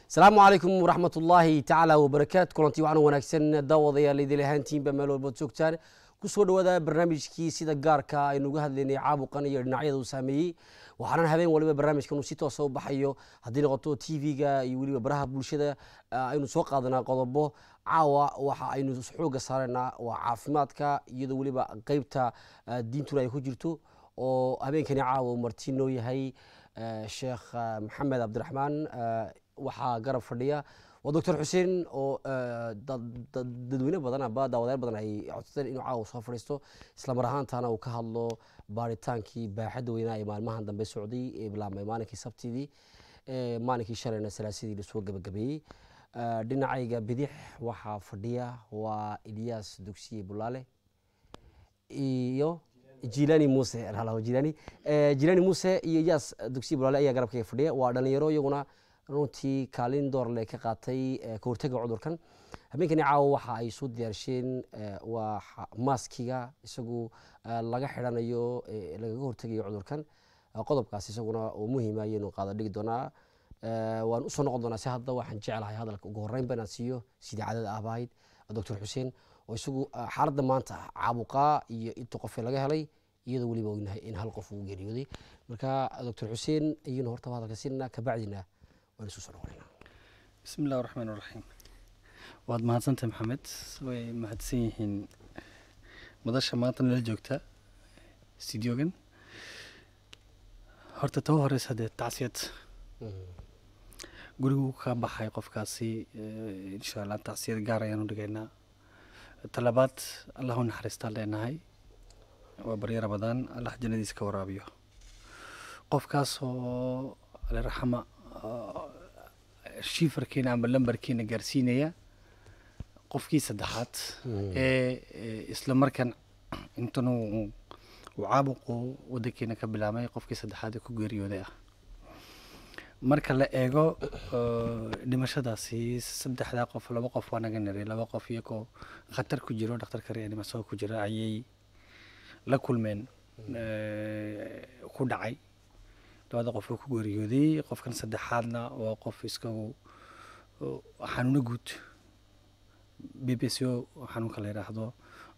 asalaamu calaykum waraxmat ullaahi tacaala wabarakaatu kulantii waxaan wanaagsan daawadayaal idil ahaantiinba meel walbaad joogtaan kusoo dhawaada barnaamijkii sida gaarka aynu uga hadlaynay caabuqan iyo dhinacyada uu saameeyey waxaana habeen waliba barnaamijkan uu si toosa u baxayo haddii noqoto tv-ga iyo weliba baraha bulshada aynu soo qaadanaa qodobo caawa waxa aynu xooga saaraynaa waa caafimaadka iyadoo weliba qeybta diintuna ay ku jirto oo habeenkani caawa marti noo yahay sheekh maxamed cabdiraxmaan waxaa garab fadhiya waa doctor xuseen oo dadweyne badan aba daawadayaal badan ay codsadeen inuu caawa soo fadhiisto islamar ahaantana uu ka hadlo baaritaankii baaxadda weynaa ee maalmahan dambe socday ee bilaabmay maalinkii sabtidii maalinkii shalayna salaasadii lasoo gabagabeeyey dhinacayga bidix waxaa fadhiya waa ilyaas dugsiye bulaale iyo jilani muse jilani jilani muse iyo ilyaas dugsiye bulaale ayaa garabkayga fadhiya waa dhalinyaro iyaguna runtii kaalin doorle ka qaatay ka hortaga cudurkan habeenkani caawa waxa ay soo diyaarsheen waa maaskiga isagu laga xidhanayo lagaga hortegayo cudurkan qodobkaas isaguna oo muhiima ayaynu qaada dhigi doonaa waan usoo noqon doonaa si hadda waxaan jeclahay hadalka ugu horreynba inaan siiyo sidii cadada ahbahayd doctor xuseen oo isagu xaaladda maanta caabuqaa iyo inta qofee laga helay iyadoo weliba ognahay in hal qof uu geeriyooday marka doctor xuseen ayaynu hortaba hadalka siinaa kabacdina bismi illahi raxmaan raxiim waad mahadsantahay maxamed way mahadsan yihiin madasha maanta nala joogta studiogan horta taba horeysa dee tacsiyad gurigu ka baxay qofkaasi insha allah tacsiyad gaar ayaanu dhigaynaa talabaad allah u naxariistaan leenahay waa baryo ramadaan allah jannadiisa ka waraabiyo qofkaas oo aliraxama shifarkiina ama lambarkiina gaarsiinaya qofkii saddexaad ee isla markan intan uu caabuqu wadankiina ka bilaabmay qofkii saddexaad ee ku geeriyooday ah marka la eego dhimashadaasi saddexdaa qof laba qof waa naga niray laba qof iyagoo khatar ku jiro dhakhtarka reanimaso ku jira ayay la kulmeen ku dhacay labada qof oo ku geeriyooday qofkan saddexaadna waa qof iskagu xanuuno guud b b c o xanuunka la yidhaahdo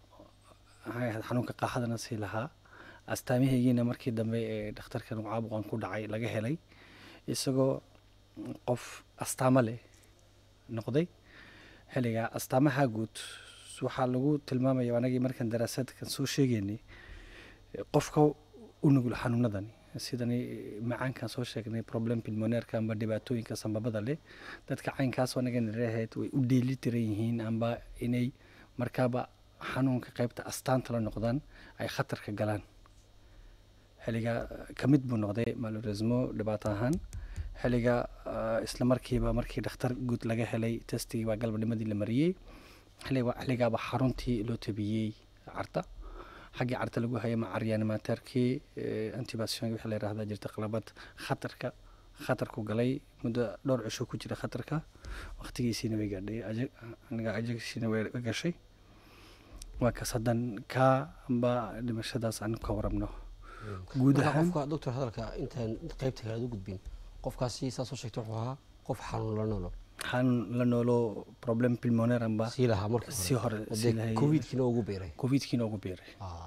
xanuunka qaaxadana sii lahaa astaamihaygiina markii dambe ee dhakhtarkan caabuqan ku dhacay laga helay isagoo qof astaamo leh noqday xilligaa astaamaha guud waxaa lagu tilmaamaya anagii markaan daraasaadkan soo sheegaynay qofka u nugul xanuunadani sidani macaankan soo sheegnay problem pilmoneerka amba dhibaatooyinka sambabada leh dadka caynkaas anaga nirahayd way u dheeli tiran yihiin amba inay markaaba xanuunka qaybta astaanta la noqdaan ay khatarka galaan xilliga ka mid buu noqday maloresmo dhibaato ahaan xilliga isla markiiba markii dhakhtar guud laga helay testigii baa galbanimadii la mariyey xilligaaba xaruntii loo tabiyey carta xaggii carta lagu hayay macaryaanimateerkii antibation wixii la yidhahda jirta qalabad khatarka khatarku galay muddo dhowr cisho ku jira khatarka waqtigiisiina way gaadhay aniga ajagsiina way gashay waa kas haddan kaa amba dhimashadaas aan ka warabno guud ahaan qofka doctor hadalka intaan qaybta kale u gudbin qofkaasi saa soo sheegtay wuxuu ahaa qof xanuun la noolo xanuun la noolo problem pulmonaire amba sii lahaa marka si hore covidkiina ugu beeray covidkiina ugu beeray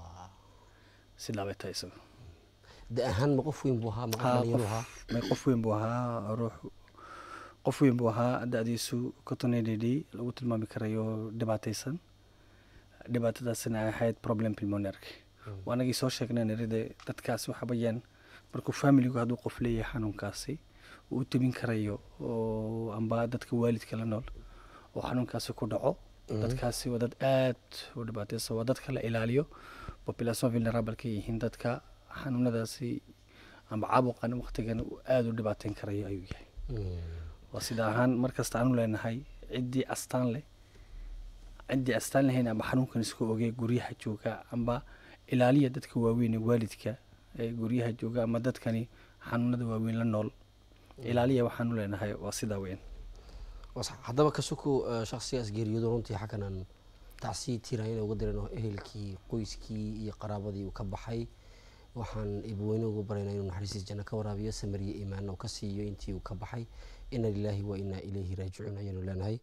sidaa bay tahay isaga da ahaan ma qof weyn buu ahaa ma dhalinyaro ahaa may qof weyn buu ahaa ruux qof weyn buu ahaa da-diisu cotonedidi lagu tilmaami karayo dhibaataysan dhibaatadaasina ay ahayd problem pulmonaireka waanagii soo sheegnay niride dadkaasi waxa bayaan markuu familigu hadduu qof leeyahay xanuunkaasi uu u tabin karayo oo amba dadka waalidka la nool oo xanuunkaasi ku dhaco dadkaasi waa dad aad u dhibaataysan waa dadka la ilaaliyo population vulnerable ka yihiin dadka xanuunadaasi amba caabuqan waqtigan aada u dhibaateyn karayo ayuu yahay waa sida ahaan markasta aanu leenahay ciddii astaan leh ciddii astaan lahayn amba xanuunkan isku ogey guryaha jooga amba ilaaliya dadka waaweyn ee waalidka ee guryaha jooga ama dadkani xanuunada waaweyn la nool ilaaliya waxaanu leenahay waa sidaa weyn haddaba kasuku shaksigaas geeriyoodo runtii xagganan tacsi tiirayana uga dirano ehelkii qoyskii iyo qaraabadii uu ka baxay waxaan ibweyne ugu baraynaa inuu naxariistiis janno ka waraabiyo samariye iimaan oo ka siiyo intii uu ka baxay ina lilaahi wa inaa ilayhi raajicuun ayaanu leenahay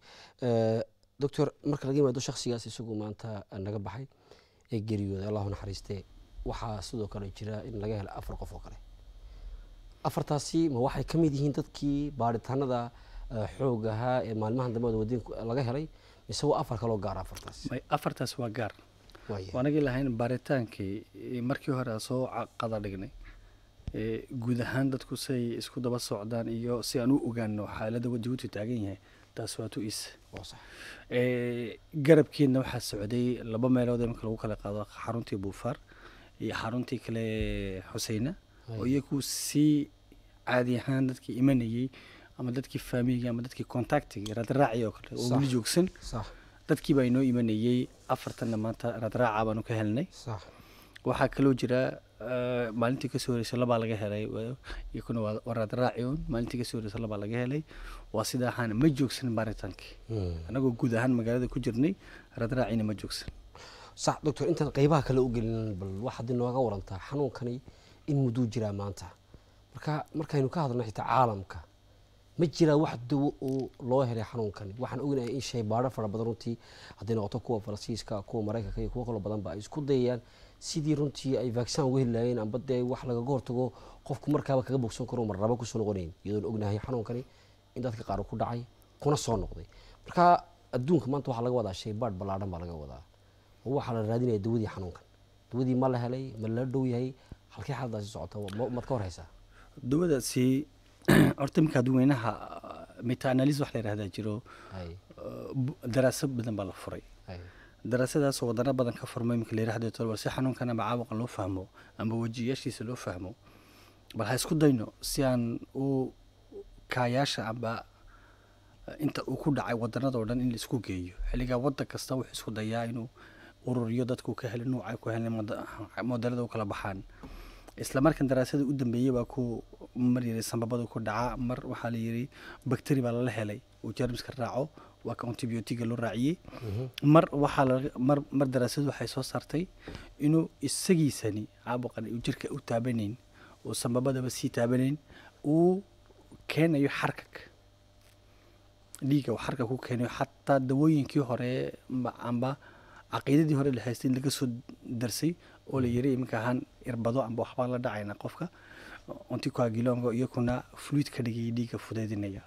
doctor marka laga yimaado shakhsigaas isagu maanta naga baxay ee geeriyooday allahu naxariistee waxaa sidoo kale jira in laga helo afar qof oo kale afartaasi ma waxay ka mid yihiin dadkii baaritaanada xoog ahaa ee maalmahan dambe wadin laga helay mise waa afar kaloo gaara afartaas may afartaas waa gaar waaya waanagii lahayn baaritaankii eh, markii hore aan soo ca- qada dhignay eh, guud ahaan dadku say isku daba socdaan iyo si aan u ogaano xaaladda jabuuti taagan yahay taas waa tu is waa sax Eh, garabkiina waxaa socday laba meelood ee marka lagu kala qaado xaruntii buufaar iyo xaruntii kale xuseyna oo iyagu si caadi ahaan dadkii imanayey ama dadkii faamigii ama dadkii contactiga raadraaci oo kale oo Sax. weli joogsan sax dadkii baa inoo imanayey afartanna maanta raadraaca baanu ka helnay sax waxaa kaloo jira eh, maalintii kasoo horeysay labaa laga helay wa- iyakuna waa waa raadraaci un maalintii kasoo horeysay labaa laga helay waa sida ahaan ma joogsan baaritaankii Mm. anagoo guud ahaan magaalada ku jirnay raadraacina ma joogsan sax doctor intaan qeybaha kale u gelin bal waxaad inooga warantaa xanuunkani in mudduu jiraa maanta marka markaynu ka hadlno xitaa caalamka ma jiraa wax dawo oo loo helay xanuunkani waxaan ognahay in shaybaadho fara badan runtii hadday noqoto kuwa faransiiska kuwa maraykanka iyo kuwo kaloo badanba ay isku dayayaan sidii runtii ay vaccine uga heli lahaayeen amba dee wax lagaga hortago qofku markaaba kaga bogsan karo marnaba kusoo noqonayn iyadoon ognahay xanuunkani in dadka qaar uu ku dhacay kuna soo noqday marka adduunka maanta waxaa laga wadaa shaybaadh ballaadhan baa laga wadaa oo waxaa la raadinaya dawadii xanuunkan dawadii ma la helay ma la dhow yahay halkee xaaladaasi socota ma- maad ka horeysaa dawadaasi horta iminka dadweynaha meta analysis wax la yihahdaa jiro hay eh, bu- daraasad badan baa la furay hay daraasadaasoo wadano badan ka furmay iminka la yihahdo tolbar si xanuunkan ama caabuqan loo fahmo ama wejiyaashiisa loo fahmo bal ha isku dayno si aan u kaayaasha amba eh, inta uu ku dhacay wadanadoo dhan in la isku geeyo xilligaa wadan kasta wuxuu isku dayaa inuu ururiyo dadku ka heli nuuca ku heli modelada u kala baxaan isla markan daraasada u dambeeyey baa ku mar yiri sambabada ku dhaca mar waxaa la yiri bacteri baa lala helay uu jermiska raaco waa ka antibiotiga loo raaciyey mar waxaa laga mar mar daraasadu waxay soo saartay inuu isagiisani caabuqan uu jirka u taabanayn uu sambabadaba sii taabanayn uu keenayo xarkag dhiiga uu xarkag ku keenayo xataa dawooyinkii hore ma- amba caqiidadii hore la haystay in laga soo darsay oo la yiri iminka ahaan irbado amba waxbaa la dhacayna qofka onticoagulongo iyakuna fluid ka dhigaya dhiiga fudeydinaya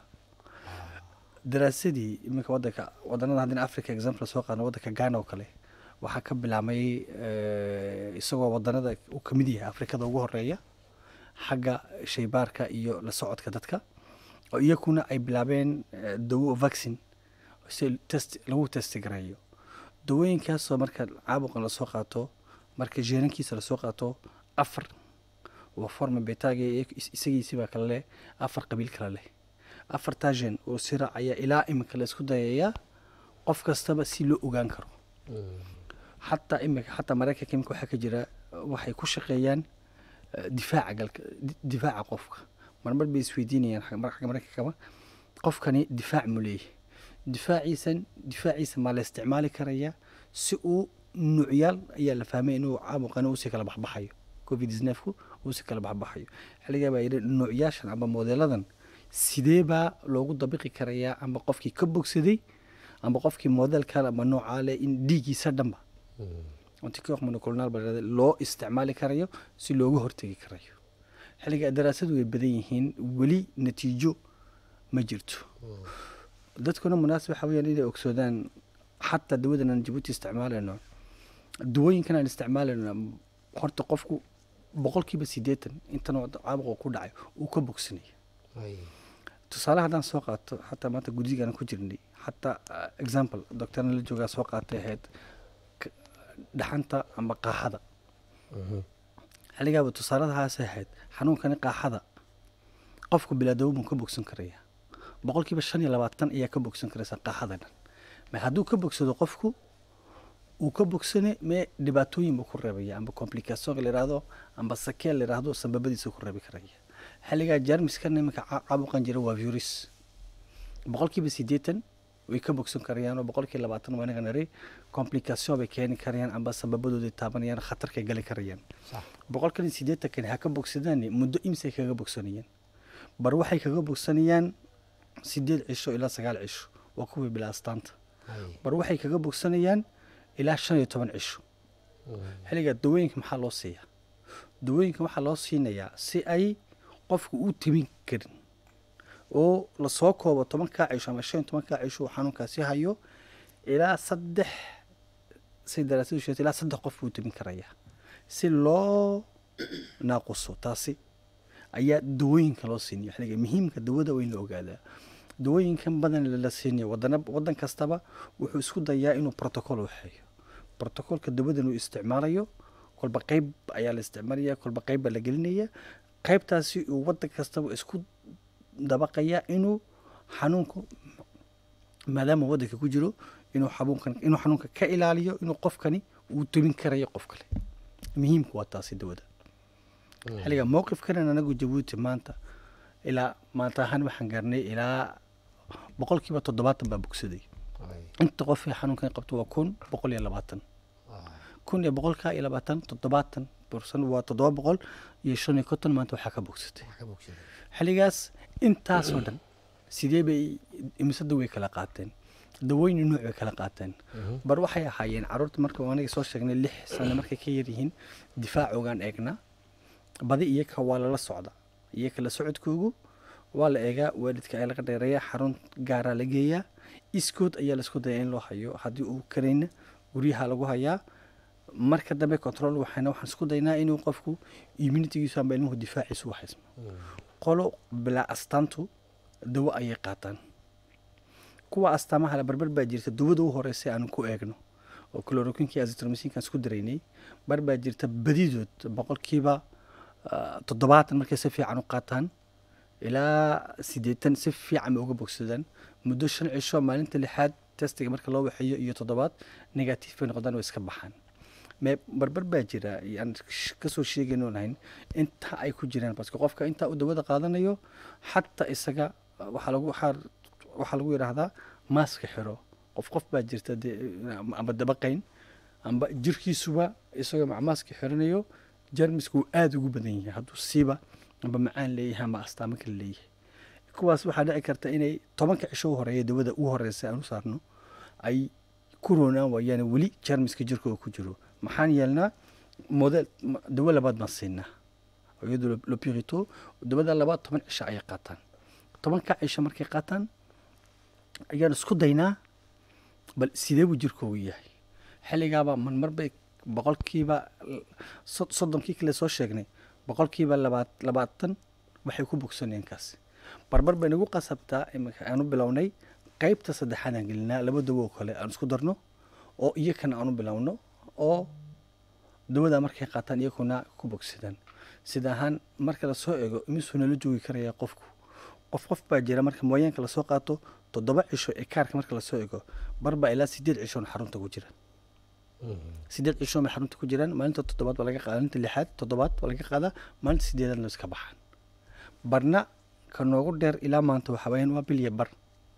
daraasadii iminka wadanka wadanada haddina africa example soo qaadno wadanka ghana oo kale waxaa ka bilaabmay eh, isagoo wadanada uu ka mid yahay afrikada ugu horeeya xagga shaybaarka iyo la socodka dadka oo iyakuna ay bilaabeen eh, dawo vaccine si test lagu testi gareeyo dawooyinkaasoo marka caabuqan lasoo qaato marka jeerankiisa lasoo qaato afar waa forma betaga isagiisibaa kale leh afar qabiil kale leh afartaa jeen oo sirac ayaa ilaa iminka la isku dayayaa qof kastaba si loo ogaan karo xataa imika xataa maraykanka imika waxaa ka jira waxay ku shaqeeyaan eh, difaaca galka di- difaaca qofka marmar bay isweydiinayaan xag- mar- xagga maraykankaba qofkani difaac mu leeyahay difaaciisan difaaciisa maa la isticmaali karayaa si uu nuucyaal ayaa la fahmay inuu caabuqani usii kala baxbaxayo covid 19ku usii kala baxbaxayo xilligaa baa yidhi nuucyaashan ama moodeladan sidee baa loogu dabiqi karayaa ama qofkii ka bogsaday ama qofkii modelkan ama noocaa leh in dhiiggiisa dhanba anticox monoclonal baa la yidhahdaa, loo isticmaali karayo si looga hortegi karayo xilliga daraasadu way badan yihiin weli natiijo ma jirto dadkuna munaasib waxa weyaan inay ogsoodaan xataa dawadan aan jabuuti isticmaalayno dawooyinkan aan isticmaalayno horta qofku boqolkiiba siddeetan intan oo caabuqa ku dhacay uu ka bogsanaya hay tusaale haddaan soo qaato xataa maanta guddigaan ku jirnay xataa ah, example doctorna la joogaa soo qaatay ahayd k- dhaxanta ama qaaxada xilligaaba tusaaladahaas ahayd xanuunkani qaaxada qofku bilaadawo buu ka bogsan karaya boqolkiiba shan iyo labaatan ayaa ka bogsan karaysa qaaxada dhan ma hadduu ka bogsado qofku uu ka bogsane mee dhibaatooyin buu ku reebaya amba complication la yidhaahdo amba sakeel la yidhaahdo sababadiisa ku reebi karaya xilligaa jarmiskan iminka ca- caabuqan jira waa virus boqolkiiba siddeetan way ka bogsan karayaan oo boqolkii labaatan waa inaga nari complication bay keeni karayaan amba sababadooday taabanayaan khatarkay gali karayaan sax boqolkan siddeetankani ha ka bogsadaan muddo imsay kaga bogsanayaan bar waxay kaga bogsanayaan sideed cisho ilaa sagaal cisho waa kuwii bilaa astaanta Hay. bar waxay kaga bogsanayaan ilaa shan iyo toban cisho xilligaa dawooyinka maxaa loo siiyaa dawooyinka waxaa loo siinayaa si ay qofku u timin karin oo lasoo koobo tobankaa cisho ama shan iyo tobankaa cisho uu xanuunkaasi hayo ilaa saddex say daraasadu sheegtay ilaa saddex qof buu timin karayaa si loo naaquso taasi ayaa dawooyinka loo siinaya xilliga muhiimka dawada waa in la ogaadaa dawooyinkan badan la siinayo wadana wadan kastaba wuxuu isku dayaa inuu protocol waxeeyo protocolka dawadan uu isticmaalayo kolba qeyb ayaa la isticmaalaya kolba qeyb baa la gelinaya qeybtaasi uu wadan kastaba isku dabaqaya inuu xanuunku maadaama wadanka ku jiro inuu xanuunkan inuu xanuunka ka ilaaliyo inuu qofkani uu tumin karayo qof kale muhiimku waa taasi dawada xilliga mowqifkanan anagu jabuuti maanta ilaa maanta ahaan waxaan gaarnay ilaa boqolkiiba toddobaatan baa bogsaday Hay. inta qof ee xanuunkan qabto waa kun boqol iyo labaatan Ah. kun iyo boqolka iyo labaatan toddobaatan bursan waa toddoba boqol iyo shan iyo konton maanta waxaa ka bogsatay Wax ka bogsaday. xilligaas intaasoo dhan sidee bay imise daway kala qaateen dawooyin nuuc bay kala qaateen bar waxay ahaayeen caruurta marka aniga soo sheegnay lix sano markay ka yaryihiin difaacoogaan eegna badi iyaka waa lala socda iyaka la socodkoogu waa la eegaa waalidka ayaa laga dheereeya xarun gaaraa la geeyaa iskood ayaa laisku daya in loo hayo haddii uu karayna guryaha lagu hayaa marka dambe control waxayna waxaan isku daynaa inuu qofku immunitigiisu amba ilmuhu difaaciisu waxaysmo qolo bilaa astaantu dawo ayay qaataan kuwa astaamaha la barbar baa jirta dawada u horeysa aanu ku eegno oo chloroquinki azitromycinkan isku daraynay bar baa jirta badidood boqolkiiba ah, toddobaatan markay si fiican u qaataan ilaa siddeetan si fiican bay uga bogsadaan muddo shan cisho maalinta lixaad testiga marka loo waxeeyo iyo toddobaad negative bay noqdaan way iska baxaan me barbar baa jira aan sh- kasoo sheegayno lahayn inta ay ku jiraan baske qofka intaa uu dawada qaadanayo xataa isaga uh, waxaa lagu waxaa waxaa lagu yidhaahdaa maaska xiro qof qof baa jirta dee amba dabaqayn amba jirkiisuba isagoo mac maaska xiranayo jarmisku uu aada ugu badan yahay hadduu siiba amba macaan leeyahay amba astaamo kale leeyahay kuwaas waxaa dhici karta inay tobanka cisho u horeeya dawada u horeysa aan u saarno ay ku roonaan waayaan weli jarmiska jirkooda ku jiro maxaan yeelnaa model ma- dawo labaad baan siinaa iyadoo lopirito dawada labaad toban cisho ayay qaataan tobanka cisho markay qaataan ayaan isku daynaa bal sidee buu jirkoogu yahay xilligaaba marmar bay boqolkiiba l- sod- soddonkii kale soo sheegnay boqolkiiba labaat labaatan waxay ku bogsanayaan kaasi barbar bay nagu qasabtaa iminka aanu bilownay qeybta saddexaad aan gelinaa laba dawo oo kale aan isku darno oo iyakana aanu bilowno oo dawada markay qaataan iyakuna ku bogsadaan sida ahaan marka lasoo eego imisuu nala joogi karaya qofku qof qof baa jira marka mooyaanka lasoo qaato toddoba cisho ee kaarka marka lasoo eego barbaa ilaa sideed cishoon xarunta ku jira sideed cisho may xarunta ku jiraan maalinta toddobaad baa laga qaada maalinta lixaad toddobaad baa laga qaadaa maalinta sideedaadna iska baxaan barna ka noogu dheer ilaa maanta waxa weeyaan waa bilya bar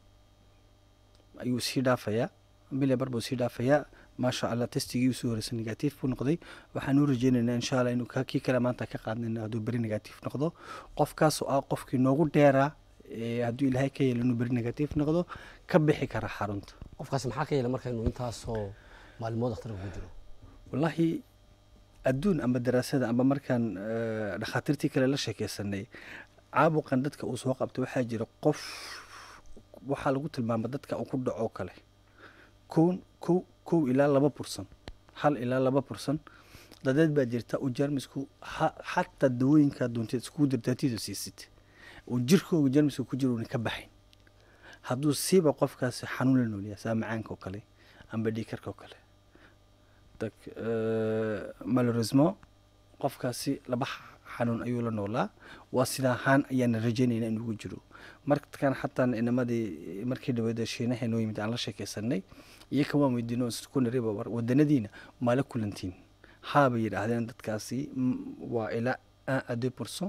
ayuu sii dhaafayaa bilya bar buu sii dhaafayaa maasha allah testigii usoo horeysa negative buu noqday waxaan u rajeynaynaa insha allah inuu ka- kii kale maanta ka qaadnayna hadduu beri negative noqdo qofkaas oo ah qofkii noogu dheeraa ee hadduu ilaahay ka yeelo inuu beri negative noqdo ka bixi kara xarunta qofkaas maxaa ka yeela marka inuu intaasoo maalmood dhakhtarka ku jiro wallaahi adduun amba daraasada amba markaan eh, dhakhaatiirtii kale la sheekeysanay caabuqan dadka uu soo qabtay waxaa jira qof waxaa lagu tilmaama dadka uu ku dhaco kale kow kow kow ilaa laba bursan hal ilaa laba bursan dadeed baa jirta uu jarmisku ha- xataa dawooyinkaa doonteed iskugu dirtaatiida siisid uu jirkooga jarmiska ku jiro una ka baxayn hadduu siiba qofkaasi xanuun la noolyahay saa macaanka oo kale amba dhiikarka oo kale dag malheureusement qofkaasi laba x- xanuun ayuu la noolaa waa sida ahaan ayaana rajaynayna inugu jiro markan xataa inamadii markii dhaweeda shiinaha noo yimid aan la sheekeysanay iyaka waan weydiino ku nariba war wadanadiina maala kulantiin haabay yidhaahdeen dadkaasi mm, waa ilaa un à deux pourcent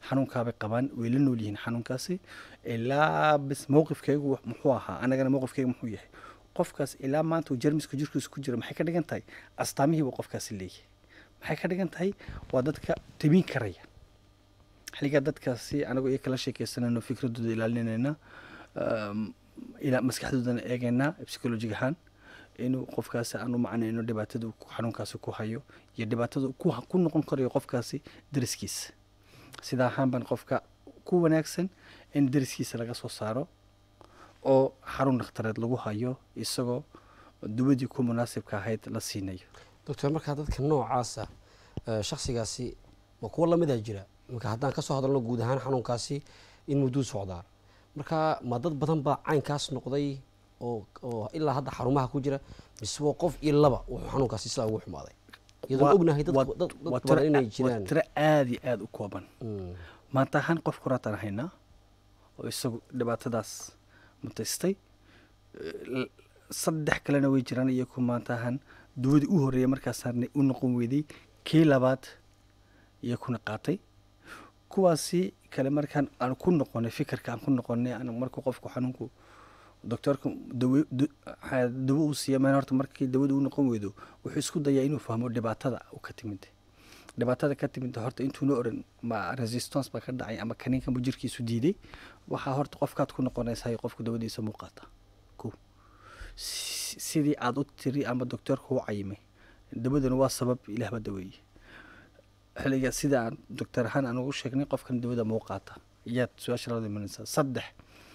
xanuunkaabay qabaan way la nool yihiin xanuunkaasi ilaa bis mowqifkaygu wax- muxuu ahaa anagana mowqifkaygu muxuu yahay qofkaas ilaa maanta uu jermiska jirkiisa ku jira maxay ka dhigan tahay astaamihii buu qofkaasi leeyahay maxay ka dhigan tahay waa dadka tabin karaya xiligaa dadkaasi anagoo iyo kala sheekeysanayno fikradooda ilaalinayna um, ilaa maskaxdoodana eegaynaa psychologic ahaan inuu qofkaasi aan u macnayno dhibaatada uu ku- xanuunkaasi ku hayo iyo dhibaatada uu ku, ku noqon karayo qofkaasi dariskiisa sidaa ahaan baan qofka ku wanaagsan in dariskiisa laga soo saaro oo xarun dhakhtareed lagu hayo isagoo duwadii ku munaasibka ahayd la siinayo doctor markaa dadka noocaasa eh, shakhsigaasi ma kuwa lamidaa jira marka haddaan ka soo hadalno guud ahaan xanuunkaasi in mudduu socdaa marka ma dad badan baa caynkaas noqday oo oo ilaa hadda xarumaha ku jira mise waa qof iyo laba wuxuu xanuunkaasi sidaa ugu xumaaday iyadoon Waa- ognahay dad waa- dad waa dad tiro badan inay a- waa jiraan tiro aada iyo aada u kooban Mm. maanta ahaan qof kuraataan haynaa oo isagu dhibaatadaas mutaystay L- saddex kalena way jiraan iyaku maanta ahaan duwadii u horreeyay markaas saarnay u noqon weyday kii labaad iyakuna qaatay kuwaasi kale markaan aan ku noqonay fikirka aan ku noqonay aan markuu qofku xanuunku doctoorka dawo du- ha- dawo uu siiya meel horta markii dawada u noqon weydo wuxuu isku dayaa inuu fahmo dhibaatada u ka timid dhibaatada ka timid horta intuuna oran ma resistance baa ka dhacay ama kaniinkan buu jirkiisu diiday waxaa horta qofkaad ku noqonaysaa qofku dawadiisa muuqaata ko Si- sidii aad u tiri ama doctoorka u cayimay dawadana waa sabab ilaah baa daweeye xiliga sida aan doctor ahaan aan ugu sheegnay qofkan dawada muuqaata iyaad su-aasha labada imanaysaa saddex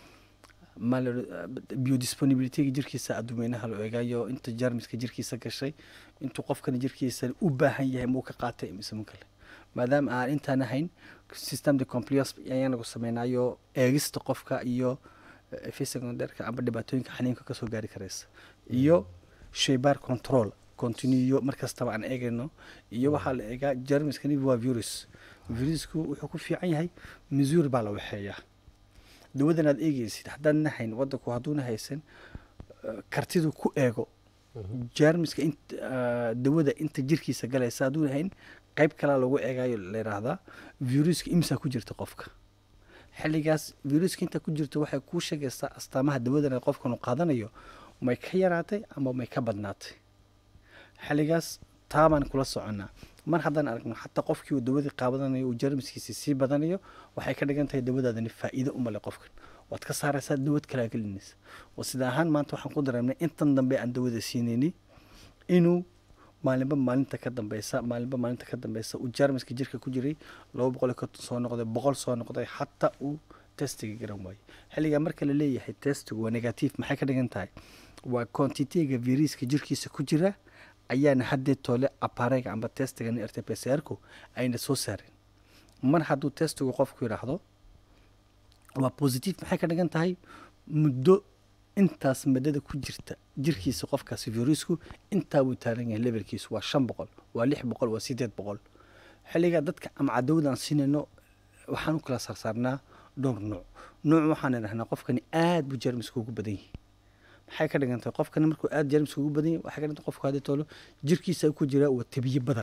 ma la biodisponibilityga jirkiisa adduumeynaha la eegayo inta jarmiska jirkiisa gashay intuu qofkan jirkiisa u baahan yahay muu ka qaatay mise mu kale maadaama aan intaan ahayn system de compliance ayaanagu sameynayo eegista qofka iyo fisecondarka ama dhibaatooyinka xaniinka kasoo gaari karaysa iyo shaybar control continuyo markastaba aan eegayno iyo waxaa la eegaa jarmiskani waa virus virusku wuxuu ku fiican yahay missouri baa la waxeeyaa dawadan aad eegeysid haddaan hayn wadanku hadduuna haysan eh, kartidu ku eego jarmiska int eh, dawada inta jirkiisa galaysa hadduuna hayn qayb kalaa lagu eegayo la yidhaahdaa viruska imsaa ku jirta qofka xilligaas viruska inta ku jirta waxay kuu sheegaysaa astaamaha dawadan ee qofkan uu qaadanayo may ka yaraatay ama may ka badnaatay xilligaas taabaan kula soconnaa mar haddaan aragno xataa qofkii uu dawadii qaabadanayo uu jarmiskiisi sii badanayo waxay ka dhigan tahay dawadaadani faa'iido u male qofkan waad ka saaraysaa dawad kalaa gelinaysa oo sida ahaan maanta waxaan ku dareemnay intan dambe aan dawada siinayni inuu maalinba maalinta ka dambeysa maalinba maalinta ka dambeysa uu jarmiska jirka ku jiray laba boqol iyo konton soo noqday boqol soo noqday xataa uu testiga garan waayey xilligaa marka la leeyahay testigu waa negative maxay ka dhigan tahay waa quantitiga viruska jirkiisa ku jira ayaana haddee toole apareyga amba testiga rt pcrku ayna soo saareen mar hadduu testigu qofku yidhaahdo waa positive maxay ka dhigan tahay muddo intaas madada ku jirta jirkiisa qofkaasi virusku intaa wuu taaran yahay levelkiisu waa shan boqol waa lix boqol waa sideed boqol xilligaa dadka ama cadawada aan siinayno waxaan u kala saarsaarnaa dhowr nuuc nuuc waxaan idhahnaa qofkani aad buu jarmiska ugu badan yahay maxay ka dhigan tahay qofkani markuu aad jarmiska ugu badan yahay waxay ka dhigan tahay qofku haddii toolo jirkiisa ku jira waa tabiye badan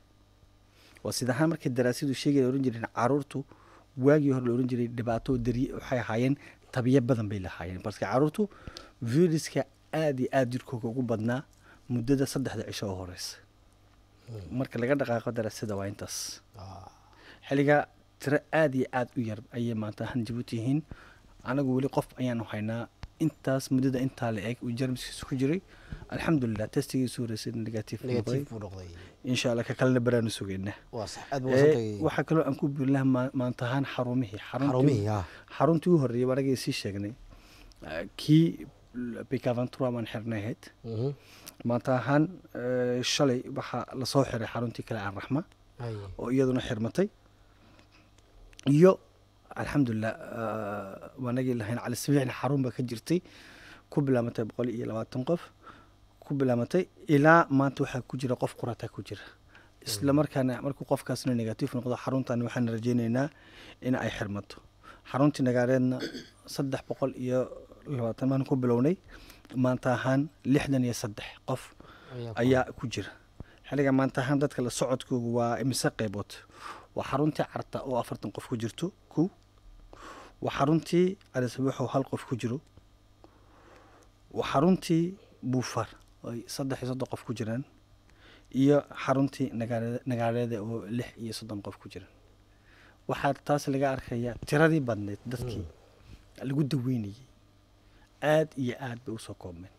waa sida ahaan markii daraasadu sheegay oran jireen caruurtu waagii hore la oran jiray dhibaato dari waxay ahaayeen tabiye badan bay lahaayeen balse caruurtu viruska aad iyo aad jirkooga ugu badnaa muddada saddexda cisho oo horeysa marka laga dhaqaaqo daraasada waa intaas Ah. xilligaa tiro aad iyo aad u yar ayay maanta ahaan jabuuti yihiin anagu weli qof ayaanu haynaa intaas muddada intaa la eg uu jarmiskiisa ku jiray alxamdulilah testigiisu horeysay negative buu noqday negative buu noqday insha allah ka kalena baraanu sugaynaa waa sax aad buu Eh, wasantay waxaa kaloo aan ku biiri lahaa maa- maanta ahaan xarumihii xaruntii- xarumihii ah xaruntii u horreeyay waan anaga sii sheegnay eh, kii picaventura baan xirnay ahayd Mhm. maanta ahaan eh, shalay waxaa lasoo xiray xaruntii kale aan raxma Ay. oo iyaduna xirmatay iyo alxamdulilah waanagii lahayn cali sabiixna xarun ba ka jirtay ku bilaamatay boqol iyo labaatan qof ku bilaamatay ilaa maanta waxaa ku jira qof qurataa ku jira isla markaana markuu qofkaasna negative noqdo xaruntan waxaan rajaynaynaa in ay xirmato xaruntii nagaareedna saddex boqol iyo labaatan maan ku bilownay maanta ahaan lixdan iyo saddex qof Ayaa ku- ayaa ku jira xilliga maanta ahaan dadka la socodkoogu waa imise qaybood waa xaruntii carta oo afartan qof ku jirto kow waa xaruntii calisabiix oo hal qof ku jiro waa xaruntii buufar oo ay saddex iyo soddon qof ku jiraan iyo xaruntii nagaale- nagaaleeda oo lix iyo soddon qof ku jiraan waxaa taas laga arkayaa tiradii badneyd dadkii lagu daweynayay aad iyo aad bay usoo koobmeen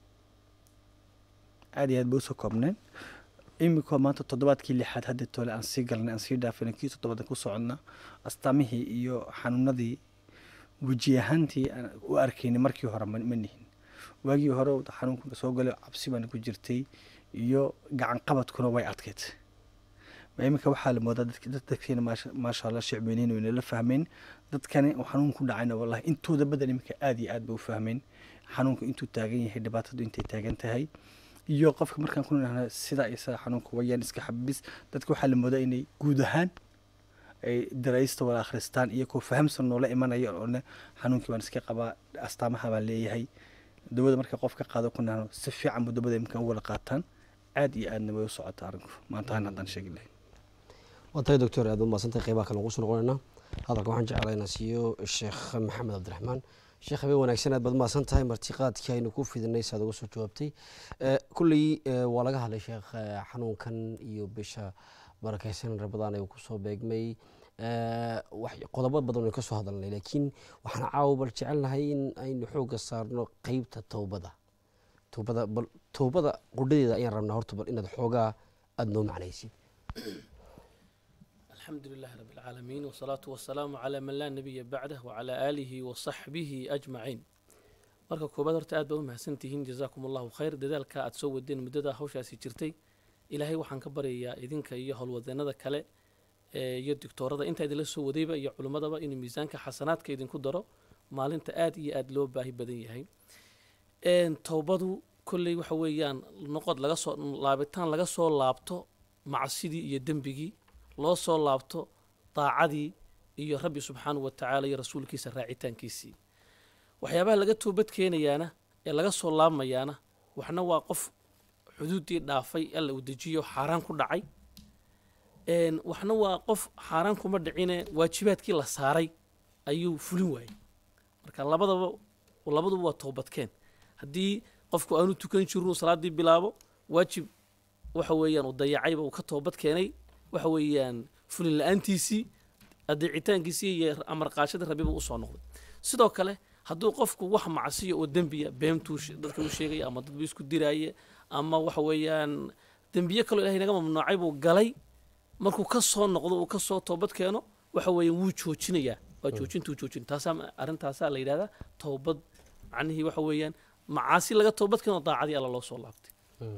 aad iyo aad bay usoo koobneen iminkoo maanta toddobaadkii lixaad hadda tole aan sii galnay aan sii dhaafinay kii toddobaadan ku soconna astaamihii iyo xanuunadii weji ahaantii aan u arkaynay markii hore ma ma nihin waagii hore uu xanuunka soo galay cabsi baana ku jirtay iyo gacan qabadkuna way adkeyd ma iminka waxaa la moodaa dadki- dad- dadkeena maasha- maasha allah shicbeyniin wayna la fahmeen dadkani uu xanuun ku dhacayna wallahi intooda badan iminka aad iyo aad bay u fahmeen xanuunka intuu taagan yahay dhibaatadu intay taagan tahay iyo qofka markaan ku nidhahna sidaa iyo sidaa xanuunka wayaan iska xabis dadka waxaa la moodaa inay guud ahaan ay daraysta wada akhristaan iyagoo fahamsan noola imanaya oo ne xanuunkii baan iska qabaa astaamaha baan leeyahay dawada marka qof ka qaado ku nidhahno si fiican buu dawada imika u wada qaataan aad iyo aadna way u socotaa arrinku maanta han haddaan sheegi lahayn waa tahay doctor aad umaadsantay qeybaha kale ugu soo noqonaynaa hadalka waxaan jeclaa inaan siiyo sheekh maxamed cabdiraxmaan sheekh habeen wanaagsan aad baad umahadsan tahay martiqaadkii aynu ku fidinay saad uga soo jawaabtay Eh, kulley eh, waa laga hadlay sheekh eh, xanuunkan iyo bisha barakeysan rabadaan ay kusoo beegmay Eh, wax- qodobo badan aynu ka soo hadalnay laakiin waxaan caawa bal jecelnahay in aynu xoogga saarno qeybta towbada towbada bal towbada qudhadeeda ayaan rabnaa horta bal inaad xoogaa aada noo macnaysid الحمد لله رب العالمين والصلاة والسلام على من لا نبي بعده وعلى آله وصحبه أجمعين marka koobaad horta aad baa u mahadsantihiin jazaakum allahu khayr dadaalka aad soo wadeen muddada hawshaasi jirtay ilaahay waxaan ka baryayaa idinka iyo howlwadeenada kale ee iyo doctoorada intaa idinla soo wadayba iyo culimmadaba inuu miisaanka xasanaadka idinku daro maalinta aad iyo aad loo baahi badan yahay Een, towbadu kolley waxa weeyaan noqod laga soo laabitaan laga soo laabto macsidii iyo dembigii loo soo laabto daacadii iyo rabbi subxaanahu wa tacaala iyo rasuulkiisa raacitaankiisii waxyaabaha laga toobad keenayaana ee laga soo laabmayaana waxna waa qof xuduuddii dhaafay alla uu dejiyo xaaraan ku dhacay Een, waxna waa qof xaaraan kuma dhicine waajibaadkii la saaray ayuu fulin waayey marka labadaba labaduba waa toobadkeen haddii qofku aanu tukan jirin salaadii bilaabo waajib waxa weeyaan uu dayacayba uu ka toobad keenay waxa weeyaan fulin la-aantiisii adeecitaankiisii iyo amar qaashadii rabiba usoo noqday sidoo kale hadduu qofku wax macsiyo oo dembiya beentuu she- dadka u sheegaya ama dadbu isku diraaye ama waxa weeyaan dembiye kaloo ilahay naga mamnuucay buu galay markuu ka soo noqdo uu ka soo toobad keeno waxa weeyaan wuu joojinayaa waa joojintuu joojin taasaa arrintaasaa la yidhahdaa toobad macnihii waxa weeyaan macaasi laga toobad keeno daacadii alla loo soo laabtay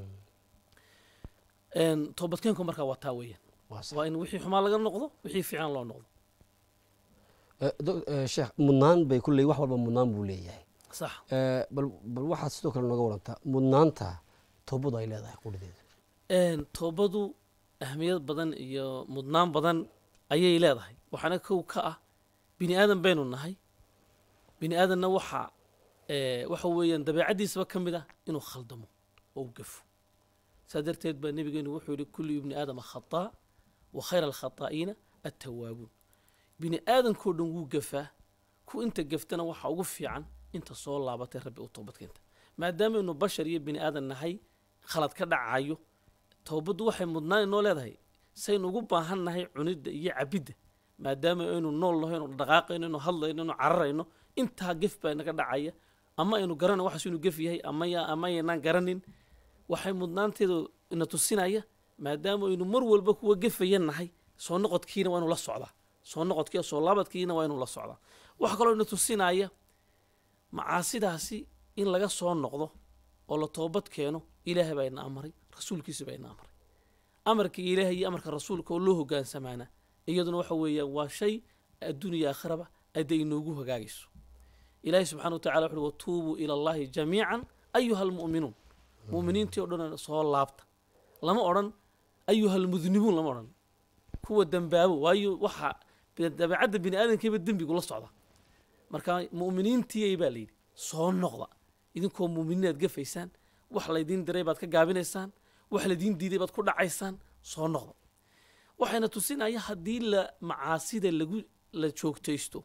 Een, toobadkeenku markaa waa taa weeyaan waa sax. waa in wixii xumaa laga noqdo wixii fiican loo noqdo Eh, doc- eh, sheekh mudnaan bay kulley wax walba mudnaan buu leeyahay sax Eh, bal bal waxaad sidoo kale nooga warantaa mudnaanta toobadu ay leedahay qudhadeeda Een, toobadu ahmiyad badan iyo mudnaan badan ayay leedahay waxaana kow ka ah bini aadan baynu nahay bini aadanna waxa ee, waxa weeyaan dabeecaddiisaba ka mid ah inuu khaldamo oo u gafo saa darteed baa nebigeenu wuxuu yihi kullu ibni aadama khataa wa khayra alkhataa'iina attawaabuun bini aadankoo dhan wuu gafaa ku inta gaftana waxa ugu fiican inta soo laabatay rabbi u toobadkeenta maadaameynu bashar iyo bini aadan nahay khalad ka dhacayo towbaddu waxay mudnaan inoo leedahay saynu ugu baahan nahay cunidda iyo cabidda maadaama aynu nool naho aynu dhaqaaqayno aynu hadlayno aynu cararayno intaa gef baa naga dhacaya ama aynu garanay waxaas inuu gef yahay ama ya- ama aynaan garanin waxay mudnaanteedu ina tusinaya maadaama aynu mar walba kuwa gefaya nahay soo noqodkiina waa inu la socdaa soo noqodkii soo laabadkiina waa inuu la socdaa waxa kaloo ina tusinaya macaasidaasi in laga soo noqdo oo la toobad keeno ilaahay baa ina amray rasuulkiisa baa ina amray amarka ilaahay iyo amarka rasuulka oo loo hogaansamaana iyaduna waxa weeyaan waa shay adduun iyo aakhiraba adda inoogu hagaagayso ilaahay subxana wa tacala wuxuuhi watuubuu ila allahi jamiican ayuha almu'minuun mu'miniintii o dhan soo laabta lama odhan ayuha almudnibuun lama odhan kuwa dembaabo waayo waxa dabeecadda bini aadamkiiba dembigu la socda marka mu'miniintii baa layidhi soo noqda idinkoo mu'miniin aad gafaysaan wax laydiin diray baad ka gaabinaysaan wax laydiin diiday baad ku dhacaysaan soo noqda waxayna tusinaya haddii la macaasida lagu la joogtaysto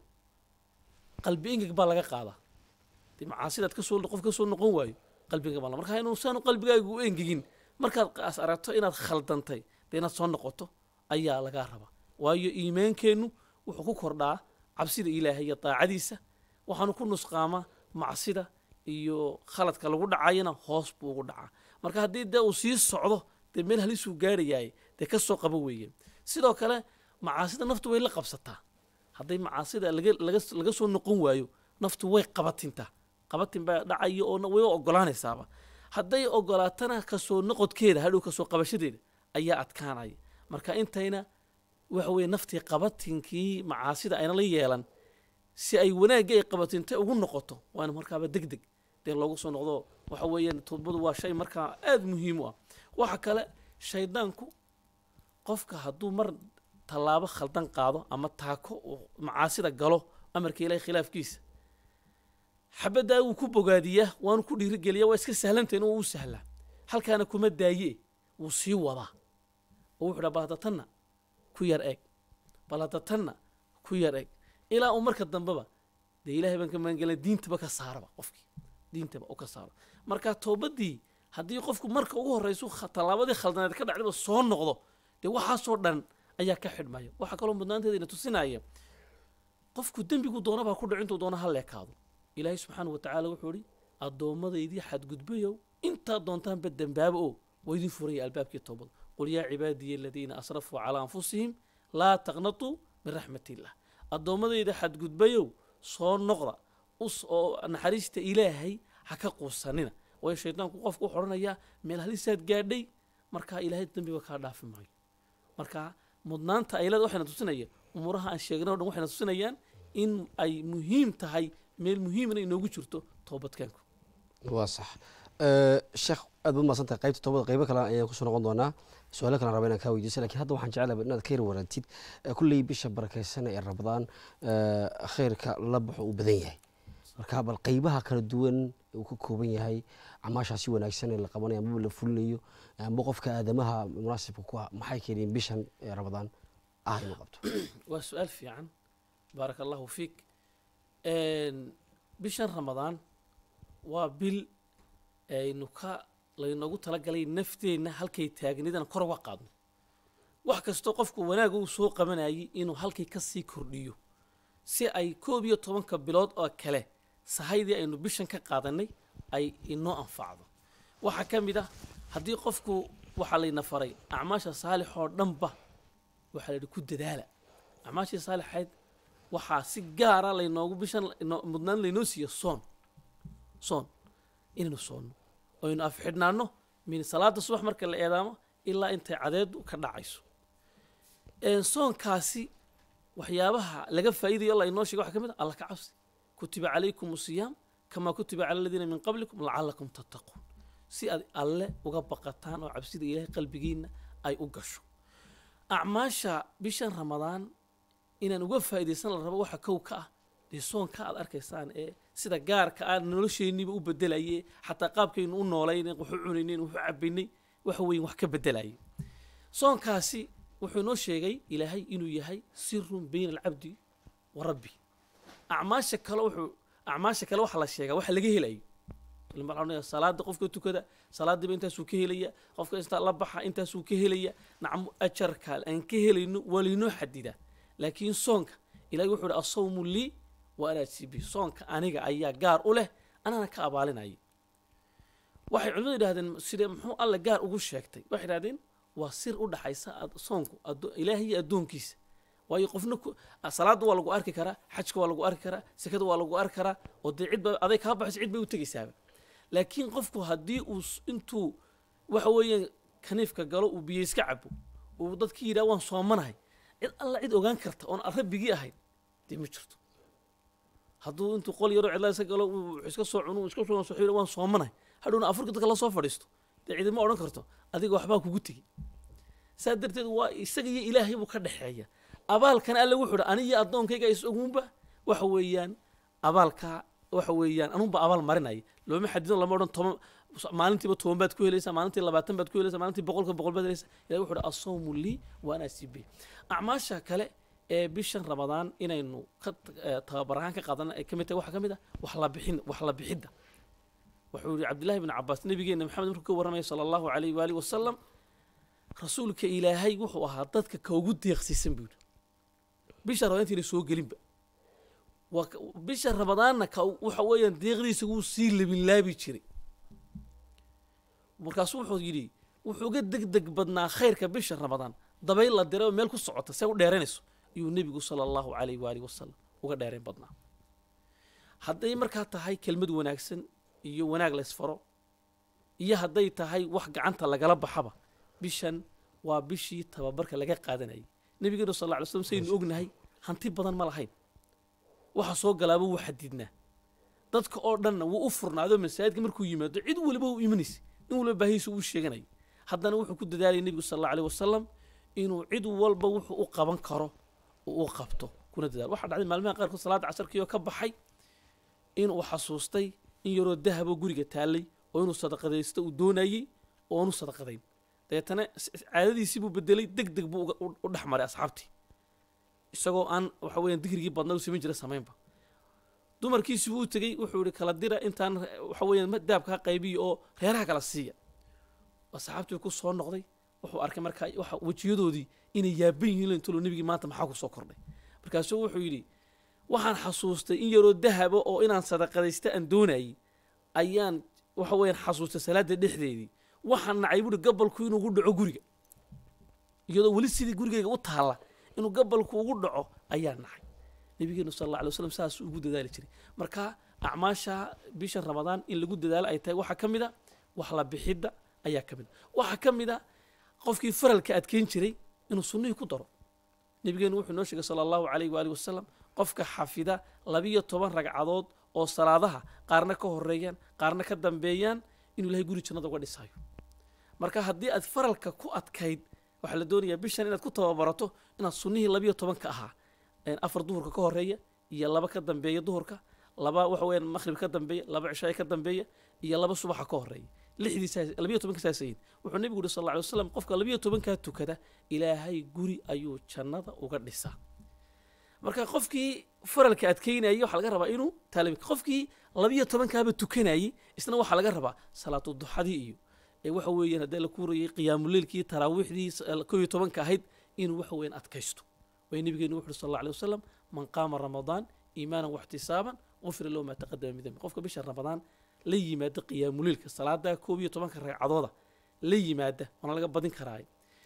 qalbi ingeg baa laga qaadaa dee macaasidaad kasoo qof kasoo noqon waayo qalbiga baa la marka inuu saanu qalbigaagu u engegin markaad as aragto inaad khaldantay dee inaad soo noqoto ayaa lagaa rabaa waayo iimaankeennu wuxuu ku kordhaa cabsida ilaahay iyo daacadiisa waxaanu ku nusqaamaa macsida iyo khaladka lagu dhacayana hoos buu ugu dhacaa marka haddii dee uu sii socdo dee meel halisuu gaarayaay dee ka soo qabo weeye sidoo kale macaasida naftu way la qabsataa hadday macaasida laga laga laga soo noqon waayo naftu way qabatintaa qabatin baa dhacaya oo way ogolaanaysaaba hadday ogolaatana kasoo noqodkeeda hadhow kasoo qabashadeeda ayaa adkaanaya marka intayna waxa weeye naftii qabatinkii macaasida ayna la yeelan si ay wanaagga ay qabatintay ugu noqoto waana markaaba deg deg dee loogu soo noqdo waxa weeyaan toobadu waa shay markaa aada muhiim u ah waxa kale shaydaanku qofka hadduu mar tallaabo khaldan qaado ama taako uu macaasida galo amarka ilahay khilaafkiisa xabaddaa wuu ku bogaadiyaa waanu ku dhiirigeliyaa waa iska sahlantayna waa u sahlaa halkaana kuma daaye wuu sii wadaa oo wuxuu dhaa bal hadda tanna ku yar eeg bal hadda tanna ku yar eeg ilaa uu marka dambeba dee ilahay baan ka magangelina diintaba ka saaraba qofkii diintaba u ka saaro marka toobadii haddii qofku marka ugu horraysu tallaabadii khaldaneed ka dhacdaba soo noqdo dee waxaasoo dhan ayaa ka xidhmaya waxaa kaloo mudnaanteeda ina tusinaya qofku dembigu doonabaa ku dhaco intuu doona ha leekaado ilaahay subxaana wa tacaala wuxuu ihi addoomadaydii xadgudbayow intaad doontaanba dembaaba oo waa idin furaya albaabkii toobada qul yaa cibaadiya aladiina asrafuu calaa anfusihim laa taqnatuu min raxmat illah addoommadayda xadgudbayow soo noqda us oo naxariista ilaahay ha ka quusanina waayo shaydaanku qofku wuxuu odhanayaa meel halisaad gaadhay markaa ilaahay dembiba kaa dhaafi maayo marka mudnaanta aylada waxayna tusinaya umuuraha aan sheegnay o dhan waxayna tusinayaan in ay muhiim tahay meel muhiimna inoogu jirto toobadkeenku waa sax sheekh aad ba umahadsan tahay qaybta toobada qaybo kale ayaan kusoo noqon doonaa su-aalo kalen raba inaan kaa weydiiso lakin hadda waxaan jeclaba inaad ka yar waraantid kulley bisha barakeysan ee rabadaan khayrka la baxo uu badan yahay marka bal qaybaha kala duwan uu ka kooban yahay camaashaasi wanaagsan ee la qabanayo amaba la fulinayo amba qofka aadamaha munaasibka ku ah maxay keeneen bishan ee rabadaan ah inuu qabto waa su-aal fiican baaraka allahu fiik bishan ramadaan waa bil aynu ka laynoogu talagalay nafteenna halkay taagnidan kor uga qaadno wax kastoo qofku wanaag uu soo qabanayay inuu halkay ka sii kordhiyo si ay koob iyo tobanka bilood oo kale sahaydii aynu bishan ka qaadanay ay inoo anfacdo waxaa ka mid ah haddii qofku waxaa layna faray acmaasha saalix oo dhanba waxaa la yidhi ku dadaala acmaashii saalixayd waxaa si gaara laynoogu bishan mudnaan laynoo siiyo soon soon inaynu soonno oynu afxidhnaanno min salaada subax marka la eedaamo ilaa intay cadeedu ka dhacayso soonkaasi waxyaabaha laga faa'iidayo alla inoo sheega waxa ka mid ah alla ka cabsi kutiba calaykum siyaam kamaa kutiba cala aladiina min qablikum lacalakum tattaquun si aad alle uga baqataan oo cabsida ilaahay qalbigiinna ay u gasho acmaasha bishan ramadaan inaan uga faa'iidaysan la rabo waxa kow ka ah dee soonka aad arkaysaan ee sida gaarka aan nolosheenniiba u bedelaye xataa qaabkaynu u noolaynen waxu cunaynen waxu cabaynay waxa weeye wax ka bedelayay soonkaasi wuxuu inoo sheegay ilaahay inuu yahay sirun bayna alcabdi wa rabbi acmaasha kale wuxuu acmaasha kale waxaa la sheegaa waxa laga helayo salaada qofka tukada salaadiiba intaasuu ka helaya qofka intaa la baxa intaasuu ka helaya nacmo ajarka aan ka helayno waa laynoo xadidaa laakiin soonka ilahay wuxuu ihi asawmu lii wa ana ajsibi soonka aniga ayaa gaar u leh anaana ka abaalinaya waxay culimadu yidhahdeen side muxuu alle gaar ugu sheegtay waxay yidhahdeen waa sir u dhaxaysa soonku ilaahay iyo addoonkiisa waayo qofna salaadda waa lagu arki karaa xajka waa lagu arki karaa sekada waa lagu arki karaa oo dee cidba aday kaa baxayso cid bay u tegaysaaba laakiin qofku haddii uu intuu waxa weeyaan kaniifka galo uu biyo iska cabo uu dadkii yidhaha waan soomanahay cid alla cid ogaan karta oon rabbigii ahayn dee ma jirto hadduu intuu qol yaroo cidlaa iska galo uu iska soo cuno iska soo soxo waan soomanahay hadhowna afurka dadka la soo fadhiisto dee cidima odhan karto adiga waxbaa kugu tegi saa darteed waa isaga iyo ilaahay buu ka dhexeeya abaalkan alle wuxuu dha aniyo addoonkayga isagunba waxa weeyaan abaalka waxa weeyaan anunba abaal marinaya looma xadido lama odhan toban maalintiiba toban baad ku helaysaa maalintii labaatan baad ku helaysaa maalintii boqolka boqol baad helaysaa ilahi wuxuu uhi asawmu lii wa ana asibe acmaasha kale ee bishan ramadaan inaynu ka eh, tababar ahaan ka qaadana ay ka mid tahay waxaa ka mid ah wax la bixin wax la bixidda wuxuu yihi cabdillahi bn cabaas nabigeena maxamed markuu ka warramaya sala allahu alayh waalihi wasalam rasuulka ilaahay wuxuu ahaa dadka ka ugu deeqsiisan buu yidhi bisha ramadaan intayna soo gelinba waa ka- bisha ramadaanna ka waxa weeyaan deeqdiisa wuu sii labinlaabi jiray markaasu wuxuu yidhi wuxuu uga degdeg badnaa khayrka bisha ramadaan dabayl la diray oo meel ku socota see u dheeranayso ayuu nebigu sala allahu calayh waalihi wasalam uga dheerayn badnaa hadday markaa tahay kelmad wanaagsan iyo wanaag la isfaro iyo hadday tahay wax gacanta lagala baxaba bishan waa bishii tababarka laga qaadanayay nebigeenu sal alla alay slam saynu ognahay hanti badan ma lahayn waxa soo galaaba wuu xadidnaa dadka oo dhanna wuu u furnaado masaajidka markuu yimaado cid waliba u imanaysa nin waliba baahihiisa uu sheeganaya haddana wuxuu ku dadaalayay nebigu sal alla alيh wasalam inuu cid walba wuxuu u qaban karo uu u qabto kuna dadaalo waxaa dhacday maalmaha qaarkood salaadda casarkii oo ka baxay inuu xasuustay in yaroo dahaboo guriga taallay oo inuu sadaqadaysto uu doonayey oo aanu sadaqadayn dabeetana s- s- caadadiisii buu bedelay deg deg buu uga- u- u dhex maray asxaabtii isagoo aan waxa weeyaan dikrigii badnaa u samayn jira samaynba dumarkiisii buu u tegey wuxuu yihi kala dira intaan eh, waxa weeyaan ma- dahabka ha qaybiya oo reeraha kala siiya asxaabtii ku soo noqday wuxuu arkay markaa waxa wejiyadoodii inay yaaban yihiin lintolo nebigii maanta maxaa ku soo kordhay markaasuu wuxuu yidhi waxaan xasuustay in yaroo dahaba oo inaan sadaqadaysta aan doonayay ayaan waxa weeyaan xasuustay salaada dhexdeedii waxaan nacay buuri gabalku inuu ugu dhaco guriga iyadoo weli sidii gurigayga u taalla inuu gabalku ugu dhaco ayaa nacay nabigeenu sal alla alay waslam saas ugu dadaali jiray marka acmaasha bisha ramadaan in lagu dadaalo ay tahay waxaa ka mid a wax la bixidda ayaa ka mid a waxaa ka mid a qofkii faralka adkeyn jiray inuu sunnihii ku daro nabigeenu wuxuu noo sheegay sala allahu calayh waalihi wasalam qofka xafida labiyo toban ragcadood oo salaadaha qaarna ka horeeyaan qaarna ka dambeeyaan inuu ilahay guri jannada uga dhisayo marka haddii aad faralka ku adkayd waxaa la doonayaa bishan inaad ku tababarato inaad sunnihii labiyo tobanka ahaa een afar duhurka ka horeeya iyo laba ka dambeeya duhurka laba waxa weeyaan maqhrib ka dambeeya laba cishaay ka dambeeya iyo laba subaxa ka horeeya lixdiisaa labiyo tobanka saasayin wuxuu nebigu yidhi sal alla alay wasalam qofka labiyo tobankaa tukada ilaahay guri ayuu jannada uga dhisaa marka qofkii faralka adkeynayay waxaa laga rabaa inuu taalabi qofkii labiyo tobankaaba tukanayay isna waxaa laga rabaa salaatu duxadii iyo ee waxa weeyaan haddii la kuurayay qiyaamuleylkii taraawiixdii koo iyo tobanka ahayd inuu waxa weeyaan adkaysto way nabigeenu wuxu uhi sal alla alay wasalam man qaama ramadaan iimaanan waxtisaaban gufira lahu maa taqadama min dambi qofka bisha ramadaan la yimaada qiyaamuleylka salaada koob iyo tobanka ragcadooda la yimaada waana laga badin karaa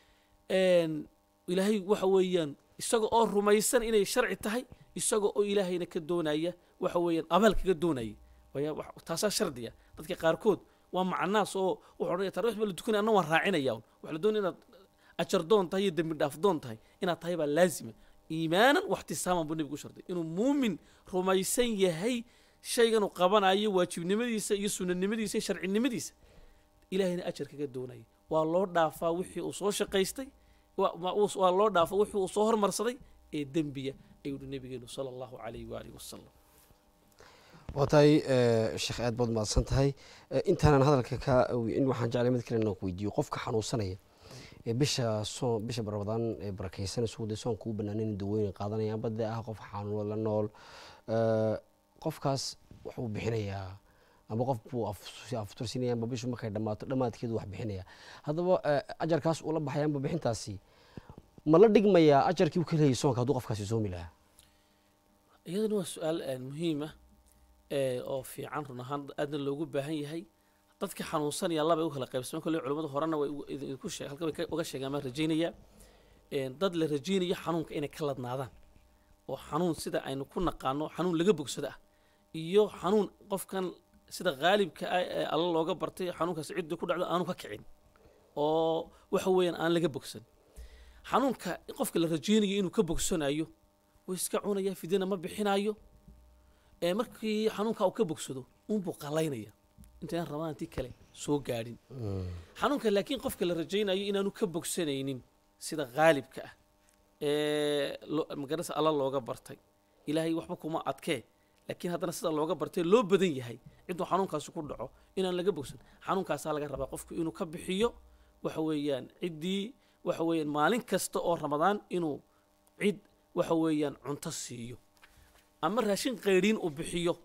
ilaahay waxa weeyaan isaga oo rumaysan inay sharci tahay isaga oo ilaahayna ka doonaya waxa weeyaan abaal kaga doonaya waya wax- taasaa shardiya dadka qaarkood waa macnaas oo wuxuu odhanaya tarwix baa la tukanaya anna waan raacinaya un waxaa la doonaya inaad ajar doon tahay iyo dembi dhaaf doon tahay inaad tahay baa laazima iimaanan waxtisaaman buu nebigu u sharday inuu muumin rumaysan yahay shaygan uu qabanayo waajibnimadiisa iyo sunanimadiisa iyo sharcinimadiisa ilaahayna ajar kaga doonaya waa loo dhaafaa wixii uu soo shaqaystay waa- waa uu- waa loo dhaafaa wixii uu soo hormarsaday ee dembiya ayuu yihi nabigeenu sala allahu calayhi waalihi wasalam waa tahay eh, sheekh aad baad mahadsan tahay Eh, intaanan hadalka ka in waxaan jeclay mid kale inaan ku weydiiyo qofka xanuunsanaya ee bisha soon bisha ramadaan ee barakaysan suuday soonka u banaanayn dawooyin qaadanayaan badde ah qof xanuun la nool Eh, qofkaas wuxuu bixinayaa ama qof buu af- aftursinaya amba bishu markay dhammaato dhammaadkeedu wax bixinaya haddaba eh, ajarkaas uu la baxaya amba bixintaasi ma la dhigmayaa ajarkii uu ka leeyay soonka hadduu qofkaasi soomi lahaa iyaduna waa su-aal eh, muhiim ah eh, oo fiican run ahaan aadna loogu baahan yahay dadka xanuunsanaya laba ay u kala qaybsamaan kolley culimmadu horena way ugu- idin- idinku sheeg halka bay ka- uga sheegaan baan rajaynayaa Eh, dad la rajaynayo xanuunka inay ka ladnaadaan oo xanuun sida aynu ku naqaano xanuun laga bogsado ah iyo xanuun qofkan sida qaalibka ah ee alla looga bartay xanuunkaas cidda ku dhacdo aanu ka kicin oo waxa weeyaan aan laga bogsan xanuunka qofka la rajaynayo inuu ka bogsanayo wuu iska cunaya fidina ma bixinayo ee markii xanuunka uu ka bogsado unbuu qalaynaya intayn ramaantii kale soo gaadhin xanuunka laakiin qofka la rajaynayo inaanu ka bogsanaynin sida qaalibka ah ee lo- magarasa alla looga bartay ilaahay waxba kuma adkee laakiin haddana sida looga bartay loo badan yahay ciduu xanuunkaasi ku dhaco inaan laga bogsan xanuunkaasaa laga rabaa qofku inuu ka bixiyo waxa weeyaan ciddii waxa weeyaan maalin kasta oo ramadaan inuu cid waxa weeyaan cunto siiyo ama raashin qayriin uu bixiyo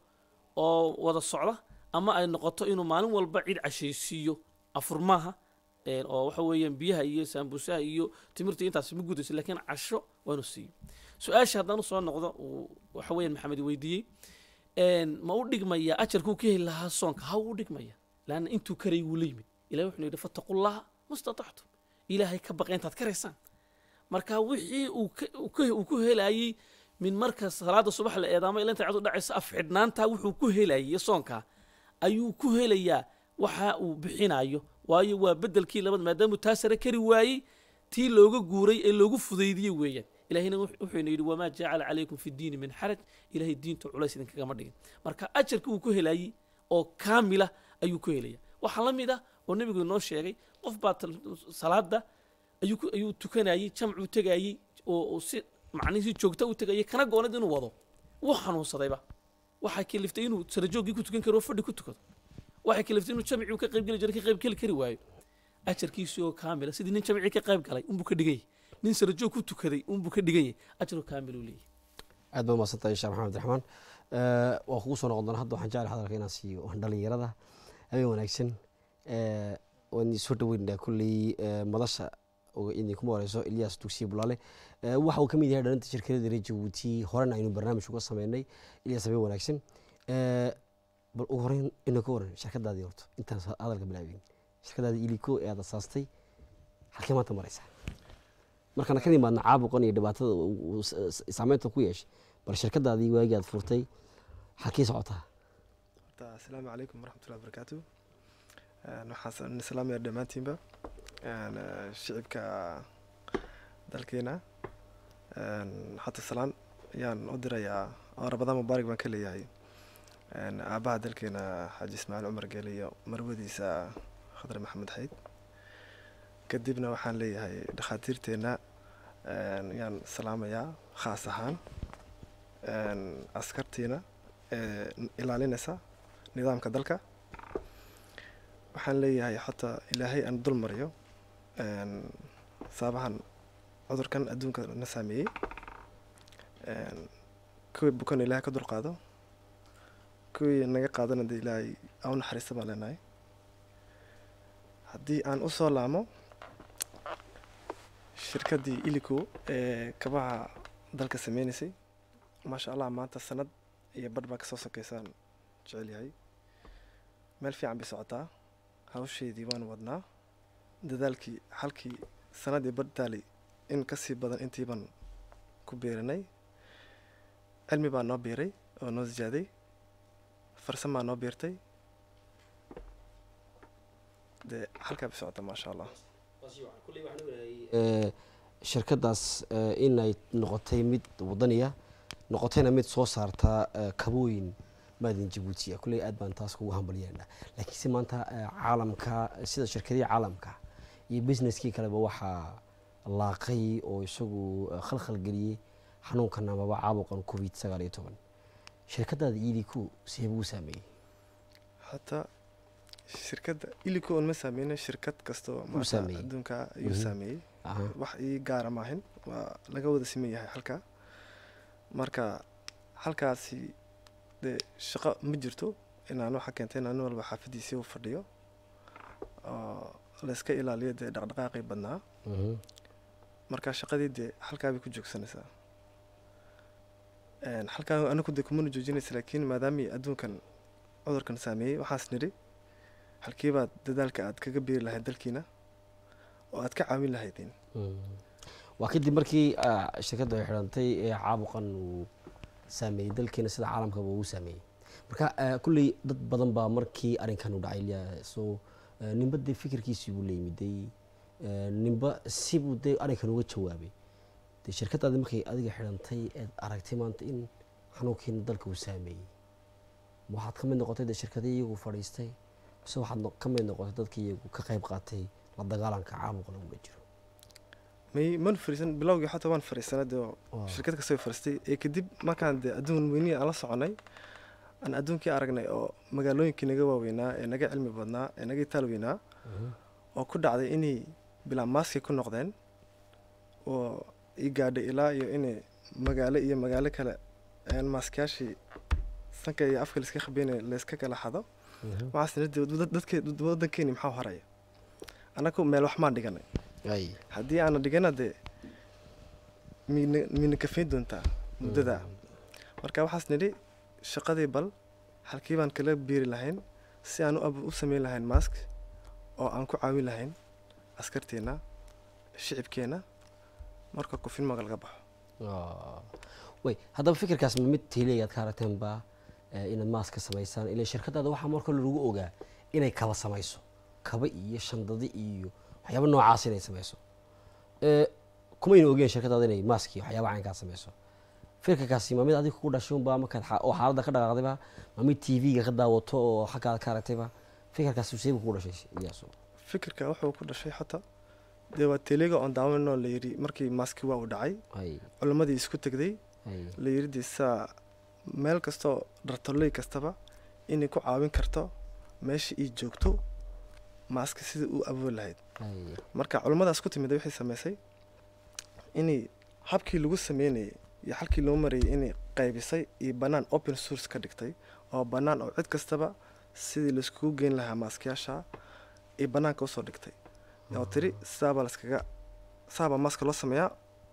oo wada socda ama ay noqoto inuu maalin walba cid cashaysiiyo afurmaaha een, oo waxa weeyaan biyaha iyo saambusaha iyo timirta intaas ma gudayso laakiin casho waa inuu siiyo su-aasha haddaan usoo noqdo uu waxa weeyaan maxamed weydiiyey een, ma u dhigmaya ajarkuu ka heli lahaa soonka ha u dhigmaya laanna intuu karay wuu la yimid ilahi wuxuu yidhi fattaqullaha mastatactum ilaahay ka baqa intaad karaysaan marka wixii uu ka- uu ka- uu ku helayey min marka salaada subax la eedaamo ilaa inta cadu dhacaysa afxidhnaanta wuxuu ku helayay soonka ayuu ku helayaa waxa uu bixinayo waayo waa bedelkii labad maadaamuu taa sare kari waayey tii looga guuray ee loogu fudaydiyey weeyaan ilahina wuxuuna yidhi wamaa jacala calaykum fi diini min xaraj ilahay diinta culays idinkagama dhigin marka ajarka uu ku helayey oo kaamila ayuu ku helaya waxaa la mid ah oo nebigu inoo sheegay qof baa tal- salaada ayuu ku- ayuu tukanayey jamcuu tegayey oo uu si macnihii joogta u tegayay kana goonad inuu wado wuu xanuunsadayba waxay kaliftay inuu sarajooggii ku tukan karo oo fadhi ku tukado waxay kaliftay inuu jamcii uu ka qayb geli jiray ka qayb geli kari waayo ajarkiisii oo kaamila sidii nin jamcii ka qayb galay unbuu ka dhigan yahay nin sarajoog ku tukaday unbuu ka dhigan yahay ajaroo kaamil uu leeyahay aad baa umaadsantahay sheekh maxamed abdiraxmaan Eh, waan kugu soo noqon doona hadda waxaan jeclay hadalka inaan siiyo dhalinyarada habeen wanaagsan Eh, waan idin soo dhaweynaa kulley eh, madasha oo idinkuma horeyso ilyas dugsiye bulaale Eh, waxa uu ka mid yahay dhalinta shirkadada reer jabuuti horena aynu barnaamij uga sameynay ilyas habeen wanaagsan Eh, bal ugu horeyn ina ka waran shirkadaadii horto intaan sa- hadalka bilaabin shirkadaadii iliko ee aad asaastay halkee maanta maraysaa markaan ka imaadna caabuqan iyo dhibaatada uu- uu s- s- saameynta ku yeeshay bal shirkadaadii waagii aad furtay halkii socotaa horta asalaamu calaykum waraxmatullahi wabarakaatu Een, waxaan idin salaamaya dhammaantiinba Een, eh, shicibka dalkeena Een, xata salaan ayaan u dirayaa oo rabadaan mubaarak baan ka leeyahay Een, aabaha dalkeena xaaji ismaaciil cumar geele iyo marwadiisa khadre maxamed xayd kadibna waxaan leeyahay dhakhaatiirteenna een, ayaan salaamayaa khaas ahaan Een, askartiina ee ilaalinaysa nidaamka dalka waxaan leeyahay xataa ilaahay aan dul mariyo een, saabahan cudurkan adduunka na saameeyey Een, kuwii bukan ilaahay ka dulqaado kuwii naga qaadana dee ilaahay aa u naxariista baan leenahay haddii aan u soo laamo shirkaddii ilico ee kabaha dalka sameynaysay maasha allah maanta sanad iyo badh baa kasoo sokeysaan jecel yahay meel fiican bay socotaa hawsheedii waan wadnaa dadaalkii halkii sanadii badh taalay in kasii badan intiiban ku beeranay cilmi baa noo beeray oo noo ziyaaday farsamaa noo beertay dee halkaa bay socotaa maasha allah Eh, shirkadaas eh, inay noqotay mid wadaniya noqotayna mid soo saarta eh, kabooyin maadin jabuutiya kulley aad baan taas kugu hambalyeena laakiinse maanta eh, caalamka sida shirkadihii caalamka iyo businesskii kaleba waxaa laaqay oo isagu eh, khalkhal geliyey xanuunkan amaba caabuqan covid sagaal iyo toban shirkadaada iiliku see buu saameeyey hataa shirkadda ilico on ma saameyna shirkad kastoo maanta saameeyey. adduunka ayuu Mhm. saameeyey Aha. wax ii gaara maahin waa laga wada siman yahay halkaa marka halkaasi dee shaqo ma jirto inaan waxa keentay inaan nin walba xaafadiisii u fadhiyo oo layska ilaaliyo dee dhaqdhaqaaqii badnaa Mhm. marka shaqadii dee halkaa bay ku joogsanaysaa Een, halkaa anagu dee kumana joojinaysa laakiin maadaamii adduunkan cudurkan saameeyey waxaas nidhi halkiibaad dadaalka aad kaga beeri lahayd dalkiina oo aad ka caawin lahaydeen Mm. waa kadib markii ah, shirkaddu ay xidhantay ee caabuqan uu saameeyey dalkeena sida caalamkaba uu saameeyey marka ah, kulley dad badan baa markii arrinkan u dhacay ilaa- so ah, ninba dee fikirkiisii buu la yimiday ah, ninba sibuu dee arrinkan uga jawaabay dee shirkaddaadi markay adiga xidhantay eed aragtay maanta in xanuunkiina dalka uu saameeyey ma waxaad ka mid noqotay dee shirkadii iyagu fadhiistay mise waxaad no- ka mid noqotay dadkii iyagu ka qayb qaatay la dagaalanka caabuqan ugula jiro may man fariisan bilowgii xataa waan fariisanay dee oo Waa. shirkad kastoo fariistay ee kadib markaan dee adduun weynihii aan la soconay aan adduunkii aragnay oo magaalooyinkii naga waaweynaa ee naga cilmi badnaa ee naga itaal weynaa Mhm. oo ku dhacday inay bilaa maaski ku noqdeen oo i gaadhay ilaa iyo inay magaalo iyo magaalo kale aan maaskiyaashii sanka iyo afka layska khabeynaya layska kala xado Mhm. waxaas nidhi dad- dadke- waddankeeni maxaa haraya annagu meel wax maan dhiganay Ay. haddii aana dhigana dee miyna miyna kafayn doontaa muddada marka waxaas nidhi shaqadii bal halkii baan kala biiri lahayn si aan u ab- u samayn lahayn mask oo aan ku caawin lahayn askarteenna shicibkeenna marka kufilmaga laga baxo Ah. way haddaba fikirkaas ma mid tiileeyaad ka aragteen ba eh, inaad maas ka samaysaan ila shirkadaada waxaa marka lagu ogaa inay kaba samayso kaba iyo shandadi iyo waxyaaba noocaas inay samayso Eh, kumayna ogeen shirkadaada inay maask iyo waxyaaba caynkaa samayso fikirkaasi ma mid adiga kugu dhashay unba markaad xa- oo xaaladda ka dhaqaaqdayba ma mid tv-ga ka daawato oo xaggaada ka aragtayba fikirkaasi seeba kugu dhashay iyaaso fikirka wuxuu ku dhashay xataa dee waa telega oon daawanoo la yidhi markii maaski waa uu dhacay ay culimmadii isku tegday ay la yidhi dee saa meel kastoo dhartoley kastaba inay ku caawin karto meesha ii joogto maaska sida uu awood lahayd ay marka culimmadaas ku timid waxay samaysay inay habkii lagu sameynayay iyo halkii loo marayay inay qaybisay iyo bannaan open source ka dhigtay oo bannaan oo cid kastaba sidii laiskugu geyn lahaa maaskayaasha iyo bannaanka usoo dhigtay oo tiri sidaabaa laskaga sidaabaa maaska loo sameeyaa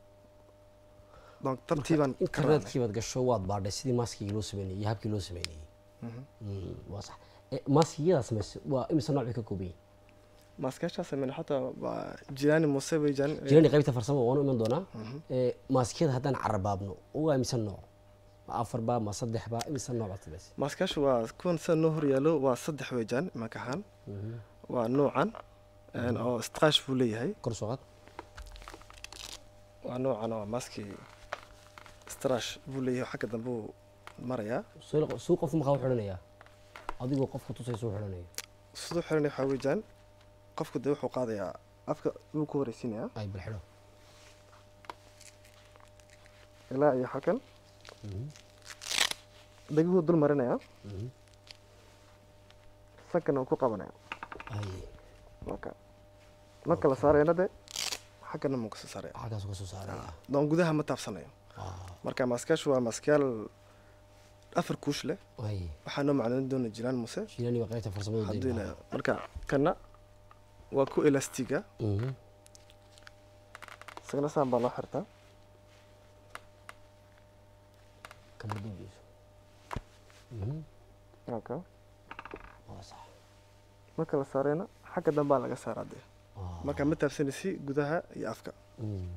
donc tartiibaan ka raacnay. internetkii baad gasho waad baadhay sidii maaskigii loo sameynayay iyo habkii loo sameynayay Mhm. Mm, waa sax Eh, maaskiyadaa samaysay waa imise nooc bay ka kooban yihiin maaskayaashaa sameyna xataa waa jiraani muuse weyjan jirani qaybta farsamo waanu iman doonaa Mhm. Eh, maaskiyada haddaan carabaabno waa imise nooc ma afar ba ma saddex ba imise nooc baad samaysay maaskayaashu waa kuwan sida noo horyaalo waa saddex weyjaan imanka ahaan waa nuucan een, oo straash buu leeyahay kor soo qaad waa noocan oo maaskii strash buu leeyahay xagga dambe uu marayaa Suu- suu qof makaa u xidhanayaa adigoo qofka tusay suu xidhanaya siduu xiranay waxaa weejaan qofku dee wuxuu qaadayaa afka wuu ku horeysiinayaa ay bal xidho ilaa iyo xakan dhegihuu dul marinayaa Mhm. sankana uu ku qabanaya ay marka marka la saarayana de xaggana muu kasoo saaraya xaggaas ka soo saaraya doon gudaha ma taabsanayo Ah, marka maaskayaashu waa maaskayaal afar kuush leh ay waxaa noo macnoon doona jiraan muse jirani waa qaybta farsamada hadduu dayna ila- marka kana waa ku elastiga Mhm. isagana saan baa loo xirtaa kama duugeyso Mhm. marka waa sax marka la saarayna xagga dambaa laga saaraa dee Ah, marka ma taabsanaysi gudaha iyo afka mm.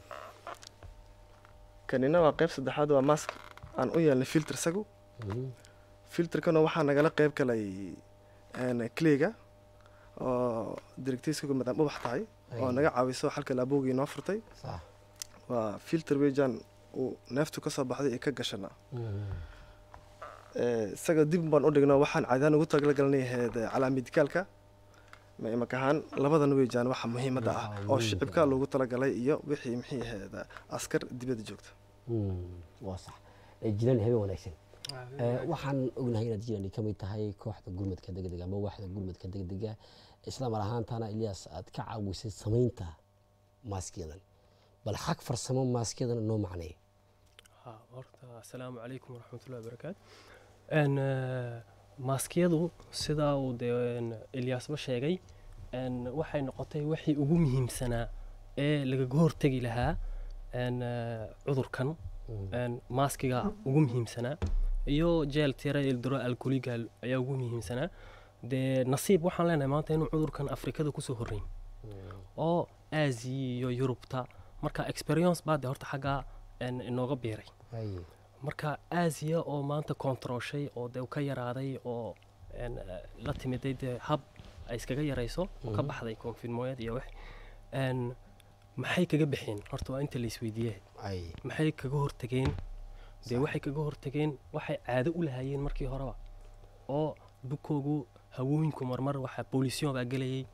kanina waa qayb saddexaad waa mask aan u yeelnay filter isagu Mhm. filterkana waxaa nagala qayb galay clayga oo directiiskagu maadaama ubax tahay oo Ay. naga caawiso xalka laabowgii noo furtay sax waa filter weejaan uu neeftu ka soo baxday iyo ka gashana Mhm. Eh, isaga dib baan u dhigno waxaan caadaan ugu talagalnay ahayd calaamidikaalka ma imaka ahaan labadan weejaan waxa muhiimadda ah Waxa oo muhiimka shicibka ah. loogu talagalay iyo wixii maxay ahayd askar dibadda joogta Mm, waa sax Eh, jirani habeen wanaagsan Eh, waxaan ognahay inaad jirani ka mid tahay kooxda gurmadka degdega ama waaxda gurmadka degdega isla mar ahaantana ilyas aad ka caawisay samaynta maaskiyadan bal xag farsamo maaskiyadan noo macnay ها horta asalaamu calaykum waraxmatullahi wabarakaatu n maaskiyadu sidaa uu dee n ilyaasba sheegay n waxay noqotay wixii ugu muhiimsanaa ee lagaga hortegi lahaa n cudurkan n maaskiga ugu muhiimsanaa iyo jeel tira ildiro alkoligal ayaa ugu muhiimsanaa dee nasiib waxaan leenahay maanta inuu cudurkan afrikada kusoo horreyn oo aasiya iyo yurubta marka experience baa dee horta xaggaa n inooga biiray Ay, marka aasiya oo maanta kontarooshay oo dee ka yaraaday oo n la timiday dee hab ay iskaga yarayso oo ka Mhm. baxday konfirmooyad iyo wax n maxay kaga bixeen horta waa inta la isweydiiyey ay, maxay kaga hortageen dee waxay kaga hortageen waxay caado u lahaayeen markii horeba oo bukoogu hawooyinku marmar waxa booliisyon baa gelayay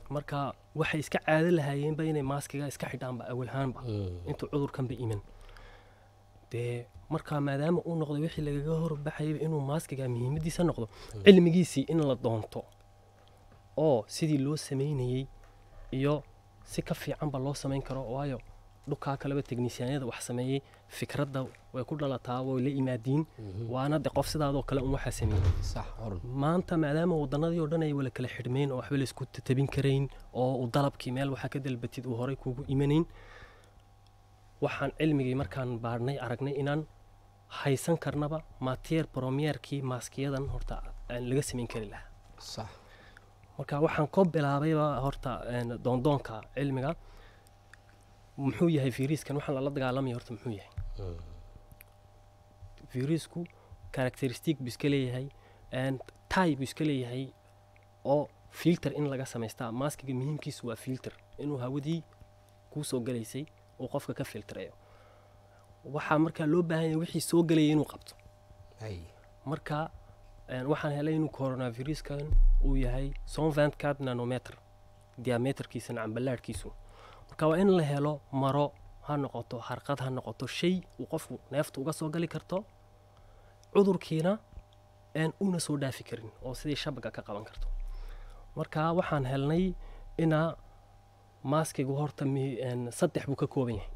marka waxay iska caado lahaayeenba inay maaskiga iska xidhaanba awalhaanba intuu cudurkanba iman dee marka maadaama uu noqday wixii lagaga horbaxayaba inuu maaskiga muhiimadiisa noqdo cilmigiisii in la doonto oo sidii loo samaynayey iyo si ka fiicanba loo samayn karo waayo dhukaa kaleba teknisyaanada wax sameeyey fikradda way ku dhalataa way la imaadiin waana de qof sidaadoo kale un waxaa sameeyey sax horun maanta maadaama wadanadii oo dhan ay wala kala xidhmeen oo waxba laysku tabin karayn oo uu dalabkii meel waxaa ka dalbatid uu horay kuugu imanayn waxaan cilmigii markaan baadhnay aragnay inaan haysan karnaba matier bromierkii maaskiyadan horta aan laga samayn kari lahaa sax marka waxaan ko bilaabayba horta een, doondoonka cilmiga muxuu yahay viruskan waxaan lala dagaalamaya horta muxuu yahay virusku characteristic buu iska leeyahay and tie buu iska leeyahay oo filter in laga samaystaa maaskiga muhiimkiisu waa filter inuu hawadii kuu soo galaysay uu qofka ka filtreeyo waxaa markaa loo baahan yahay wixii soo galayay inuu qabto hay marka een, waxaan helay inuu coronaviruskan uu yahay sonvent card nanometer diameterkiisa camballaadhkiisu marka waa in la helo maro ha noqoto harqad ha noqoto shay uu qofku neefta uga soo gali karto cudurkiina aan una soo dhaafi karin oo sidii shabaga ka qaban karto marka waxaan helnay inaa maaskigu horta mi- een, saddex buu ka kooban yahay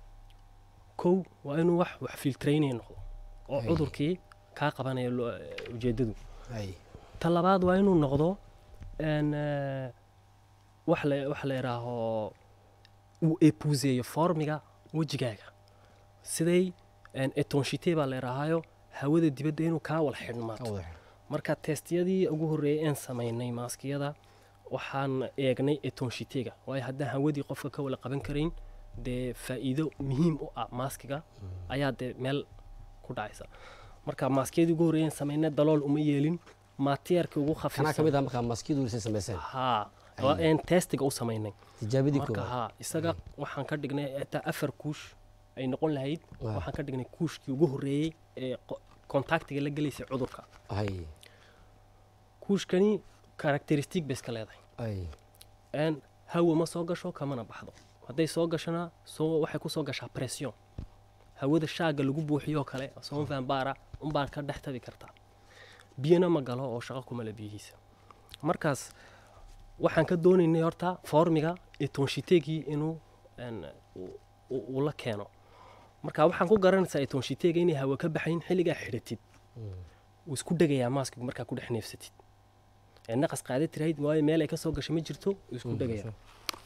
kow waa inuu wax wax filtraynaya noqdo oo Ay. cudurkii kaa qabanaya lo- ujeeddadu hay ta labaad waa inuu noqdo een, eh, wax la wax la yidhaaho uu epuuseeyo formiga wejigaaga siday een, etonshite baa la yidhaahayo hawada dibadda inuu kaa wala ka xidhmaato wada xidhan. marka testiyadii ugu horreeyay een samaynay maaskiyada waxaan eegnay etonshitega waayo haddaan hawadii qofka ka wala qaban karayn dee faa'iido muhiim u ah maaskiga ayaa dee meel ku dhacaysa marka maaskiyadii ugu horreeyay een samaynay dalool uma yeelin mateerkii ugu kanaa ka khafiifsan mid ah markaa maskiyadu lisay samayseen haa waa een testiga u samaynay tijaabadii marka koowaad haa isaga waxaan ka dhignay xitaa afar kuush ay noqon lahayd Ah. waxaan ka dhignay kuushkii ugu horreeyey ee qo- kontaktiga la gelaysay cudurka hay kuushkani karakteristig bay iska leedahay hay een hawa ma soo gasho kamana baxdo hadday soo gashona soo waxay ku soo gashaa pression hawada shaaga lagu buuxiyoo kale soon vanbara unbaan ka dhex tabi kartaa biyana ma galo oo shaqo kuma le biyihiisa markaas waxaan ka doonaynay horta formiga etonshitegi inuu een, uu- uu uu la keeno marka waxaan ku garanaysaa etonshitega inay hawa ka baxayn xilligaa xidhatid wuu isku dhegayaa maaskigu markaa ku dhex neefsatid ee naqas qaada tirahayd waayo meel ay ka soo gasho ma jirto wuu isku dhegayaa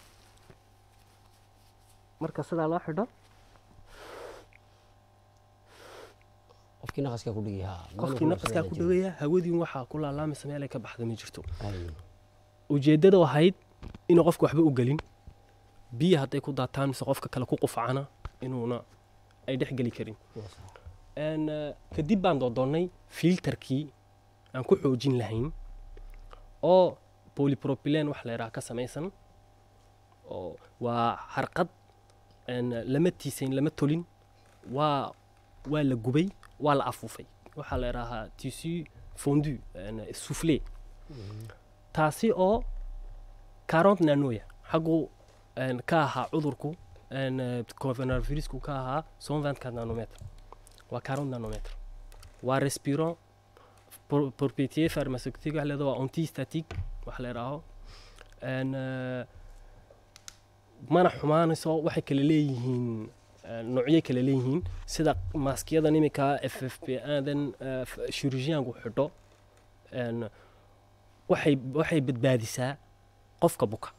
marka sidaa loo xidho qofkii naqaskaa ku dhigay haa qofkii naqaskaa ku dhegaya hawadii waxaa ku laalaamaysa meel ay ka baxda ma jirto hay ujeeddada ahayd inuu qofka waxba u gelin biyo hadday ku daataan mise qofka kale ku qufacana inuuna ay dhex geli karin Een, eh, kadib baan doodoonnay filterkii aan ku xoojin lahayn oo polypropylen wax la yidhaha ka samaysan oo waa harqad een, lama tiisayn lama tolin waa waa la gubay waa la afuufay waxaa la yidhaahaa tissu fondu een, soufflé taasi oo 40 nanoya xaggu een, ka ahaa cudurku een, eh, coronavirusku ka ahaa 124 nanometer waa 40 nanometer waa respirant pro- propriété pharmaceutique wax leedaha waa antistatique wax la yidhaaho een, eh, mana xumaanayso waxay kala leeyihiin eh, noocyo kala leeyihiin sida maaskiyadan iminka f f p adan chirurgianku xidho een, waxay waxay badbaadisaa qofka buka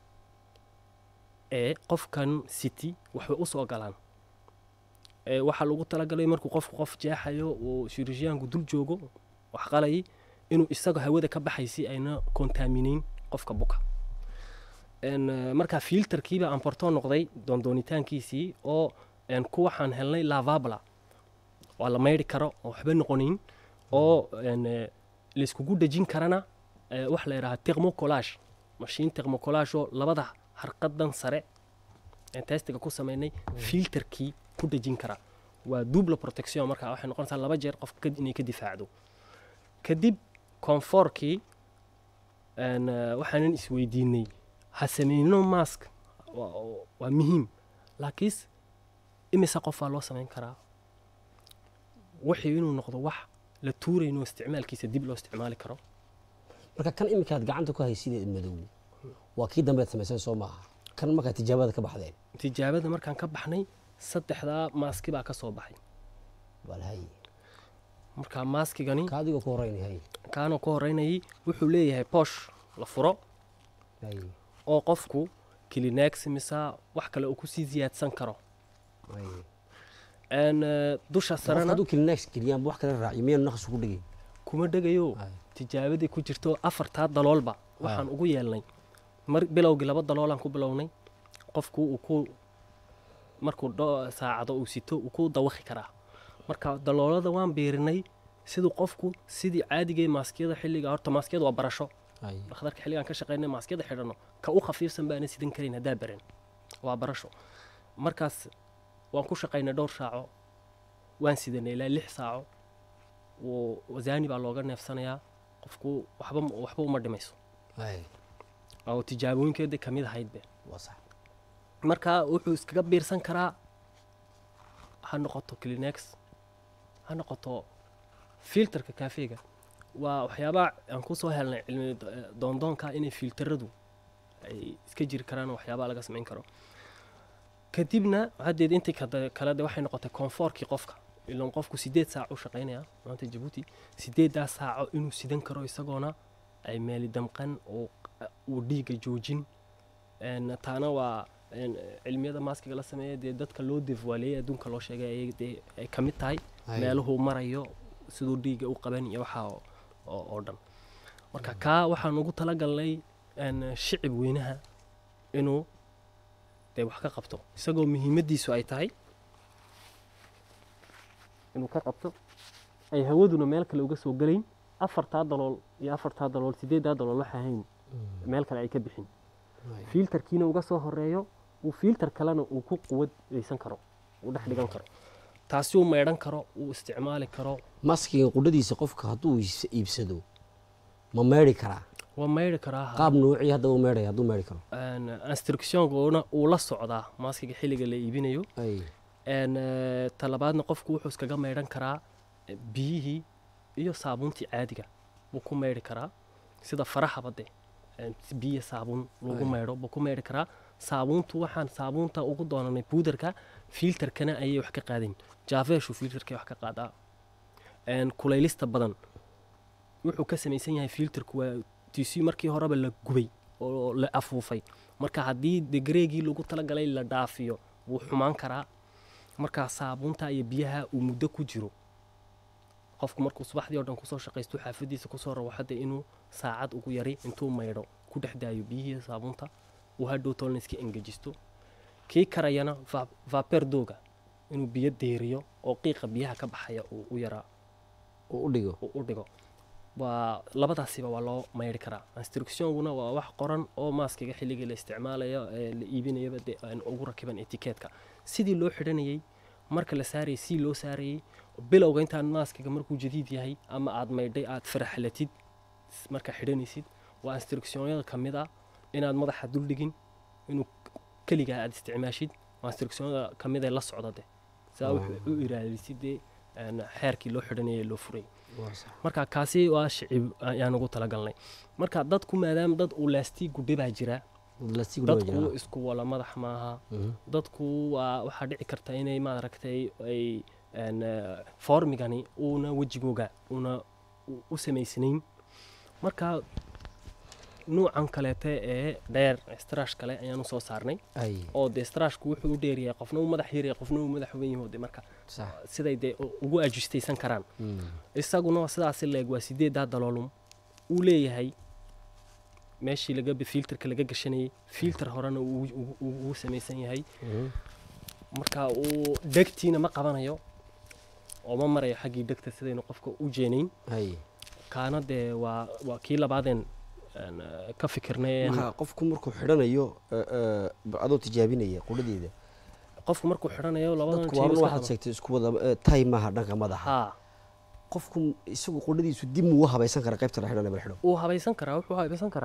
ee qofkan city waxbay u soo galaan ee waxaa lagu talagalay markuu qofku qof jeexayo uu chirurgianku dul joogo wax qalayay inuu isaga hawada ka baxay si ayna kontaamineyn qofka buka een, eh, marka filterkiiba amporto noqday doondoonitaankiisii oo een, ku waxaan helnay lavabla waa la maydhi karo oo waxba noqonayn oo een, eh, layskugu dhejin karana eh, wax la yidhaha termocolage mashiin termocolage oo labada harqadan sare ee testiga ku sameynay filterkii ku dhejin kara waa double protection marka waxay noqonaysaa laba jeer qofka ka- inay ka difaacdo kadib conforkii een, eh, waxaanan isweydiinay ha sameyno mask waa waa muhiim laakiinse imise qof waa loo samayn karaa wixii inuu noqdo wax la tuurayno isticmaalkiisa dib loo isticmaali karo marka kan iminkaad gacanta ku haysideed madow waa kii dambeed samayseen soo maaha kan markaa tijaabada ka baxdeen tijaabada markaan ka baxnay saddexdaa maaski baa ka soo baxay bal hay marka maaskigani ka adigoo ku horeynay hay kaanoo ka horeynayay wuxuu leeyahay boosh la furo hay oo qofku kilinex mise wax kale uu kusii siyaadsan karo hay Een, eh, dusha qofka sarena hadduu kilinex geliyaan wax kala raaciyo miyaanu naqas ugu dhigay kuma dhegayo Hay. tijaabadii ku jirto afartaa daloolba waxaan ugu yeelnay mar bilowgii laba daloolaan ku bilownay qofku uu ku markuu dho- saacado uu sito uu ku dawaqi karaa marka daloolada waan biirinay siduu qofku sidii caadigay maaskiyada xilliga horta maaskiyada waa barasho hay dhakhtarka xilligaan ka shaqeynay maaskiyada xidhanno ka u khafiifsan baana sidan karin haddaa baran waa barasho markaas waan ku shaqaynay dhowr saaco waan sidanay ilaa lix saaco wuu wasaani baa looga neefsanayaa qofku waxba waxba uma dhimayso hay oo tijaabooyinkeeda ka mid ahayd be waa sax marka wuxuu iskaga biirsan karaa ha noqoto clinex ha noqoto filterka kaafeega waa waxyaabaha aan kusoo helnay cilmi do- doondoonka inay filteradu ay iska jiri karaan oo waxyaabaha laga samayn karo kadibna haddeed intii kada- kale de waxay noqotay koonfoorkii qofka ilan qofku sideed saac u shaqaynaya maanta jabuuti sideeddaa saaco inuu sidan karo isagoona ay meeli damqan oo uu dhiiga joojin Een, taana waa een, cilmiyada maaskiga la sameeya dee dadka loo devaaleeyay adduunka loo sheegay ayay dee ay ka mid tahay Hay. meeluhuu marayo siduu dhiiga u qaban iyo waxaa oo- oo oo dhan marka kaa waxaan ugu talagalnay een, shicib weynaha inuu dee wax ka qabto isagoo muhiimaddiisu ay tahay inuu ka qabto ay hawaduna meel kale uga soo gelayn afartaa dalool iyo afartaa dalool sideeddaa dalool waxa ahayn meel kale ay ka bixin Hay. fiiltarkiina uga soo horeeyo uu fiiltar kalena uu ku quwadaysan karo uu dhex dhigan karo taasi uu maydhan karo uu isticmaali karo maskiga qudhadiisa qofka hadduu is- iibsado ma meedhi karaa waa maydhi karaa ha. qaab noocii haddaba u meedhaya hadduu meedhi karo Een, instructionkuna uu la socdaa maaskiga xilliga la iibinayo hay Een, eh, talabaadna qofku wuxuu iskaga maydhan karaa eh, biyihii iyo saabuuntii caadiga buu ku maydhi karaa sida farahaba de een, si biyo saabuun lagu Ay. maydho buu ku maydhi karaa saabuuntu waxaan saabuunta ugu doonanay buudarka fiiltarkana ayay wax ka qaadayn jaafeeshu fiiltarkay wax ka qaadaa Een, kulaylista badan wuxuu ka samaysan yahay fiiltarku waa tc markii horeba la gubay oo la afuufay marka haddii degreegii lagu talagalay la dhaafiyo wuu xumaan karaa markaa saabuunta iyo biyaha uu muddo ku jiro qofku markuu subaxdii oo dhan kusoo shaqaysto xaafadiisa kusoo rabo hadda inuu saacad ugu yari intuu maydho ku dhex daayo biyihii saabuunta uu hadhow toolna iska engejisto kii karayana va- vaper dooga inuu biyo deeriyo oo qiiqa biyaha ka baxaya uu u yaraa uu u dhigo uu u dhigo waa labadaasiba waa loo maydhi karaa instructionguna waa wax qoran oo maaskiga xilligii la isticmaalayo ee la iibinayaba dee aan ugu rakiban etikeetka sidii loo xidhanayay marka la saarayay si loo saarayay bilowga intaan maaskiga markuu jadiid yahay ama aad maydhay aad faraxlatid markaa xidhanaysid waa instructionyada ka mid ah inaad madaxa duldhigin inuu keligaa aad isticmaashid waa instructionyada ka mid ee la socda de saa wuxuu u iraadisid dee een, xeerkii loo xidhanayay loo furay waa sax marka kaasi waa shicib ayaan ugu talagalnay marka dadku maadaama dad uu laastiigu dhibaa jira lastig waa dadku jiraa isku wala madax maaha Mhm. dadku waa waxaa dhici karta inay maaragtay ay een, eh, foormigani uuna wejigooga uuna u- u samaysnayn marka nuucan kaleete ee dheer strash kale ayaan usoo saarnay ay oo dee strashku wuxuu u dheeryahay qofna uu madax yaryahay qofna uu madax weyn yahay oo dee marka sax siday dee u- ugu ajustaysan karaan Mm. isaguna waa sidaasi leeg waa sideeddaa daloolum uu leeyahay meeshii laga filterka laga gashanayay filter horena uu ugu- ugu ugu samaysan yahay Mhm. marka uu dhegtiina ma qabanayo oo ma marayo xaggii dhegta sidaynu qofka u jeenayn ay kaana dee waa waa kii labaadeen aan, eh, ka fikirnay een- marka qofku markuu xidhanayo eh, eh, adoo tijaabinaya qudhadeeda qofku markuu xidhanayo labadan dadku jeeb waana iska waxaad qaba. sheegtay isku wada eh, tay maaha dhanka madaxa haa qofku isagu qudhadiisu dib muu habaysan kara qaybta la xidhanaya bal xidho wuu habaysan karaa wuxuu habaysan karaa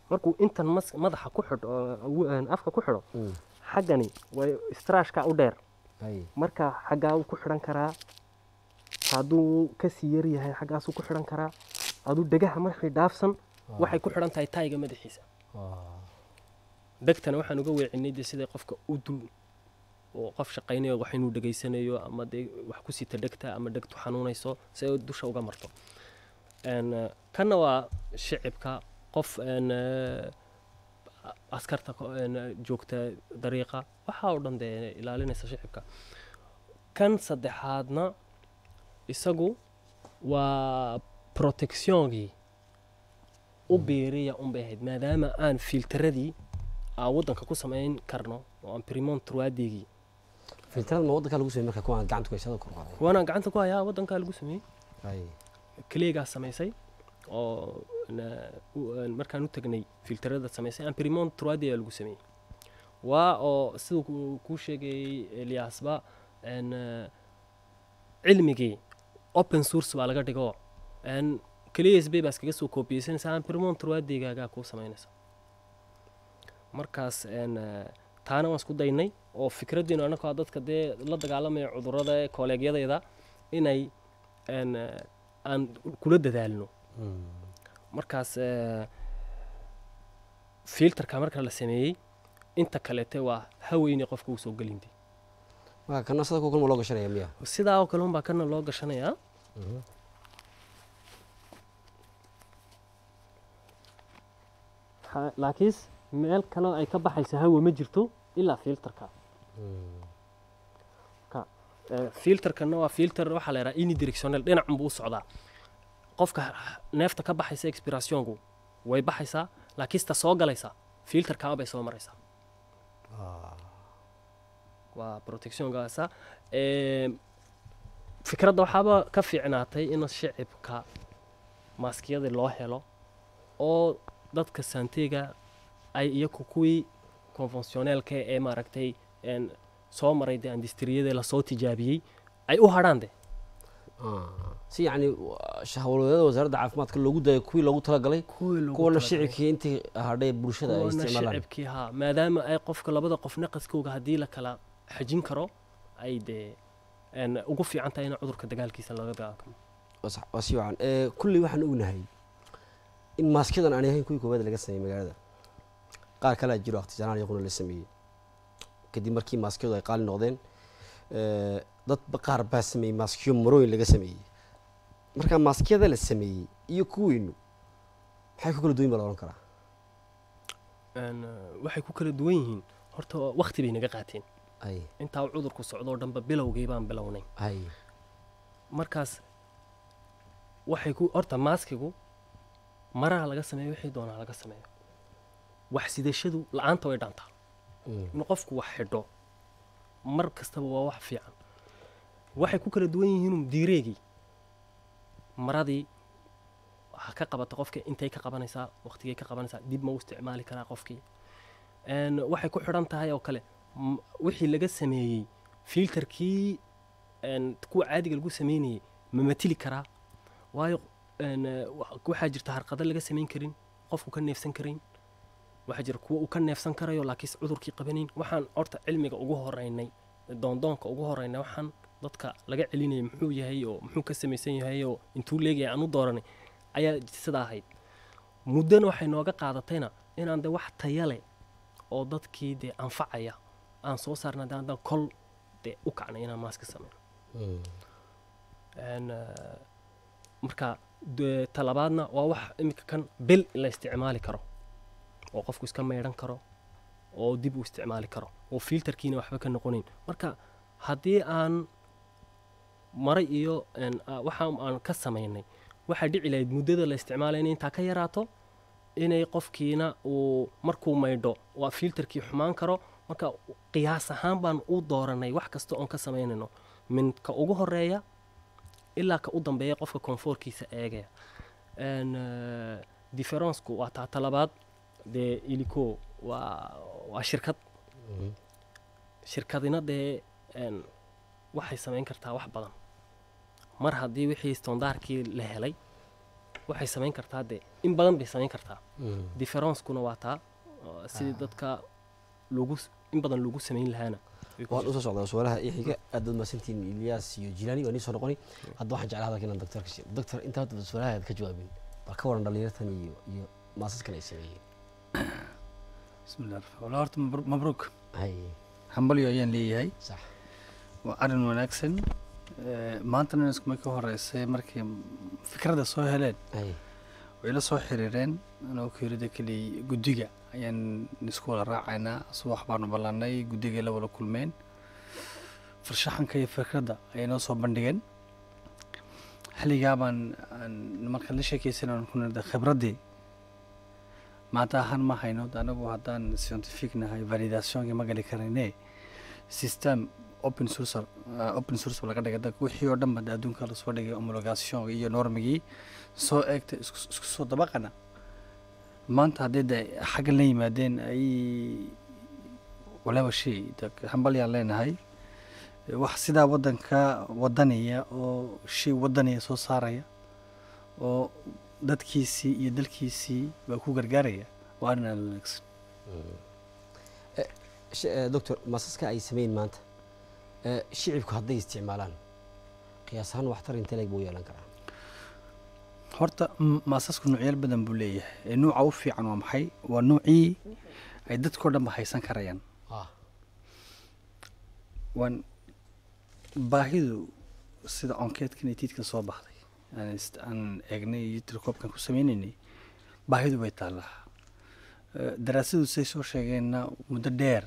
markuu intan mas- madaxa ku xidho oo awu- een, afka ku xidho Mm. xaggani way straashka u dheer hay marka xaggaa wuu ku xidhan karaa hadduu kasii yar yahay xaggaasuu ku xidhan karaa hadduu dhegaha markii dhaafsan waxay ku xidhan tahay taayiga madaxiisa dhegtana waxaan uga weecinay dee siday qofka u dul oo qof shaqaynayo wax inuu dhegaysanayo ama dee wax ku sita dhegta ama dhegtu xanuunayso si ay dusha uga marto Een, eh, kanna waa shicibka qof een, eh, askarta ko- een, eh, joogta dariiqa waxaa oo dhan dee ilaalinaysa shicibka kan saddexaadna isagu waa protectiongii u biiriya unbay ahayd maadaama aan filtaradii aan waddanka ku samayn karno oo aan primon truadigii filtarada ma waddanka lagu sameeyey marka kuwaan gacanta ku haysada kor qaaday kuwanaan gacanta ku hayaa waddankaa lagu sameeyey hay kaleegaa samaysay oo na- u- een, markaan u tagnay filtarada samaysay aan primon truadi lagu sameeyey waa oo siduu ku- kuu sheegayey eliasba een, eh, cilmigii open source baa laga dhigo een, keliya sbay baa iskaga soo koobiyeysanaysa aan primon truadigaagaa kuu samaynaysa markaas een, eh, taana waan isku daynay oo fikraddiinu annagoo dadka dee la dagaalamaya cudurrada ee kooleegyadayda inay een, eh, aan kula dadaalno markaas eh, filterka marka la sameeyey inta kaleete waa haweyni qofka uu soo gelintay marka kana sida kuwa kalma loo gashanaya miya sidaa oo kale unbaa kana loo gashanayaa Ha- laakiinse meel kale ay ka baxaysa hawa ma jirto ilaa filterka ka eh, filterkana waa filter waxaa la yidhaha unidirectional dhinacun buu u socdaa qofka neefta ka baxaysa expirationku way baxaysaa laakiinse ta soo galaysa filterkaa bay soo maraysaa waa protectionkaasa Em, fikradda waxaaba ka fiicnaatay in shicibka maaskiyadii loo helo oo dadka saanteega ay iyaku kuwii conventioneelka ee maaragtay een, soo maray dee industriyada lasoo tijaabiyey ay u hadhaan de si yacni hawlwadeeda wasaaradda caafimaadka loogu dayo kuwii loogu talagalay kuwii loogu kuwana talagalay. shicibkii intii hadhay bulshada ay kuwana isticmaalaan shicibkii haa maadaama ay qofka labada qof naqaskooga haddii la kala xajin karo ay dee een, ugu fiican tahay in cudurka dagaalkiisa laga dagaalkamo waa sax- waa si wacan Eh, kulley waxaan ognahay in maaskiyadan aan ahayn kuwii koowaad laga sameeyey magaalada qaar kalea jiro akhtisaanaan iyaguna la sameeyey kadib markii maaskiyadu ay qaali noqdeen eh, dad ba- qaar baa sameeyey maaskiyo marooyin laga sameeyey marka maaskiyada la sameeyey iyo kuweynu maxay ku kala duwan baa la odhan karaa Een, eh, waxay ku kala duwan yihiin horta waqti bay naga qaateen ay intaa uu cudurku socdoo dhanba bilowgii baan bilownay ay markaas waxay ku horta maaskigu maraha laga sameeyo wixii doonaa laga sameeyo wax sidashadu la-aanta way dhaantaa Mm. in qofku wax xidho mar kastaba waa wax fiican waxay ku kala duwan yihiin diireegii maradii ha ka qabata qofka intay ka qabanaysaa waqtigay ka qabanaysaa dib ma u isticmaali karaa qofkii Een, waxay ku xidhan tahay oo kale m- wixii laga sameeyey filterkii een, kuwa caadiga lagu sameynayay ma matili karaa waayo een, wa- waxaa jirta harqado laga samayn karin qofku ka neefsan karin waxaa jira kuwa uu ka neefsan karayo laakiinse cudurkii qabanayn waxaan horta cilmiga ugu horeynay doondoonka ugu horeynay waxaan dadka laga celinayay muxuu yahay oo muxuu ka samaysan yahay oo intuu leegaya aan u dooranay ayaa sidaa ahayd muddana waxay nooga qaadatayna inaan de wax taya leh oo dadkii dee anfacaya aan soo saarna de haddaan kol dee u kacnay inaan maaska sameyno Mm. Een, eh, marka de- talabaadna waa wax imika kan bil la isticmaali karo oo qofku iska meydhan karo oo dib u isticmaali karo oo filterkiina waxba ka noqonayn marka haddii aan maray iyo een, ah, waxa aan ka samaynay waxaa dhici lahayd muddada la isticmaalaya inay intaa ka yaraato inay qofkiina uu markuu maydho waa filterkii xumaan karo marka qiyaas ahaan baan u dooranay wax kasta oon ka samaynayno min ka ugu horeeya ilaa ka u dambeeya qofka koonfoorkiisa eegaya Een, eh, differenceku waa taa talabaad dee ilico waa waa shirkad Mhm. shirkadina dee een, waxay samayn kartaa wax badan mar haddii wixii stondaarkii la helay waxay samayn kartaa dee in badan bay samayn kartaa Mm. differencekuna waa taa oo sidii dadka lagu s- in badan lagu samayn lahaana way ku waan jirtaa. usoo socdaa su-aalaha ii xiga aad baad mahadsantihiin ilyaas iyo jilaani waa nii soo noqoni hadda waxaan jeclaa hadalka inaan doctorka siiyo doctor inta hadda su-aalaha aad ka jawaabin bal ka waran dhalinyartan iyo iyo maasaskan ay sameeyeen bismillah wala horta mabru- mabruuk hay hambalyo ayaan leeyahay sax waa arrin wanaagsan Eh, maantana iskuma ka horeysay markay fikradda soo heleen hay way la soo xiriireen anoo keerida keli guddiga ayaan isku wada raacaynaa subax baanu ballanay guddiga la wada kulmeen farshaxanka iyo fikradda ayay noo soo bandhigeen xilligaa baan aan- markaan la sheekaysan aan ku nirda khibraddii maanta ahaan ma hayno de anagu haddaan scientific nahay validationka ma gali karayne system open source uh, open source laga dhigay dadka wixii oo dhan ba de adduunka lasoo dhigay homologation iyo normigii soo eegta isku isku soo dabaqana maanta haddii de xaggan la yimaadeen ay walaaba shay de hambalyaan leenahay wax sidaa waddanka wadanaya oo shay wadanaya soo saaraya oo dadkiisii iyo dalkiisii baa ku gargaaraya waa arrin aada u wanaagsan Sh- eh, doctor maasaska ay sameyn maanta eh, shicibku hadday isticmaalaan qiyaas ahaan waxtar inte leeg buu yeelan karaa horta m- maasasku noocyaal badan buu leeyahay ee nuuca u fiican waa maxay waa nuucii ay dadkao dhan ba haysan karayaan ah waan baahidu sida onkeedkan iyo tiidkan soo baxday aan ist- aan eegnay iyo tirkoobkan ku sameynaynay baahidu way taallaa Eh, daraasadu say soo sheegeenna muddo dheer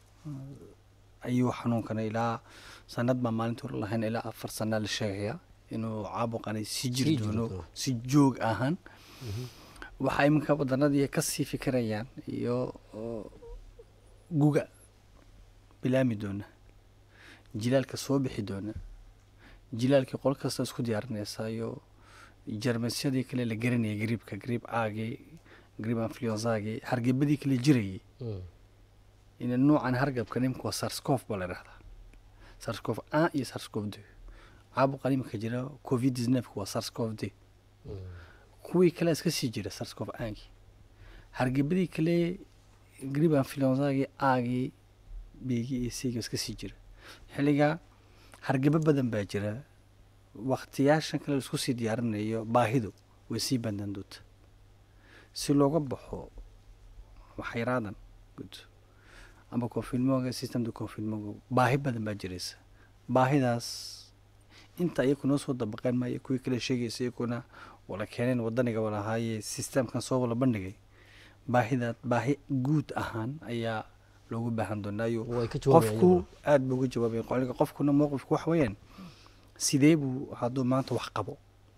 eh, ayuu xanuunkana ilaa sanad baa maalinta hore lahayn ilaa afar sanaa la sheegaya inuu caabuqani si Sii jiri jiri doono doono. si joog ahaan waxaa iminka wadanadii ka sii fikirayaan iyo oo, guga bilaami doona jilaalka soo bixi doona jilaalkii qol kasta isku diyaarinaysa iyo jarmasyadii kale la garanayay griibka griib caagii griib influenzagii hargebadii kale jirayay Mm. ina nuucan hargabka nimka waa sarscof baa la dhahdaa sarscof a iyo sarscof d caabuqan imika jira covid 19 waa sarscof d Mm. kuwii kale iska sii jira sarscof aagii hargebadii kale grib influenzagii aagii beegii iyo seegii iska sii jira xilligaa hargebo badan baa jira waktiyaashan kale la isku sii diyaarinayo baahidu way sii bandaan doonta si looga baxo waxyaraadan gud amba confinmoga systemda confinmoga baahi badan baa jiraysa baahidaas inta iyaku noo soo dabaqeen maayo kuwii kale sheegaysa iyakuna wala keeneen wadaniga walahaaye systemkan soo wala bandhigay baahidaad baahi guud ahaan ayaa loogu baahan doonaayo way ka jawaabayaan qofku aada buu uga jawaabaya qoliga qofkuna mowqifku wax weeyaan sidee buu hadduu maanta wax qabo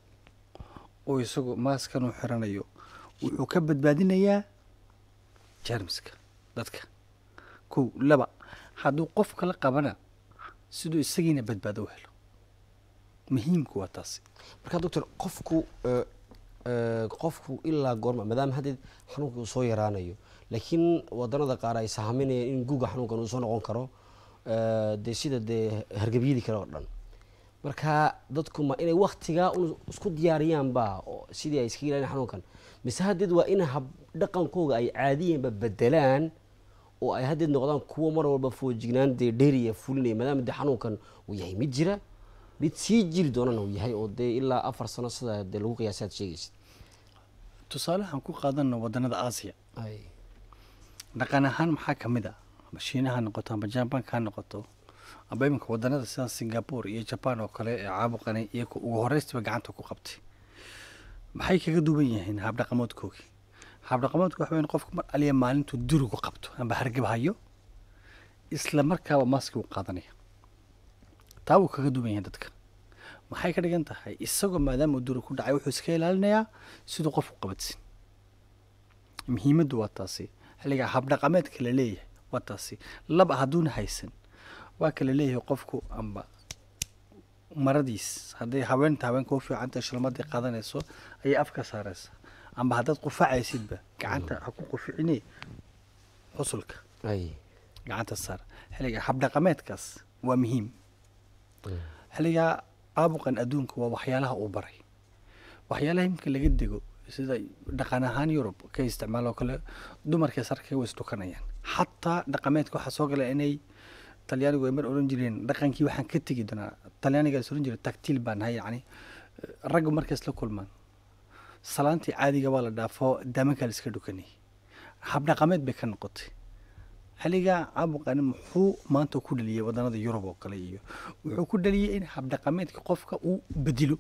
oo isagu maaskan uu xiranayo wuxuu ka badbaadinayaa jermiska dadka kow laba hadduu qof kala qabana siduu isagiina badbaado u helo muhiimku waa taasi marka doctor qofku eh, eh, qofku ilaa goorma maadaama haddeed xanuunka uu soo yaraanayo laakiin wadanada qaar ay sahaminayaan in guga xanuunkan uu soo noqon karo eh, dee sida dee hargebyadii kale oo dhan marka dadku ma inay waktigaa un isku diyaariyaanba oo sidii ay iskaga ilaalin xanuunkan mise haddeed waa in hab dhaqankooga ay caadiyanba bedelaan oo ay haddeed noqdaan kuwo mar walba foojignaan dee dheeriya fulinaya maadaama dee xanuunkan uu yahay mid jira mid sii jiri doonana uu yahay oo dee ilaa afar sano sida dee lagu qiyaasay aad sheegaysid tusaalehan ku qaadano wadanada aasiya ay dhaqan ahaan maxaa ka mid a amba shiinaha ha noqoto amba jabanka ha noqoto amba iminka wadanada sida singapore iyo jaban oo kale ee caabuqani iyaku ugu horeystiba gacanta ku qabtay maxay kaga duwan yihiin habdhaqamoodkoogii habdhaqamoodku waxa weyn qofku mar aliya maalintuu durigu qabto amba hargab hayo isla markaaba maski uu qaadanaya taa wuu kaga duwan yahay dadka maxay ka dhigan tahay isagoo maadaama uu duri ku dhacay wuxuu iska ilaalinayaa siduu qofku qabadsin muhiimaddu waa taasi xilligaa habdhaqameedka la leeyahay waa taasi laba hadduuna haysan waa kala leeyahay qofku amba maradiis hadday haweenta haweenka u fiicanta shilmadii qaadanayso ayay afka saaraysa amba haddaad qufacaysidba gacanta ha ku quficine xusulka ay gacanta saar xilligaa habdhaqameedkaas waa muhiim xilligaa caabuqan adduunka waa waxyaalaha uu baray waxyaalaha imika laga dego sida dhaqan ahaan yurub ka isticmaaloo kale dumarka sarka way isdhukanayaan xataa dhaqameedka waxaa soo gala inay talyaanigu ay mar oran jireen dhaqankii waxaan ka tegi doonaa talyaaniga is oran jiray tactiil baan nahay yacni raggu markay isla kulmaan salaantii caadiga waa la dhaafo daamankaa la iska dhukanayay habdhaqameed bay ka noqotay xilligaa caabuqani muxuu maanta ku dhaliyey waddanada yurub oo kale iyo wuxuu ku dhaliyey in habdhaqameedka qofka uu bedilo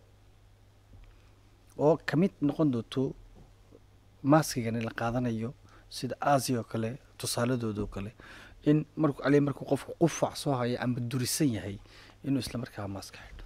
oo ka mid noqon doonto maaskigani la qaadanayo sida aasiya oo kale tusaaladooda oo kale in markuu ali markuu qofku qufac soo haya ama durisan yahay inuu isla markaa maaska xidho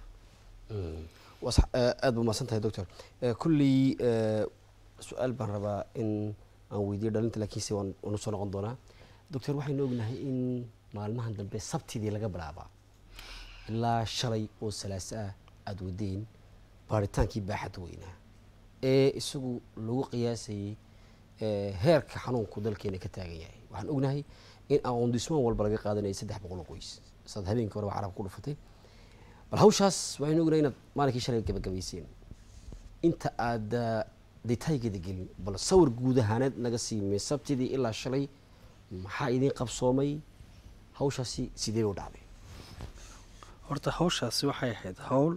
waa sax eh, aad baa mahadsan tahay doctor Eh, kulley eh, su-aal baan rabaa in aan weydiiyo dhalinta laakiinse waan waan usoo noqon doonaa doctor waxaynu ognahay in maalmahan dambe sabtidii laga bilaabaa ilaa shalay oo salaaso ah aada wadeen baaritaankii baaxadda weynaa ee isagu lagu qiyaasayey eh, heerka xanuunku dalkeena ka taagan yahay waxaan ognahay in aqoondismaan walba laga qaadanayay saddex boqol oo qoys saad habeenkii hore waa carabka ku dhufatay bal hawshaas waxaynu ognahay inaad maalinkii shalay gabagabayseen inta aad ah, detaygeeda gelin bal sawir guud ahaaneed naga siimay sabtidii ilaa shalay maxaa idiin qabsoomay hawshaasi sidee u dhacday horta hawshaasi waxay ahayd hawl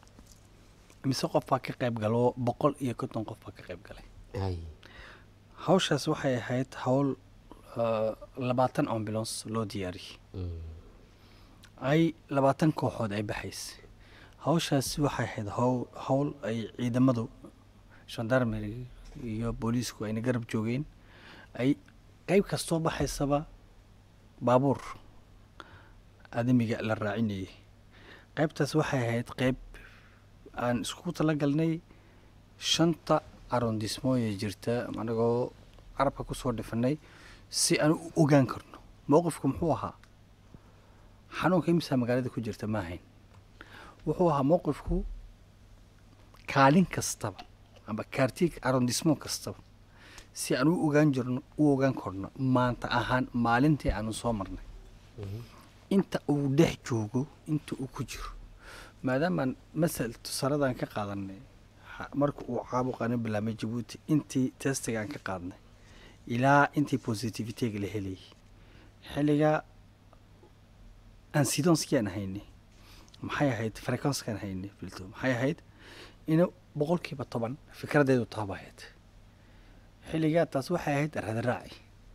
mise qof baa ka qayb galo boqol iyo konton qof baa ka qayb galay Ay, hawshaas waxay ahayd hawl ah, labaatan ambulance loo diyaariyey mm, ay labaatan kooxood ay baxaysay hawshaasi waxay ahayd hawl hawl ay ciidamadu gendarmery iyo booliisku ayna garab joogeen ay qeyb kastoo baxaysaba baabuur aadamiga la raacinayay qeybtaas waxay ahayd qeyb aan isku talagalnay shanta arrondismooye jirta anagoo carabka kusoo dhifanay si aan u ogaan karno mowqifku muxuu ahaa xanuunka imisaa magaalada ku jirta ma ahayn wuxuu ahaa mowqifku kaalin kastaba amba kaartiig arrondismo kastaba si aan u ogaan jirno u ogaan karno maanta ahaan maalintii aanu soo marnay inta uu dhex joogo inta uu ku jiro maadaamaan masal tusaaladan ka qaadanay ha- marka uu caabuqani bilaabmay jabuuti intii testigaan ka qaadnay ilaa intii positivitega la helayay xilligaa ansidonskiaan haynay maxay ahayd frequenskaan haynay filto maxay ahayd ina boqolkiiba toban fikradeedu taaba ahayd xilligaa taas waxay ahayd radaraaci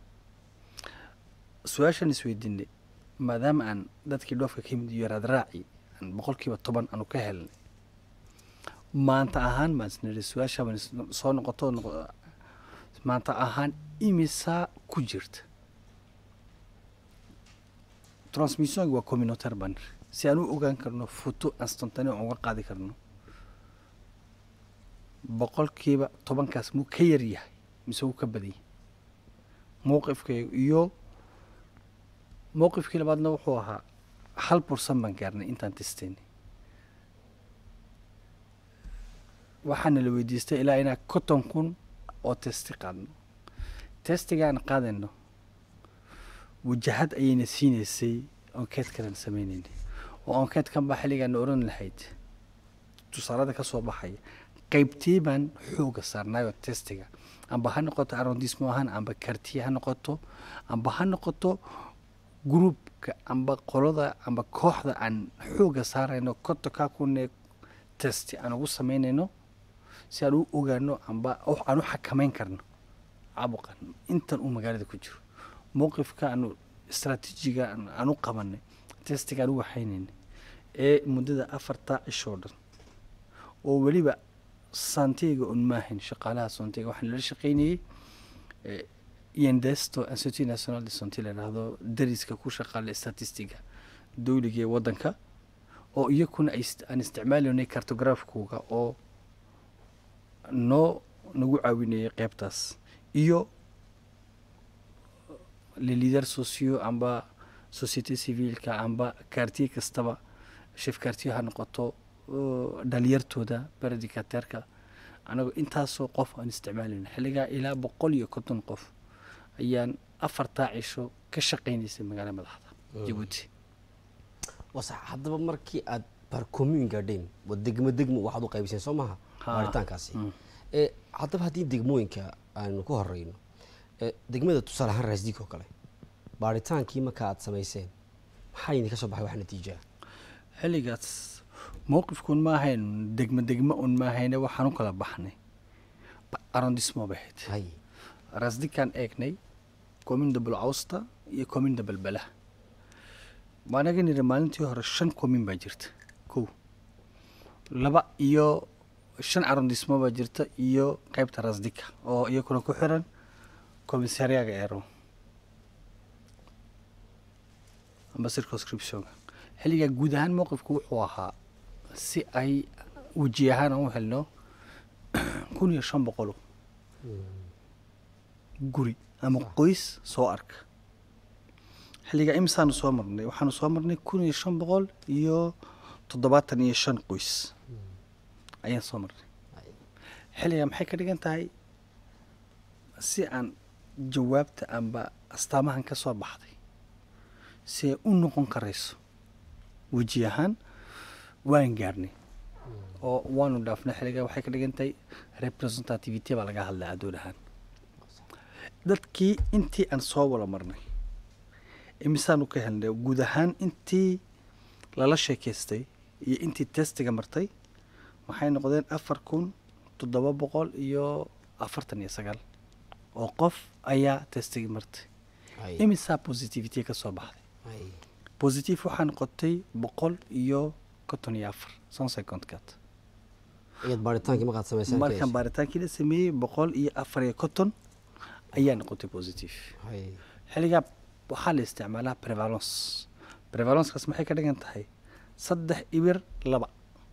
su-aashaan isweydiinay maadaama aan dadkii dhoofka ka yimid iyo radaraaci aan boqolkiiba toban aanu ka helnay maanta ahaan baan isniri su-aasha baan is- soo noqoto noqo- maanta ahaan imisaa ku jirta transmissionka waa communautaire baan niri si aan u ogaan karno foto instantane aan uga qaadi karno boqolkiiba tobankaas muu ka yar yahay mise wuu ka badan yahay mowqifkayga iyo mowqifkii labaadna wuxuu ahaa hal bursan baan gaarnay intaan testaynay waxaana la weydiistay ilaa inaa konton kun oo testi qaadno testigaan qaadayno wajahad ayayna siinaysay onkeed kalan sameynaynay oo onkeedkan baa xilligaana oran lahayd tusaalada ka soo baxaya qaybtii baan xooga saarnaayoo testiga amba ha noqoto arrondismo ahaan amba kartiye ha noqoto amba ha noqoto gruupka amba qolada amba kooxda aan xooga saarayno kontonkaa kunee testi aan ugu samaynayno si aan u ogaano amba wax aan u xakameyn karno caabuqan intan uu magaalada ku jiro mowqifka aanu istraatiijiga aan- aan u qabanay testiga aan u waxaynaynay ee muddada afarta cishoo dhan oo weliba santeyga un maahayn shaqaalaha santeyga waxaan lala shaqaynayey eh, yendesto institut national de santé la yidhaahdo dariska ku shaqaala statistiga dowliga ee waddanka oo iyakuna ay ist- aan isticmaalaynay cartografkooga oo noo nagu caawinayay qeybtaas iyo les leaders sociaux amba société civilka amba quartier kastaba chef quartier ha noqoto oo dhalinyartooda baradicateerka anagoo intaasoo qof aan isticmaalayna xilligaa ilaa boqol iyo konton qof ayaan afartaa cisho ka shaqaynaysay magaala madaxda jabuuti waa sax haddaba markii aad bar commune garden waa degmo degmo waxaad u qaybiseen soo maha Ha. baaritaankaasi Mm. ee haddaba haddii degmooyinka aanu ku horeyno ee degmada tusaale ahaan raasdik oo kale baaritaankii marka aad samayseen maxaa idinka soo baxay wax natiijaa xilligaas mowqifkuun ma ahayn degmo degmo un ma ahayne waxaan u kala baxnay Ba- arrondissement bay ahayd hay rasdikaan eegnay commune de bulcawsta iyo commune de balbala waanaga niri maalintii hore shan commune baa jirta kow laba iyo shan arrondissement baa jirta iyo qaybta rasdika oo iyakuna ku xiran commissariaga eero amba circonscriptionka xilligaa guud ahaan mowqifku wuxuu ahaa si ay weji ahaan aan u helno kun iyo shan boqolo guri ama qoys soo arka xilligaa imisaanu soo marnay waxaanu soo marnay kun iyo shan boqol iyo toddobaatan iyo shan qoys ayaan soo marnay xilligaa maxay ka dhigan tahay si aan jawaabta amba astaamahan ka soo baxday si ay u noqon karayso weji ahaan waan gaarnay oo waanu dhaafnay xilligaa waxay ka dhigan tahay representativity baa laga hadlaa adduun ahaan dadkii intii aan soo wada marnay imisaanu ka helnay guud ahaan intii lala sheekaystay iyo intii testiga martay waxay noqdeen afar kun toddoba boqol iyo afartan iyo sagaal oo qof ayaa testigii martay hay imisaa positivity ka soo baxday hay positive waxaa noqotay boqol iyo konton iyo afar son secondkat iyad baaritaankii markaad samayseen markaan baaritaankii la sameeyey boqol iyo afar iyo konton ayaa noqotay positive hay xilligaa waxaa la isticmaalaa prevalence prevalencekas maxay ka dhigan tahay saddex ibir laba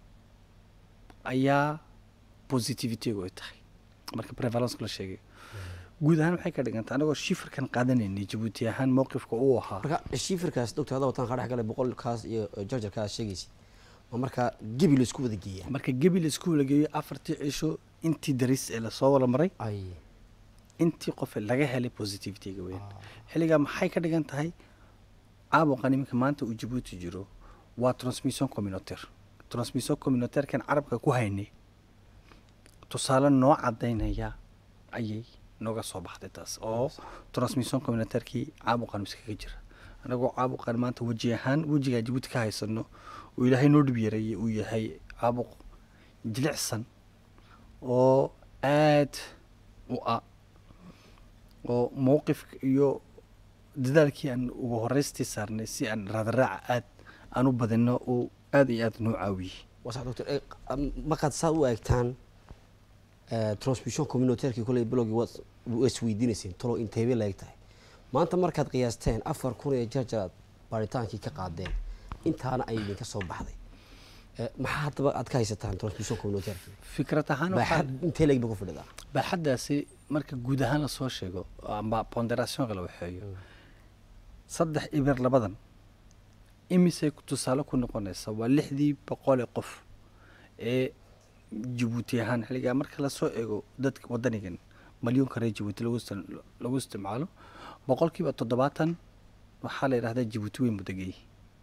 ayaa positivitygu ay tahay marka prevalence la sheegay guud ahaan waxay ka dhigan tahay anagoo shifirkan qaadanaynay jabuuti ahaan mowqifka uu ahaa marka shiifirkaas doctor hadda wataan kaa dhex galay boqolkaas iyo jarjarkaas sheegaysid ma markaa gebi la isku wada geeyaa marka gebi la isku walageeyo afartii cisho intii daris ee lasoo wada maray ay intii qof laga helay positivityga weyn xilligaa maxay ka dhigan tahay caabuqan iminka maanta uu jabuuti jiro waa transmission communautaire transmission communautairekan carabka ku haynay tusaale noo cadaynaya ayay nooga soo baxday taas oo transmission communautairkii caabuqan iskaga jira anagoo caabuqan maanta weji ahaan wejigaa jabuuti ka haysano uu ilaahay noo dhib yareeyay uu yahay caabuq jilicsan oo aad u ah oo mowqifka iyo dadaalkii aan ugu horeystii saarnay si aan raadaraaca aad aan u badino uu aad iyo aad noo caawiyey waa sax doctor Eh, am- markaad saa u eegtaan eh, transmission communautairkii koley bilowgii waad waa isweydiinayseen talo inteebay la eg tahay maanta markaad qiyaasteen afar kun iyo jarjar aad baaritaankii ka qaadeen intaana ay idinka soo baxday Eh, maxaa haddaba aad ka haysataan transmission communautairkii fikrad ahaan waxaa baaxad intee leeg ba ku fadhidaa baaxaddaasi marka guud ahaan lasoo sheego amba ponderationka la waxeeyo saddex ibir labadan imisay ku- tusaale ku noqonaysa waa lixdii boqolee qof ee jabuuti ahaan xilligaa marka lasoo eego dadka wadanigan malyuunka reer jabuuti lagu istic- lagu isticmaalo boqolkiiba toddobaatan waxaa la yidhahdaa jabuuti weyn mudagey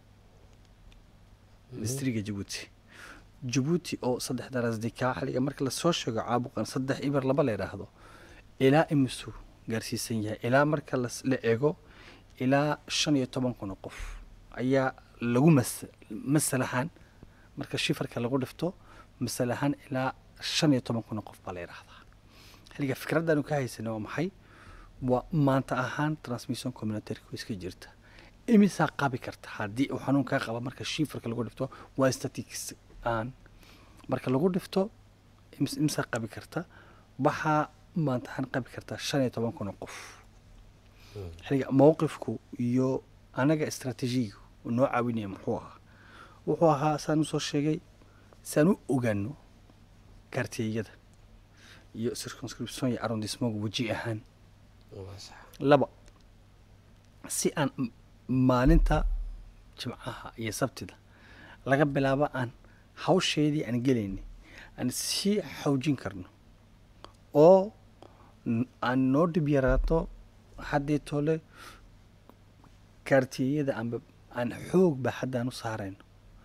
distriga jabuuti jabuuti oo saddex darasdikaa xilliga marka lasoo sheego caabuqan saddex ibir laba la yidhaahdo ilaa imisuu gaarsiisan yahay ilaa marka las- la eego ilaa shan iyo toban kun oo qof ayaa lagu mas masal ahaan marka shifarka lagu dhifto masal ahaan ilaa shan iyo toban kun oo qof baa la yidhaahdaa xilliga fikraddaanu ka haysanay waa maxay waa maanta ahaan transmission communautairka way iska jirta imisaa qabi karta haddii uu xanuun kaa qaba marka shifarka lagu dhifto waa statistics aan marka lagu dhifto imis- imisaa qabi karta waxaa maanta ahaan qabi karta shan iyo toban kun oo qof xilliga mowqifku iyo anaga istraatiijiyigu uu noo caawinaya muxuu ahaa wuxuu ahaa saan usoo sheegay saan u ogaano kaartiyeyada iyo circumscription iyo arrondissement weji ahaan waa sax laba si aan m- maalinta jimcaha iyo sabtida laga bilaabo aan hawsheedii aan gelaynay aan sii xoojin karno oo n- aan noo dhib yaraato haddii tole kaartiyeyada amba aan xoog ba haddaan u saarayno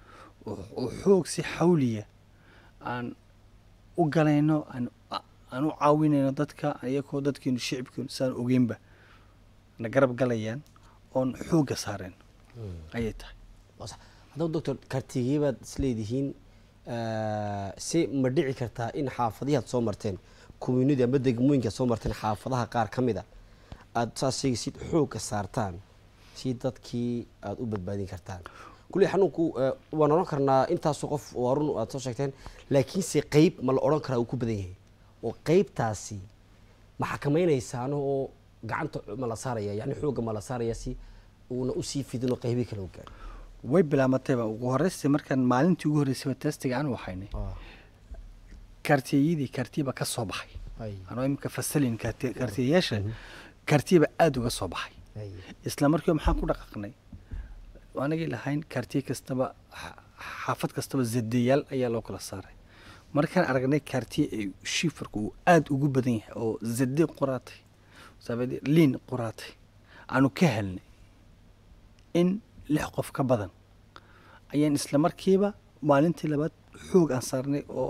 oo- oo xoog si xawliya aan u galayno aan aan u caawinayno dadka iyagoo dadkeenu shicibkeenu saan ogeynba na garab galayaan oon xoogga saareen ayay tahay Waa sax. haddaba doctor kartigee baad isleedihiin si ma dhici kartaa in xaafadihi aad soo marteen community ama degmooyinka aad soo marteen xaafadaha qaar ka mid a aad saas sheegaysid xoogga saartaan si dadkii aada u badbaadin kartaan kulli xanuunku eh, waan odhan karnaa intaasu qof waa run aad soo sheegteen laakiinse qeyb ma la odhan karaa uu ku badan yahay oo qeybtaasi ma xakamaynaysaan oo gacanta ma la saaraya yani xoogga ma la saaraya si uuna usii fidin oo qeybii kale u gaaro way bilaamatayba ugu horreysay markaan maalintii ugu horreysayba testiga aan waxaynay kartiyadii kartiyaba ka soo baxay anoo iminka fasalin karti- kartiyayaasha kartiyaba aada uga soo baxay isla markiiba maxaan ku dhaqaaqnay anagii lahayn kartiye kastaba xa- xaafad kastaba zadeyaal ayaa loo kala saaray markaan aragnay kartiye ay shifarku uu aada ugu badan yahay oo zade qoraatay sabade liin qoraatay aanu ka helnay in lix qof ka badan ayaan isla markiiba maalintii labaad xoog aan saarnay oo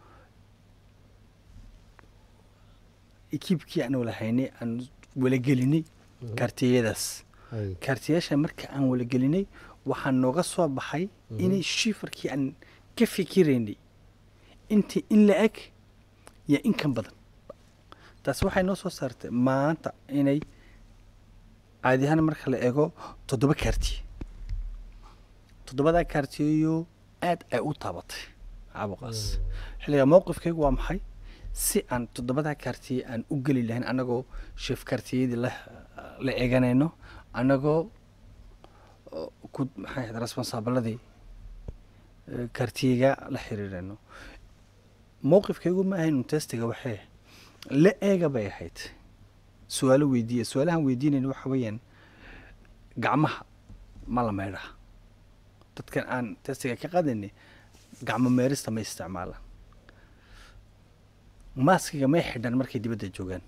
ekiibkii aan walahaynay aan walagelinay kartiyadaas kaartiyaasha marka aan walagelinay waxaa nooga soo baxay inay shifarkii aan ka fikiraynay intii in la eg iyo in kan badan taas waxay noo soo saartay maanta inay caadi ahaan marka la eego toddoba kaartiye toddobadaa kaartiyeyo aad ay u taabatay caabuqaas xilliga mowqifkaygu waa maxay si aan toddobadaa kaartiye aan u geli lahayn annagoo sheef kaartiyadii la la eeganayno annagoo oo ku maxay ahayd responsaabiladii kaartiyega la xiriirayno mowqifkaygu ma ahayn un testiga waxee la eega bay ahayd su-aalo weydiiya su-aalahan weydiinayna waxa weeyaan gacmaha ma la meydhaa dadkan aan testiga ka qaadayni gacmo meerista ma isticmaalaan maaskiga may xidhan markay dibadda joogaan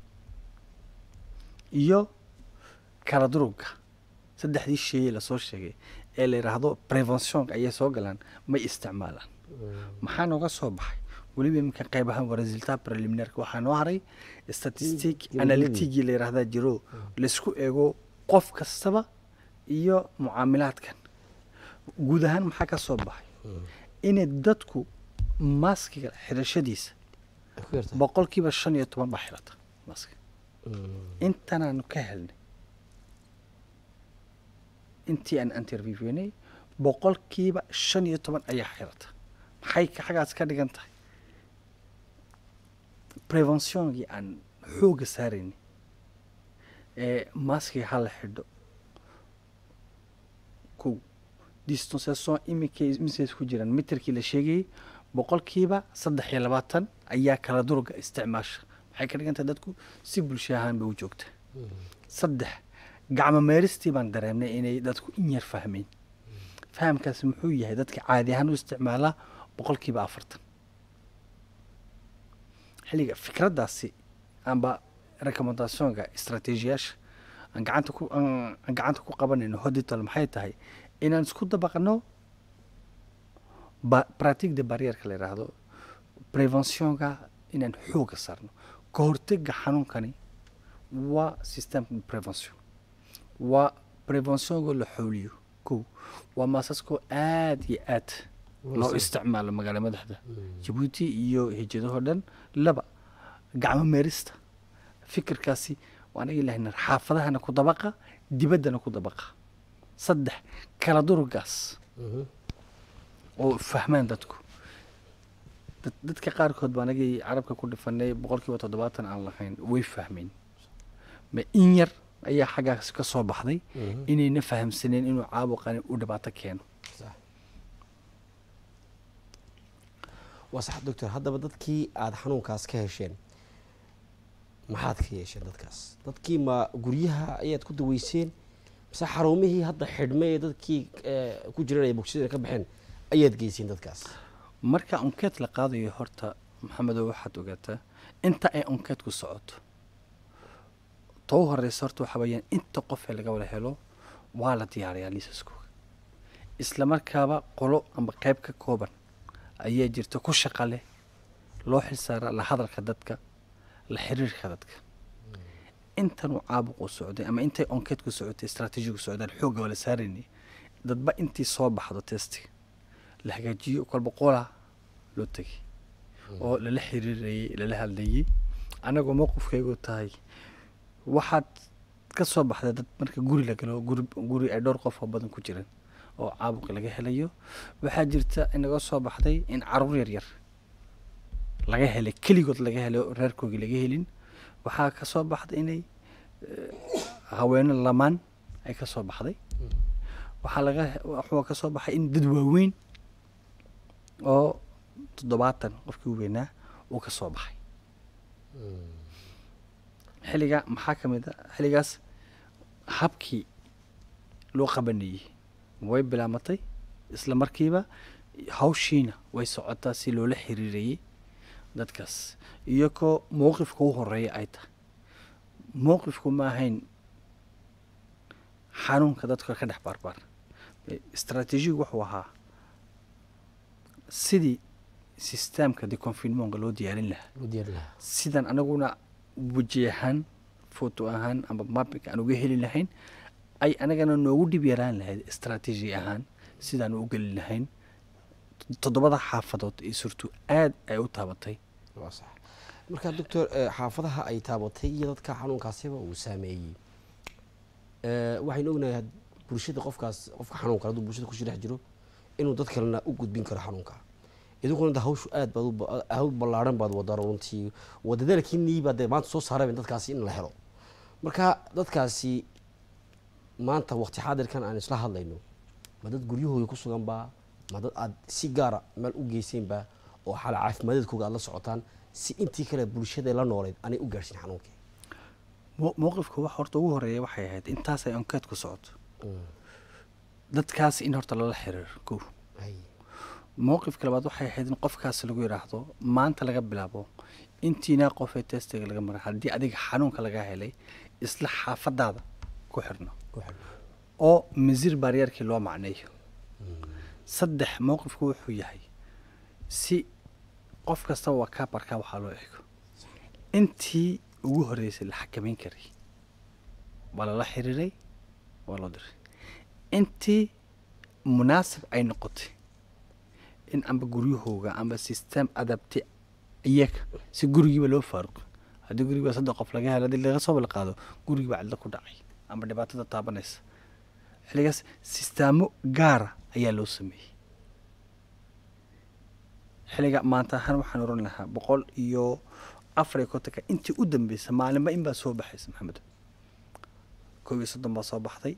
iyo kala durugga saddexdii sheeye lasoo sheegay ee la yidhaahdo preventionka ayay soo galaan may isticmaalaan maxaa nooga soo baxay weliba iminka qeybahan waa resultat preliminarka waxaa noo haray statistic analytigii la yidhaahdaa jiro laysku eego qof kastaba iyo mucaamilaadkan guud ahaan maxaa ka soo baxay inay dadku maaskiga xidhashadiisa boqolkiiba shan iyo toban baa xirata maaska intanaanu ka helnay intii aan interviewnay boqolkiiba shan iyo toban ayaa xirata maxay ka- xaggaas ka dhigan tahay preventionkii aan xoogga saaraynay ee maaskiga ha la xidho kow distanciation iminkay misays ku jiraan mitirkii la sheegayey boqolkiiba saddex iyo labaatan ayaa kala durugga isticmaasha maxay ka dhigan tahay dadku si bulsho ahaan bay u joogta saddex gacmo meeristii baan dareemnay inay dadku in yar fahmeen fahamkaasi muxuu yahay dadka caadi ahaan u isticmaalaa boqolkiiba afartan xilliga fikraddaasi amba recommendationka istraatiijiyaasha aan gacanta ku aan aan gacanta ku qabanayno hodital maxay tahay inaan isku dabaqno ba pratique de barrierka la yidhaahdo preventionka inaan xoogga saarno ka hortega xanuunkani waa systemka prevention waa preventionka la xooliyo kow waa maasaskoo aad iyo aad loo isticmaalo magaala madaxda jabuuti iyo hijadahoo dhan laba gacmo meerista fikirkaasi waan agi lahayna xaafadahana ku dabaqa dibaddana ku dabaqa saddex kala duruggaas oo fahmaan dadku dad- dadka qaarkood baa anagii carabka ku dhifanay boqolkiiba toddobaatan aan lahayn way fahmeen ma in yar ayaa xaggaas ka soo baxday inayna fahamsaneen inuu caabuqani u dhibaato keeno waa sax doctor haddaba dadkii aada xanuunkaas ka hesheen maxaad ka yeesheen dadkaas dadkii ma guryaha ayaad ku daweyseen mise xarumihii hadda xidhmay ee dadkii eh, ku jireen ay bogsida ka baxeen ayaad geyseen dadkaas marka onkeed la qaadayo horta maxamedow waxaad ogaataa inta ay onkeedku socoto ta u horeysa horta waxa weeyaan inta qof ee laga wada helo waa la diyaariyaa liisaskooga isla markaaba qolo amba qayb ka kooban ayaa jirta ku shaqa leh loo xilsaara la hadalka dadka la xiriirka dadka intanuu caabuqu socday ama intay onkeedku socotay istraatiijigu socdaan xoogga waa la saaraynay dadba intii soo baxdo testiga la hagaajiyo kolba qolaa loo tegay oo lala xiriirayey lala hadlayey annagoo mowqifkaygu tahay waxaad ka soo baxday dad marka guri la galo guri guri ay dhowr qof oo badan ku jiraan oo caabuqi laga helayo waxaa jirta inaga soo baxday in caruur yar yar laga helay keligood laga helay oo reerkoogii laga helin waxaa ka soo baxday inay eh, haweeno lamaan ay ka soo baxday waxaa laga waxaa ka soo baxay in dad waaweyn oo toddobaatan qofkii u weynaa uu ka soo baxay xilliga maxaa ka mid a xilligaas habkii loo qabanayey way bilaamatay isla markiiba hawshiina way socotaa si loola xiriirayey dadkaas iyagoo mowqifka u horeeya ay tahay mowqifku ma ahayn xanuunka dadka ka dhex baarbaar istraatiijigu wuxuu ahaa sidii sisteemka deconfinemonka loo diyaarin lahaa loo diyaarin lahaa sidan anaguna weji ahaan foto ahaan ama mapping aan uga heli lahayn ay anagana noogu dhib yaraan lahayd istraatiiji ahaan sidaan u geli lahayn toddobada xaafadood ee surtu aad ay u taabatay waa sax marka doctor eh, xaafadaha ay taabatay iyo dadka xanuunkaasiba uu saameeyey eh, waxaynu ognahay had- bulshada qofkaas qofka xanuunka hadduu bulshada ku dhex jiro inuu dad kalena u gudbin karo xanuunka idinkuna da hawshu aad baad u ba- hawl ballaaran baad wadaan runtii waa dadaalkiinii baa dee maanta soo saareen dadkaasi in la helo marka dadkaasi maanta waqti xaadirkan aan isla hadlayno ma dad guryahooda ku sugan baa ma dad aad si gaara meel u geyseenba oo xaala caafimaadadkooga aad la socotaan si intii kale bulshada la nooleed aanay u gaadhsin xanuunkii Mo- mowqifka wax horta ugu horeeya waxay ahayd intaasay onkeed ku socoto dadkaas in horta lala xiriiro kow Hay. mowqifka labaad waxay ahayd in qofkaas lagu yidhaahdo maanta laga bilaabo intiinaa qofee testiga laga maray haddii adiga xanuunka laga helay isla xaafadaada ku xirno ku xidhan. oo masiir baaryeerkii loo macneeyo saddex mowqifku wuxuu yahay si qof kastaba waa kaa barkaa waxaa loo eego intii ugu horreysay la xakameyn karay waa lala xiriiray waa loo diray intii munaasib ay noqotay in amba guryahooga amba system adabti iyaga si gurigiiba loo faaruqo haddii gurigiiba saddex qof laga helo haddii laga soo wada qaado gurigiiba cidlo ku dhacay amba dhibaatada taabanaysa xilligaas sistaamo gaara ayaa loo sameeyey xilliga maanta ahaan waxaan oran lahaa boqol iyo afar iyo kontonka intii u dambeysay maalinba in baa soo baxaysa maxamed koob iyo soddon baa soo baxday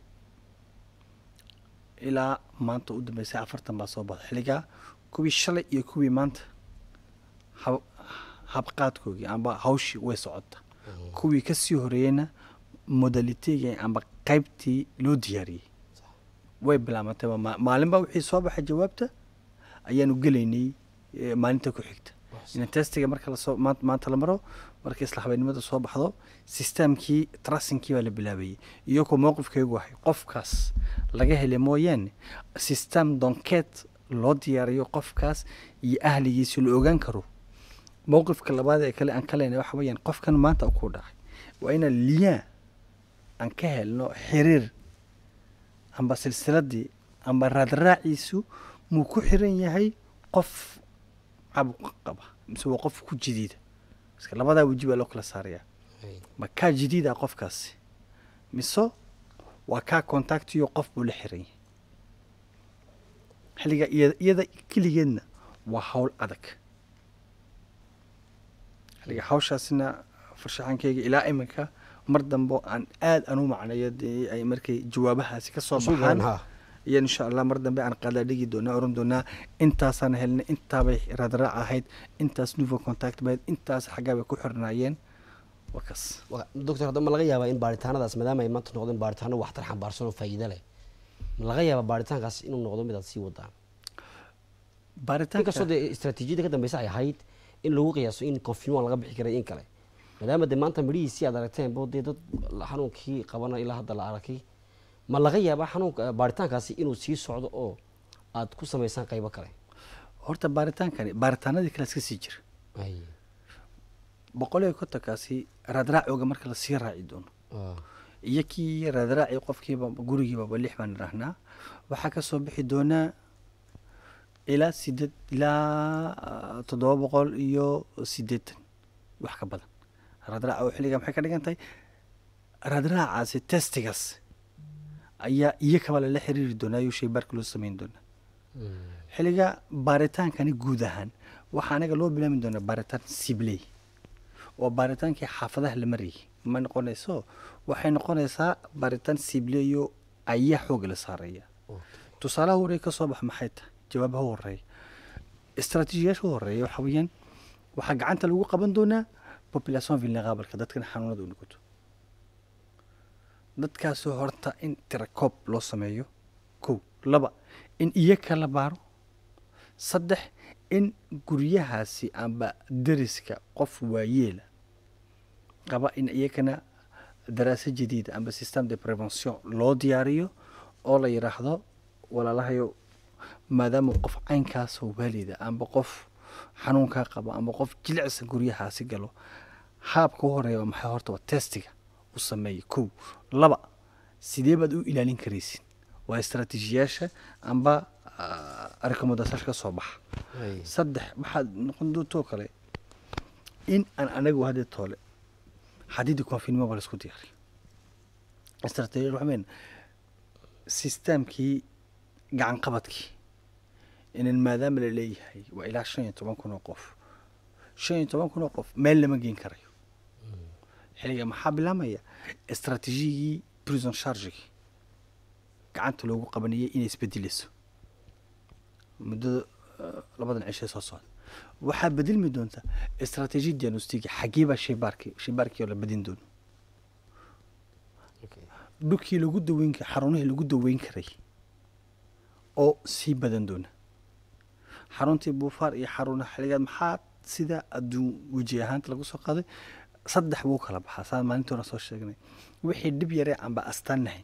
ilaa maanta u dambeysay afartan baa soo baxday xilligaa kuwii shalay iyo kuwii maanta hab habqaadkoogii amba hawshii way socota kuwii kasii horeeyeyna modaliteegii amba qaybtii loo diyaariyey way bilaamatay waa ma- maalinba wixii soo baxay jawaabta ayaanu gelaynay eh, maalinta ku xigta in testiga marka lasoo maan- maanta la maro marka isla habeennimada soo baxdo sistamkii trasinkii baa la bilaabayey iyagoo mowqifkaygu wahay qofkaas laga helay mooyaane sistem donkeed loo diyaariyo qofkaas iyo ahligiisi la ogaan karo mowqifka labaad ee kale aan ka leenahay waxa weeyaan qofkan maanta ku dhacay waa inaan liyaa aan ka helno xiriir amba silsiladii amba raadraaciisu muu ku xiran yahay qof cabuq qaba mise waa qof ku jidiida iska labadaa weji baa loo kala saarayaa Hay. ma kaa jadiida qofkaasi mise waa kaa contactiyo qof buu la xiran yahay xilliga iyada iyada keligeedna waa hawl adag xilliga hawshaasina farshaxankeyga ilaa iminka mar dambe aan aad aan u macnayo dee ay markay jawaabahaasi ka soo Soo baxaan garan, ha. iyo insha allah mar dambe aan qaada dhigi doonaa oran doonaa intaasaan helnay intaabay raadraac ahayd intaas nouveau contact bayd intaas xaggaa bay ku xirnaayeen waa kaas Wa- doctor hadda ma laga yaabaa in baaritaanadaas maadaama ay maanta noqdeen baaritaano waxtar xambaarsan oo faa'iido leh ma laga yaabaa baaritaankaas inuu noqdo mid aad sii wadaan baaritaanka inkastoo dee istaraatiijiyada ka dambeysa ay ahayd in lagu qiyaaso in confinement laga bixi karay in kale maadaama dee maanta midhihiisii aad aragteen bo dee dad xanuunkii qabana ilaa hadda la arkay ma laga yaabaa xanuunka baaritaankaasi inuu sii socdo oo aad ku samaysaan qaybo kale horta baaritaankani baaritaanadii kale iska sii jira Ay, boqol iyo kontonkaasi raadraacooga marka lasii raaci doono ah, iyo kii raadraaci qofkiiba gurigiibaba lix baan idhaahnaa waxaa ka soo bixi doonaa ilaa sideed ilaa ah, toddoba boqol iyo siddeetan wax ka badan raadraaca oo xilliga maxay ka dhigan tahay raadraacaasi testigaas ayaa iyo kaba lala xiriiri doonaa ayuu shaybaarka loo samayn doonaa mm, xilliga baaritaankani guud ahaan waxaa anaga loo bilaabi doonaa baaritaan sibley oo baaritaankii xaafadaha la marayay ma noqonayso waxay noqonaysaa baaritaan sibleyo ayaa xooga la saaraya okay. tusaalaha horeeya ka soo bax maxay tahay jawaabaha u horeeya istaraatiijiyaasha u horeeya waxa weeyaan waxaa gacanta lagu qaban doonaa population vulnerable dadkan xanuunada u noqoto dadkaasoo horta in tirakoob loo sameeyo kow laba in iyaga la baaro saddex in guryahaasi amba deriska qof waayeela qaba in iyagana daraasa jadiida amba system de prevention loo diyaariyo oo la yidhaahdo walaalahayo maadaama qof caynkaasoo waalida amba qof xanuunkaa qaba amba qof jilicsa guryahaasi galo haabka u horeeya waa maxay horta waa testiga u sameeya kow laba sidee baad u ilaalin karaysin waa istaraatiijiyaasha amba rekomendasyaasha ka soo baxa Ay, saddex waxaad noqon doontoo kale in aan anagu hadda toole xadiidi confinement baa laisku diyaariyo istaraatiijiyad waxa weyn systemkii gacan qabadkii inan maadaama la leeyahay waa ilaa shan iyo toban kun oo qof shan iyo toban kun oo qof meel lama geen karayo xilliga maxaa bilaamaya istaraatiijiyigii prison chargigi gacanta loogu qabanayay inay isbedeleyso muddada eh, labadan cishe soo socda waxaa bedelmi doonta istaraatiiji diagnostiga xaggee baa shaybaarkii shaybaarkii oo la bedin doono okay. dhulkii lagu daweyn ka xarunihii lagu daweyn karay oo sii badan doona xaruntii buufaar iyo xarunaha xilligaad maxaa sida adduun weji ahaanta lagu soo qaaday saddex buu kala baxaa saan maalintii hore soo sheegnay wixii dhib yaree aanba astaan lahayn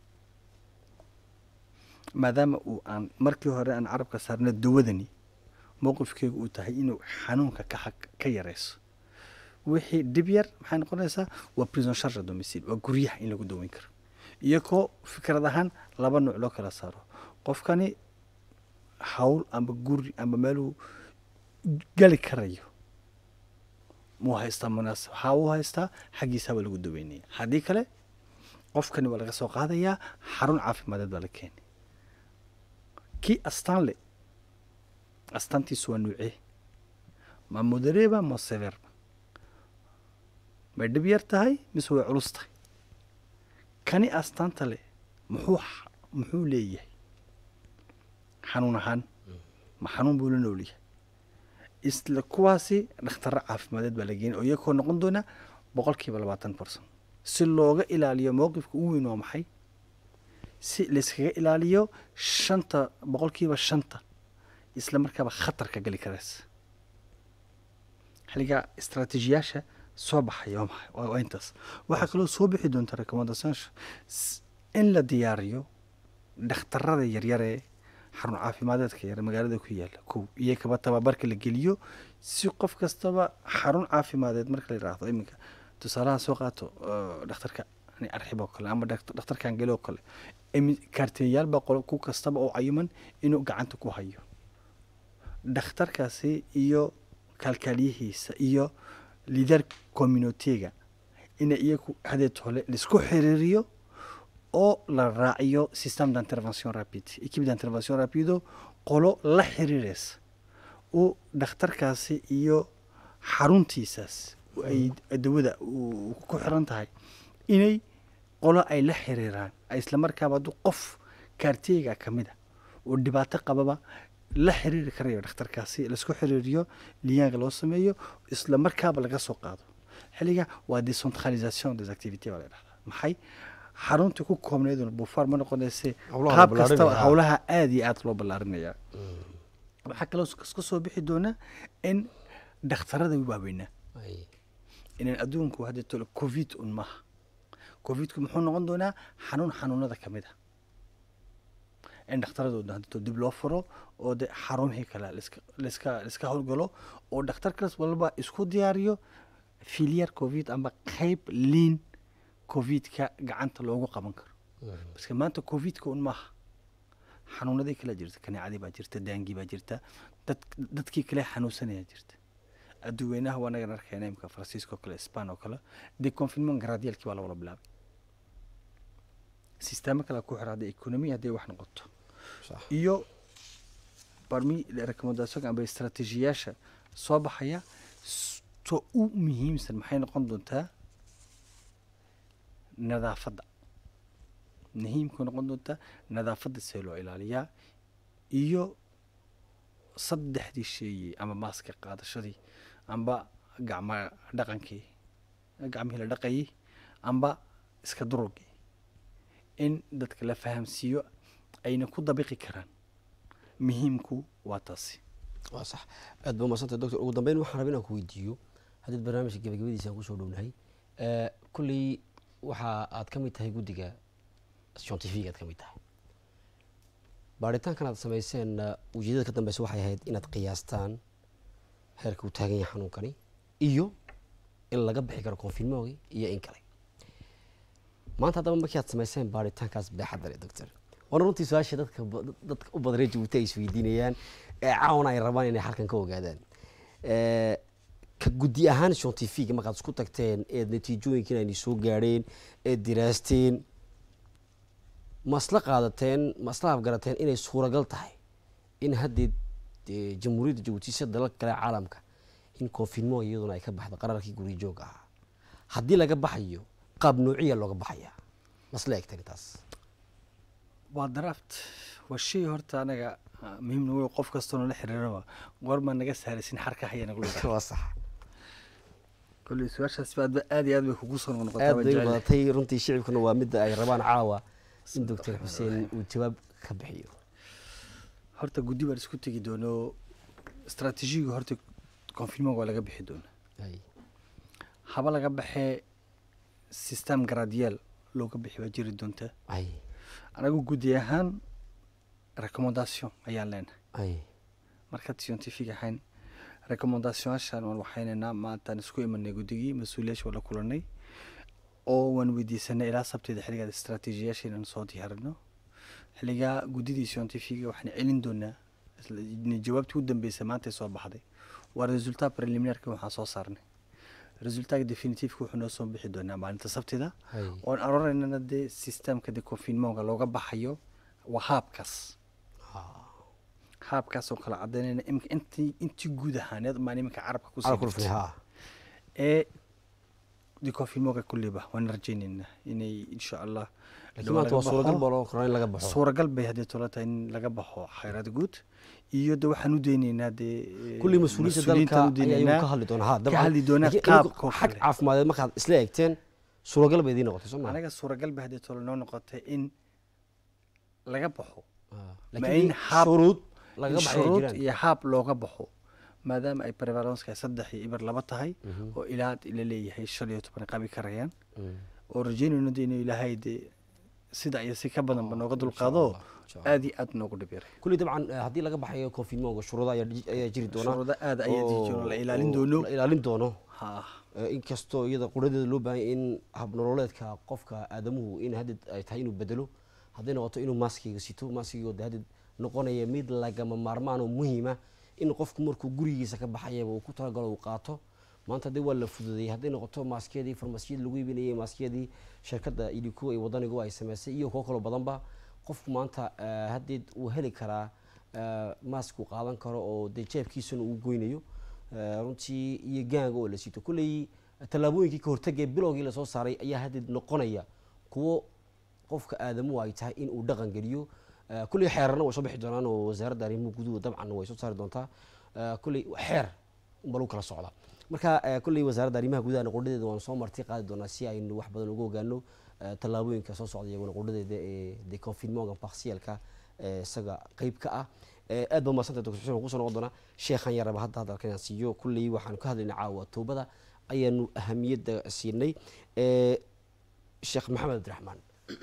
maadaama uu aan markii hore aan carabka saarna dawadani mowqifkeegu uu tahay inuu xanuunka ka xag- ka yareyso wixii dhib yar maxay noqonaysaa waa prison charge domicile waa guryaha in lagu daweyn karo iyakoo fikrad ahaan laba nuuc loo kala saaro qofkani hawl amba guri amba meeluu gali karayo muu haystaa munaasab haa uu haystaa xaggiisa baa lagu daweynaya haddii kale qofkani waa laga soo qaadayaa xarun caafimadeed baa la keenay kii astaan le astaantiisu waa nuucee ma modereba ma severba may dhib yar tahay mise way culus tahay kani astaanta leh muxuu x- muxuu leeyahay xanuun ahaan ma xanuun buu la nool yahay isla kuwaasi dhakhtaro caafimadeed baa la geenay oo iyakoo noqon doona boqolkiiba labaatan percent si looga ilaaliyo mowqifka ugu weyn waa maxay si layskaga ilaaliyo shanta boqolkiiba shanta isla markaaba khatarka gali karaysa xilliga istaraatiijiyaasha soo baxaya waa maxay waa waa intaas waxaa kaloo soo bixi doonta recommendationsa s- in la diyaariyo dhakhtarada yaryaree xarun caafimadeedka yar magaalada ku yaala kow iyo kaba tababarka la geliyo si qof kastaba xarun caafimadeed marka la yidhaahdo iminka tusaalaha soo qaato eh, dhakhtarka yani arxib oo kale ama dhakt- dhakhtarkan gele oo kale imi- kaarteeyaal baa qolo ku kastaba oo cayuman inuu gacanta ku hayo dhakhtarkaasi iyo kaalkaaliyihiisa iyo lider communitiga ina iyagu hadeed hole laisku xiriiriyo oo la raaciyo system d'intervention rapide equipe d'intervention rapido qolo la xiriireysa oo dhakhtarkaasi iyo xaruntiisaas ay dawada uu ku xiran tahay inay qolo ay la xiriiraan ay isla markaaba hadduu qof kaarteyga ka mid a oo dhibaato qababa la xiriiri karayo dhakhtarkaasi laisku xiriiriyo liyaanka loo sameeyo isla markaaba laga soo qaado xilliga waa decentralisation des activités baa la dhahdaa maxay xaruntii ku koobnayduna buufaar ma noqonayse Howlaha la qaab kastaba ballaarinaya. howlaha aada iyo aada loo ballaarinaya waxaa kaloo ka soo bixi doona in dhakhtarada waaweynaa Ay, inaan adduunku hadda tolo covid un maaha covidku muxuu noqon doonaa xanuun xanuunada ka mid a in dhakhtaradooda hadito dib loo furo oo de xarumihii kale laiska laiska laiska howlgalo oo dhakhtar kalas walba isku diyaariyo filiar covid amba qayb liin covidka gacanta loogu qaban karo baske maanta covidka un maaha xanuunadii kale jirta kaneecadii baa jirta daangii baa jirta dad dadkii kale xanuunsanaya jirta adduweynaha waa nagan arkayna imka faransiiska oo kale span oo kale de confinement garaadiyalkii baa la wada bilaabay sisteemo kale ku xira hadday economy hadday wax noqoto Sax. iyo barmi recommendation amba istaraatiijiyaasha soo baxaya s- to u muhiimsan maxay noqon doontaa nadaafadda muhiimka noqon doontaa nadaafadda see loo ilaaliyaa iyo saddexdii sheeyey ama maaska qaadashadii amba gacma dhaqankii gacmihii la dhaqayay amba iska durugii in dadka la fahamsiiyo ayna ku dabiqi karaan muhiimku waa taasi waa sax aad ba umadsantay doctor ugu dambeyn waxaan rabay inaan ku weydiiyo haddiid barnaamijka gabagabadiisa aan kusoo dhownahay Eh, kulley waxa aad ka mid tahay guddiga scientific aad ka mid tahay baaritaankan aad samayseen eh, ujeedada ka dambeysa waxay ahayd inaad qiyaastaan heerka uu taagan yahay xanuunkani iyo in laga bixi karo konfirmoogi iyo in kale maanta haddaba markii aad samayseen baaritaankaas baaxadda leh doctor waana runtii su-aasha dadka ba- dadka u badan reer jabuuti ay isweydiinayaan ee caawana ay rabaan inay halkan ka ogaadaan Eh, ka guddi ahaan scientific markaad isku tagteen eed natiijooyinkiin ayna soo gaadheen eed diraasteen ma isla qaadateen ma isla afgarateen inay suuragal tahay in haddii dee jamhuuriyadda jabuuti sida dalalka kale ee caalamka in konfirmo iyaduna ay ka baxdo qararkii guryo joog ahaa haddii laga baxayo qaab noociya looga baxaya ma isla egteen taas waa draft waa shay horta anaga ah, muhiimna wey qof kastoo nala xiriiraba goormaa naga saaraysin xarka haya nagu leedahay waa sax kolley su-aashaas ba aad aad iyo aad bay kugu soo noqnoqotaa aad waan bay u jeclahay. badatay runtii shicibkuna waa midda ay rabaan caawa in doctor xuseen uu jawaab ka bixiyo horta guddi baan isku tegi doono istaraatiijiga horta confinement waa laga bixi doona Ay, haba laga baxee system gradiyal looga bixi baa jiri doonta ay anagu guddi ahaan recommendation ayaan leenahay ay markaad scientific ahayn recommendationashan waan waxaynaynaa maantaan isku imanay guddigii mas-uuliyaasha waa la kulanay oo waan weydiisanay ilaa sabteeda xilligaad istaraatiijiyaasha inaan soo diyaarino xilligaa guddidii scientifiga waxaan celin doonaa isla- jawaabtii u dambeysa maantay soo baxday waa resultat preliminarka waxaan soo saarnay resultatka definitiveka wuxuu noo soo bixi doonaa maalinta sabtida ay oon aroraynana dee systemka de confinementka looga baxayo waa haabkaas haabkaas oo kala cadaynayna imika intii intii guud ahaaneed maan iminka carabka kusii Carabka rufnay, jirtay. haa. ee de confinementka kulleyba waan rajaynaynaa inay insha allah laakiin maanta waa suuragal baa loo koraa in laga baxo suuragal bay haddii tola tahay in laga baxo khayraad guud iyo de waxaan u daynaynaa dee kulli mas-uuliyiinta dalka mas-uuliyiintaan u ayaa iyagu daynaynaa ka hadli doona ha ka dabcan hadli doonaa laakiin idinku qaabka oo xag kale. caafimadeed markaad isla eegteen suuragal bay idiin noqotay soo maa anaga suuragal bay haddii tola noo noqotay in laga baxo ma laakiin in haab shuruud laga in baxay ay shuruud jiraan iyo haab looga baxo maadaama ay prevalenska saddex iyo ibar laba tahay oo ilaa had ila leeyahay shan iyo toban qabi karayaan Mm. oo rajaynayno de inuu ilaahay de sida iyo si ka badanba nooga dulqaado Allah, insha Allah. aad iyo aad noogu dhib yaray kulli dabcan eh, haddii laga baxayo confinementka shuruudo ayaa ji- ayaa jiri doona shuruudo aad ayaa jiri oo- doona, la ilaalin oo doono. la ilaalin doono ha Eh, inkastoo iyada quradeeda loo baahan yahay in habnololeedka qofka aadamuhu in hadid ay tahay inuu bedelo hadday noqoto inuu maaskiga sito maaskigoo de hadid noqonaya mid lagama maarmaan oo muhiima in qofku markuu gurigiisa ka baxayaba uu ku talagalo uu qaato maanta dee waa la fududeeyey hadday noqoto maaskiyadii farmasiyada lagu iibinayay maaskiyadii shirkadda idiko iyo wadanigu ay sameysay iyo kuwo kaloo badanba qofku maanta eh, haddeed uu heli karaa eh, maask uu qaadan karo oo dee jeebkiisana uu goynayo Eh, runtii iyo gaanga oo la sito kulley tallaabooyinkii ka hortagee bilowgii lasoo saaray ayaa haddeed noqonaya kuwo qofka aadamuhu ay tahay in uu dhaqan geliyo Eh, kulley xeerarna way soo bixi doonaan oo wasaaradda arrimuhu guduhu dabcan way soo saari doontaa Eh, kulley xeer unba lagu kala socda marka eh, kulley wasaaradda arrimaha gudahana qudhadeeda waanu soo marti qaadi doonaa si aynu wax badan uga ogaano eh, tallaabooyinka soo socda iyaguna qudhadeeda ee de confinementka partielka ee isaga qeyb ka ah Eh, aad baa umadsantay dr xuseen waan kusoo noqon doonaa sheekhan yaraba hadda hadalka inaan siiyo kulley waxaanu ka hadlaynay caawa toobada ayaanu ahamiyadda siinay Eh, sheekh maxamed abdiraxmaan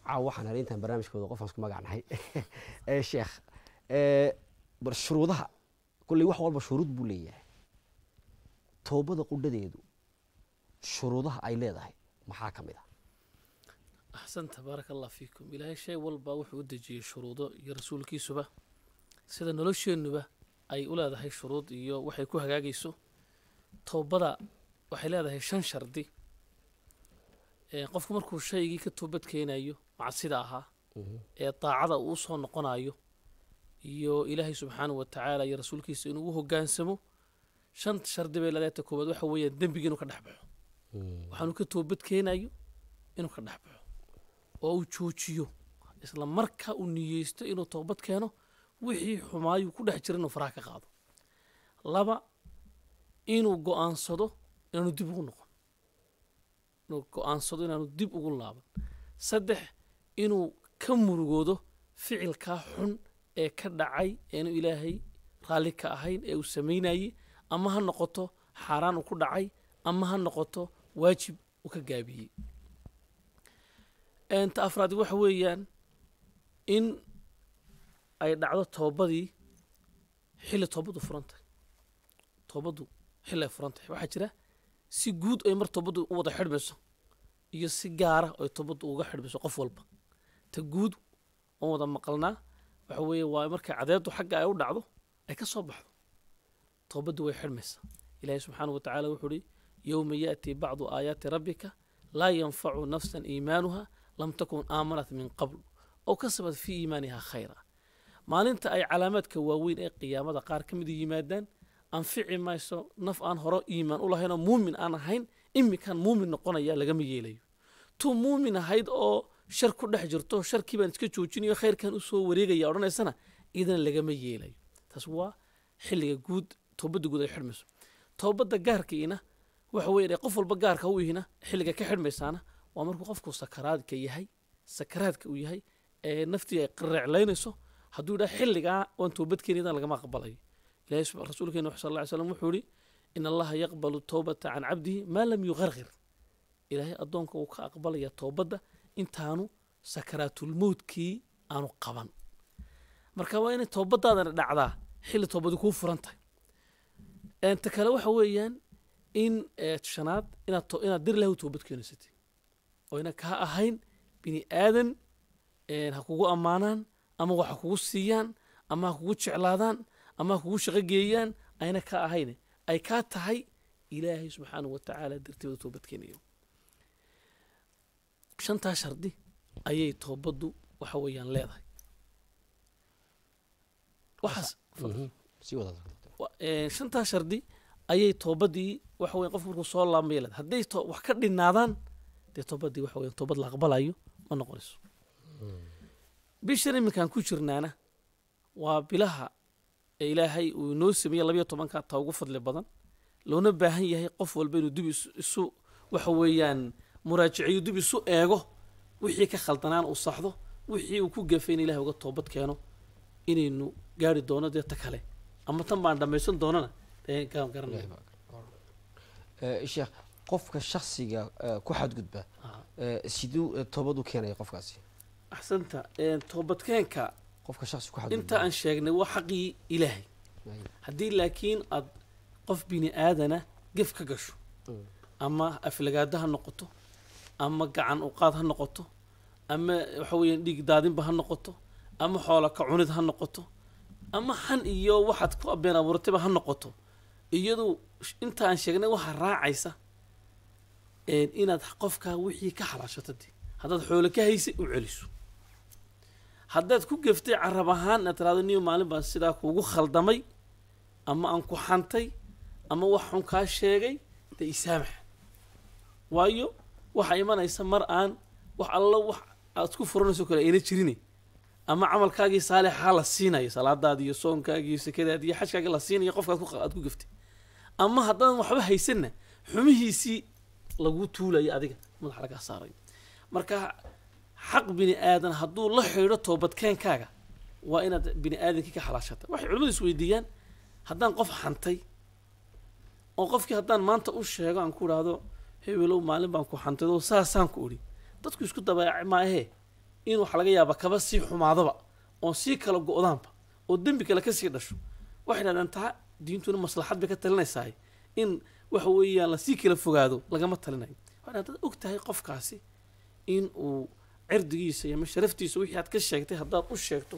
caaw waxaan helay intaan barnaamijkooda qofaan isku magacnahay Eh, sheekh eh, bar shuruudaha kolley wax walba shuruud buu leeyahay toobada qudhadeedu shuruudaha ay leedahay maxaa ka mid ah axsanta baaraka allah fiikum ilaahay shay walba wuxuu u dejiyey shuruudo iyo rasuulkiisuba sida nolosheennuba ay u leedahay shuruud iyo waxay ku hagaagayso toobada waxay leedahay shan shardi Ee, qofku markuu shaygii ka toobad keenayo macsida ahaa ee daacada uu usoo noqonayo iyo ilaahay subxaanahu wa tacaala iyo rasuulkiisa inuu u hogaansamo shan shardi bay leedahay ta koobaad waxa weeyaan dembiga inuu ka dhex baxo waxaanu ka toobad keenayo inuu ka dhex baxo oo uu joojiyo isla marka uu niyeysto inuu toobad keeno wixii xumaayuu ku dhex jira inuu faraha ka qaado laba inuu go'aansado inaanu dib ugu noqon inuu go'aansado inaanu dib ugu laaban saddex inuu ka murugoodo ficilkaa xun ee ka dhacay eenu ilaahay raalli ka ahayn ee uu samaynayey ama ha noqoto xaaraan uu ku dhacay ama ha noqoto waajib uu ka gaabiyey Een, ta afraad waxa weeyaan in ay dhacdo toobadii xilli toobadu furan tahay toobadu xilli ay furan tahay waxaa jira si guud ay mar toobadu u wada xidhmayso iyo si gaara ay toobadu uga xidhmayso qof walba ta guud oon wada maqalnaa waxa weeye waa markay cadeedu xagga ay u dhacdo ay ka soo baxdo toobaddu way xidhmaysaa ilaahay subxaanahu wa tacaala wuxuu uhi yowma ya'tii bacdu aayaati rabbika laa yanfacu nafsan iimaanuha lam takun aamanat min qabl oo kasabat fii iimaaniha khayra maalinta ay calaamaadka waaweyn ee qiyaamada qaar ka mid yimaadaan anfici mayso naf aan hore iimaan u lahayn oo muumin aan ahayn iminkan muumin noqonaya lagama yeelayo tuu muumin ahayd oo shar ku dhex jirto sharkii baan iska joojinayo khayrkan usoo wareegaya odhanaysana idana lagama yeelayo taas waa xilliga guud toobadda guud ay xidhmayso toobadda gaarkiina waxa weeye qof walba gaarka u ihina xilliga ka xidhmaysaana waa markuu qofku sakaraadka yahay sakaraadka uu yahay ee naftii ay qareeclaynayso hadduu yidhaha xilligaa waan toobad keenadan lagama aqbalayo ilahay sub- rasuulkeena sal alla ly slam wuxuu yihi in allaha yaqbalu towbata can cabdihi maa lam yuqarqir ilaahay addoonka uu ka aqbalaya toobadda intaanu sakaraatulmowtkii aanu qaban marka waa inay toobadaadana dhacdaa xilli toobadi kuu furan tahay Een, ta kale waxa weeyaan in ee, shanaad inaad to- inaad dir ilahi u toobad keenaysatay oo ina kaa ahayn bini aadan een, ha kugu ammaanaan ama wax ha kugu siiyaan ama ha kugu jeclaadaan ama ha kugu shaqo geeyaan ayna kaa ahayn ay kaa tahay ilaahay subxaanahu wa tacaala darteeda toobad keenayo shantaa shardi ayay toobaddu waxa weeyaan leedahay waxaas sii wada wa- ee, shantaa shardi ayay toobadii waxa weyan qofku markuu soo laabmaya leedahay hadday to- wax ka dhinaadaan dee toobadii waxa weyan toobad la aqbalayo ma noqonayso bishan iminkaan ku jirnaana waa bilaha ee ilaahay uu inoo sameeyey labayo tobanka taa ugu fadli badan loona baahan yahay qof walba inuu dib isu- isu waxa weeyaan muraajiciyo dib isu eego wixii ka khaldanaan uu saxdo wixii uu ku gafay in ilahay uga toobad keeno inaynu gaari doono dee ta kale ama tan baan dhammaysan doonana dee gaan garanaya Eh, sheekh qofka shaksiga eh, ku xadgudba Ah. eh, siduu eh, toobad u keenaya qofkaasi axsanta een, toobadkeenka qofka shaksi ku xadgudba inta aan sheegnay waa xaqii ilaahay Ay. haddii laakiin aad qof bini aadana gef ka gasho Mm. ama aflagaada ha noqoto ama gacan uqaad ha noqoto ama waxa weeyaan dhiig daadinba ha noqoto ama xoola ka cunid ha noqoto ama xan iyo waxaad ku abeen abuurtayba ha noqoto iyadu sh- inta aan sheegnay waxaa raacaysa een, inaad qofka wixii ka xalaashato dee haddaad xoolo ka haysay u celiso haddaad ku geftay carab ahaan inaad tiraado niyo maalin baan sidaa kuugu khaldamay ama aan ku xantay ama wax xun kaa sheegay dee isaamax waayo waxaa imanaysa mar aan wax allo wax aad ku furanayso kale ayna jirine ama camalkaagii saalixaa la siinayo salaadaadi iyo soonkaagi iyo sekadaadi iyo xajkaagi la siinayo qofka aad ku- aad ku geftay ama haddaadan waxba haysanna xumihiisii lagu tuulayo adiga madaxa lagaa saarayo marka xaq bini aadan hadduu la xidho toobadkeenkaaga waa inaad bini aadankii ka xalaashata waxay culimmadu isweydiiyaan haddaan qof xantay oo qofkii haddaan maanta u sheego aan ku idhaahdo hebelow maalin baan ku xantay oo saasaan ku idhi dadku isku dabaaci maahee in waxa laga yaabaa kaba sii xumaadaba oon sii kala go-daanba oo dembi kale kasii dhasho waxay dhahdeen taa diintuna maslaxad bay ka talinaysaa in waxa weeyaan lasii kala fogaado lagama talinayo waxay dhahdeen dad og tahay qofkaasi in uu cirdigiisa iyo ama sharaftiisa wixii aad ka sheegtay haddaad u sheegto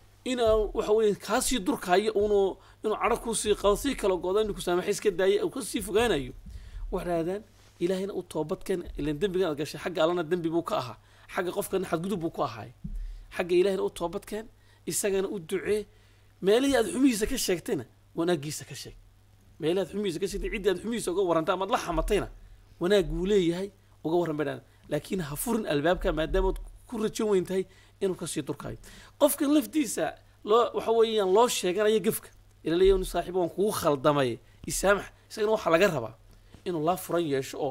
inaa waxa weeye kaasii durkaayo uunu inuu cadho kuusii qado sii kala go-do inuu kusaamaxa iska daaya uu kasii fogaanayo waxay dhahdeen ilaahayna u toobadkeen ilan dembigan aad gashay xagga allana dembi buu ka ahaa xagga qofkana xadgudub buu ku ahaay xagga ilaahayna u toobadkeen isagana u ducee meelihii aad xumihiisa ka sheegtayna wanaagiisa ka sheeg meelihii aad xumihiisa ka sheegtay ciddii aad xumihiisa uga warrantay amaad la xamatayna wanaag buu leeyahay uga warran bay dhahdeen laakiin ha furin albaabka maadaama aad ku rajo weyn tahay inuu kasii durkaayo qofkan laftiisa loo waxa weeyaan loo sheeganaya gefka ilaleeya saaxiib waan kugu khaldamay isaamax isagana waxaa laga rabaa inuu laa furan yeesho oo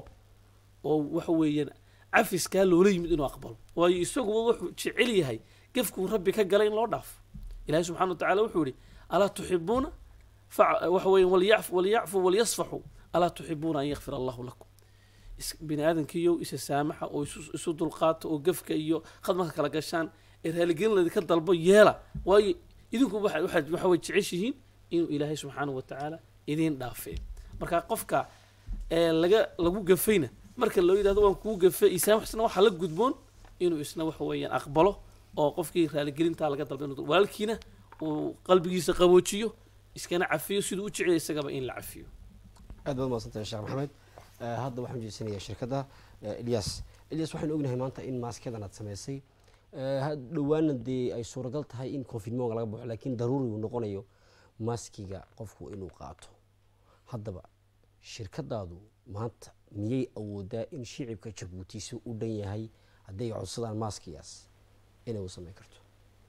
oo waxa weeyaan cafiskaa loola yimid inuu aqbalo waayo isaguba wuxuu jecel yahay gefkuu rabbi ka galay in loo dhaafo ilahi subxana wa tacala wuxuu yihi alaa tuxibuuna fa- waxa weeye walyacfu walyacfu walyasfaxuu alaa tuxibuuna an yakfir allahu lakum is- bini aadamkiiyo isa saamaxa oo isu, isu dulqaato oo gefka iyo khadmarka kala gashaan ee raaligelin laydinka dalbo yeela waayo idinku waxa waxaad- waxa way jeceshihiin inuu ilaahay subxaanahu wa tacaala idiin dhaafee marka qofka ee laga lagu gafayna marka loo yidhahdo waan kuu gafay isaamaxsna waxaa la gudboon inuu isna waxa weeyaan aqbalo oo qofkii raaligelintaa laga dalba inuu walaalkiina uu qalbigiisa qaboojiyo iskana cafiyo siduu u jecel isagaba in la cafiyo aad baad mahadsantahay sheekh maxamed Eh, hadda waxaan jeesanayaa shirkadda eh, ilyas ilyas waxaynu ognahay maanta in maaskedan aad samaysay Eh, ha- dhowaana dee ay suuragal tahay in confinmonga laga baxo laakiin daruuri uu noqonayo maskiga qofku inuu qaato haddaba shirkadaadu maanta miyay awoodaa in shicibka jabuuti si u dhan yahay hadday codsadaan maaskigaas inay u samayn karto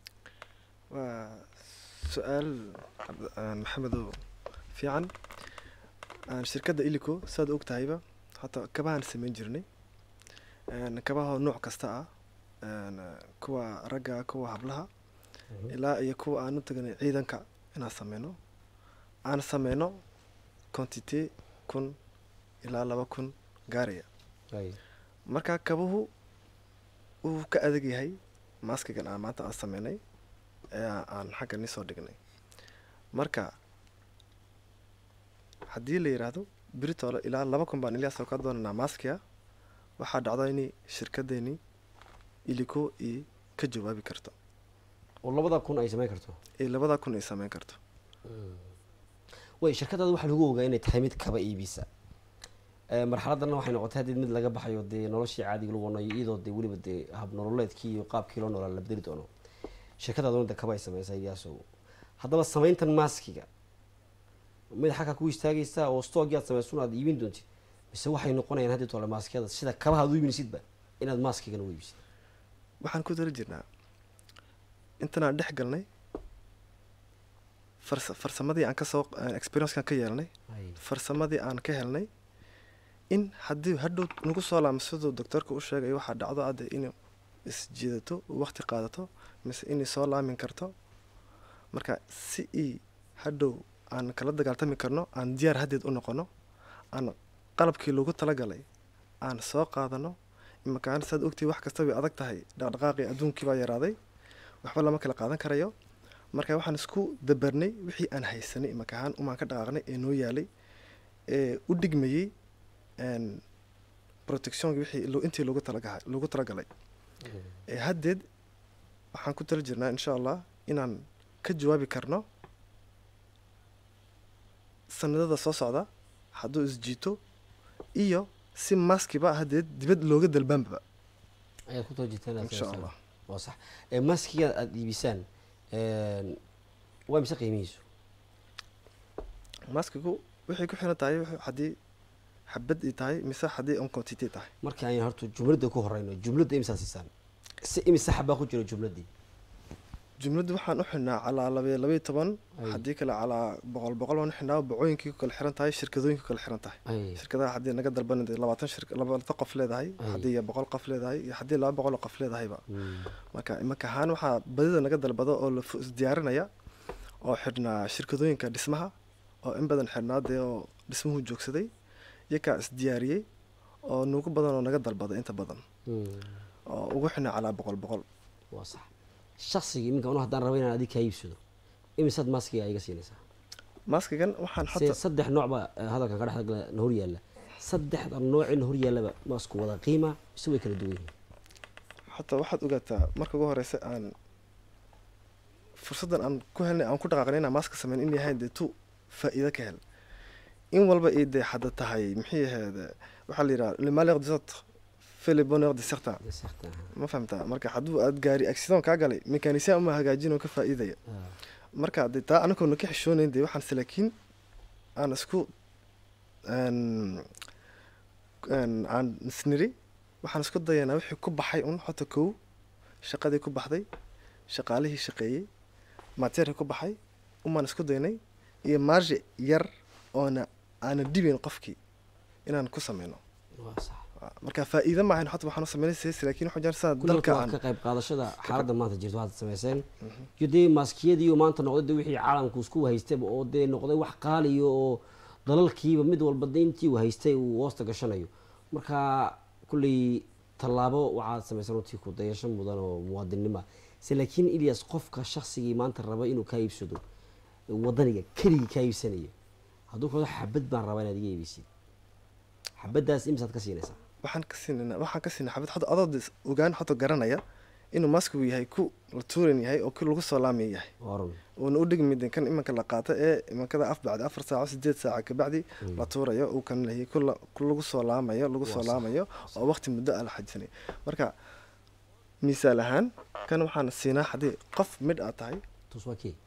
waa su-aal cabd- aan maxamedow fiican aan shirkadda ilico saad og tahayba hataa kabahaan samayn jirnay Een, kabahoo nooc kasta ah Een, kuwa ragga kuwa hablaha ilaa iyo kuwa aan u tagnay ciidanka inaan sameyno aan sameyno quantité kun ilaa laba kun gaaraya Ay, marka kabuhu wuu ka adag yahay maaskigan aan maanta aan sameynay ee aan- aan xagga ni soo dhignay marka haddii la yidhaahdo britole ilaa laba kun baan ilaa soo ka doonanaa maaskiga waxaa dhacda in shirkadeeni iliko i ka jawaabi karto oo labada kun ay samayn karto ee labada kun ay sameyn karto way shirkadaada waxaa lagu ogaa inay tahay mid kaba iibisa Eh, marxaladana waxay noqotay haddii mid laga baxayo dee noloshii caadiga lagu wanayo iyadoo dee weliba dee hab nololeedkii iyo qaabkii loo noolaa la bedeli doono shirkadaaduna de kaba ay samaysay iyaaso haddaba samayntan maaskiga mid xagga ku istaagaysaa oo stoogii aad samaysun aad iibin doontid mise waxay noqonayaan haddii tole maaskiyada sida kabaha aad u iibinaysidba inaad maaskigana u iibsid waxaan ku dara jirnaa intanaan dhex galnay farsa farsamadii aan kasoo experiencekan ka yeelnay Ay, farsamadii aan ka helnay in haddii hadhow nagu soo laamo siduu doctorka u sheegay waxaa dhacdo adde inuu isjiidato waqti qaadato mise inay soo laamin karto marka si ii hadhow aan kala dagaaltami karno aan diyaar haddeed u noqono aan qalabkii loogu talagalay aan soo qaadano imakaan saad ogtii wax kasta way adag tahay dhaqdhaqaaqii adduunkii baa yaraaday waxba lama kala qaadan karayo marka waxaan isku dabarnay wixii aan haysanay imakahaan umaan ka dhaqaaqnay ee noo yaalay ee u dhigmayey een, protectionki wixii lo- intii loogu talagaha loogu talagalay ee haddeed waxaan ku tala jirnaa insha allah inaan ka jawaabi karno sanadada soo socda hadduu isjiito iyo si maskiba haddeed dibad looga dalbaanba ayaad ku toojitaan inaad insha samaysaan. allah waa sax Eh, maskiga aad iibisaan een, waa mise qiimihiisu maskigu waxay ku xiran tahay wuxuu- haddii xabad ay tahay mise haddii on quantity tahay marka aynu horta jumladda ku horeyno jumladda imsaa siisaan si imise xabaa ku jira jumladdii jumladdu waxaan u xidhnaa calaa labe labaiyo toban Ay. haddii kale calaa boqol boqol waan u xidhnaa bacooyinkii ku kala xiran tahay shirkadooyinkii ku kala xiran tahay ay shirkadaha haddii naga dalban labaatan shir labaatan qof leedahay Ay. haddii boqol qof leedahay iyo haddii laba boqol oo qof leedahayba Mm. marka imaka ahaan waxaa badida naga dalbado oo la fu- isdiyaarinaya oo xidhnaa shirkadooyinka dhismaha oo in badan xidhnaa dee oo dhismuhu joogsaday iyakaa isdiyaariyey oo nugu badan oo naga dalbada inta badan Mm. oo ugu xidhnaa calaa boqol boqol waa sax shaksiga iminka anu haddaan rabo inaan adig kaa iibsado imisaad maskiga iga siinaysaa maskigan waxaan se xata saddex nooc baa eh, hadalkan ka dhex gala na hor yaalla saddexda noocin hor yaallaba masku wada qiima mise way kala duwan yihiin xataa waxaad ogaataa marka ugu horeysa aan fursaddan aan ku helnay aan ku dhaqaaqnay inaan maaska sameyn in yahay dee tu faa'iido ka hel in walba ii dee hadda tahay maxay ahayd waxaa la yidhaha le malheur des autres fait le bonheur de certains Dee saxta aha. ma fahamtaa marka hadduu aad gaari accident kaa galay mekanisyan uma hagaajin oo ka faa'iidaya Ah, marka dee taa anagoona ka xishoonayn dee waxaan salaakiin aan isku aan aan aan isniri waxaan isku dayanaa wixii ku baxay un hota kow shaqadii ku baxday shaqaalihii shaqeeyey mateerkii ku baxay umaan isku daynay iyo marge yar oona aana dhibayn qofkii inaan ku sameyno waa sax marka faa'iido maahayn hota waxaan u sameynay laakiin waxaan jeclaan sida kulli dalka waa aan ka qayb qaadashada xaaladda maanta jirto waxaad samayseen iyo dee maaskiyadii oo maanta noqday dee wixii caalamku isku haystayba oo dee noqday wax qaaliyo oo dalalkiiba mid walba dee intii uu haystay uu hoosta gashanayo marka kulley tallaabo waxaad samaysan runtii ku dayasho mudan oo muwaadinnima se laakiin ilyas qofka shaksigii maanta raba inuu kaa iibsado wadaniga keligii kaa iibsanaya hadduu kado xabad baan rabaa inaad iga iibeysid xabaddaas imisaad ka siinaysaa waxaan ka siinana waxaan ka siinay xabad hada adoo des- ogaan hota garanaya inuu maskigu yahay ku la tuuran yahay oo ku lagu soo laamay yahay oran uuna u dhigmidin kan imanka la qaato ee imankada af bacdi afar saaco sideed saaca kabacdi la tuurayo uu kan leeyahay ku la- ku lagu soo laamayo lagu soo Waa sax. laamayo oo waqti muddo ah la xajisanay marka misaal ahaan kan waxaan siinaa haddii qof midh aad tahay tus waa kee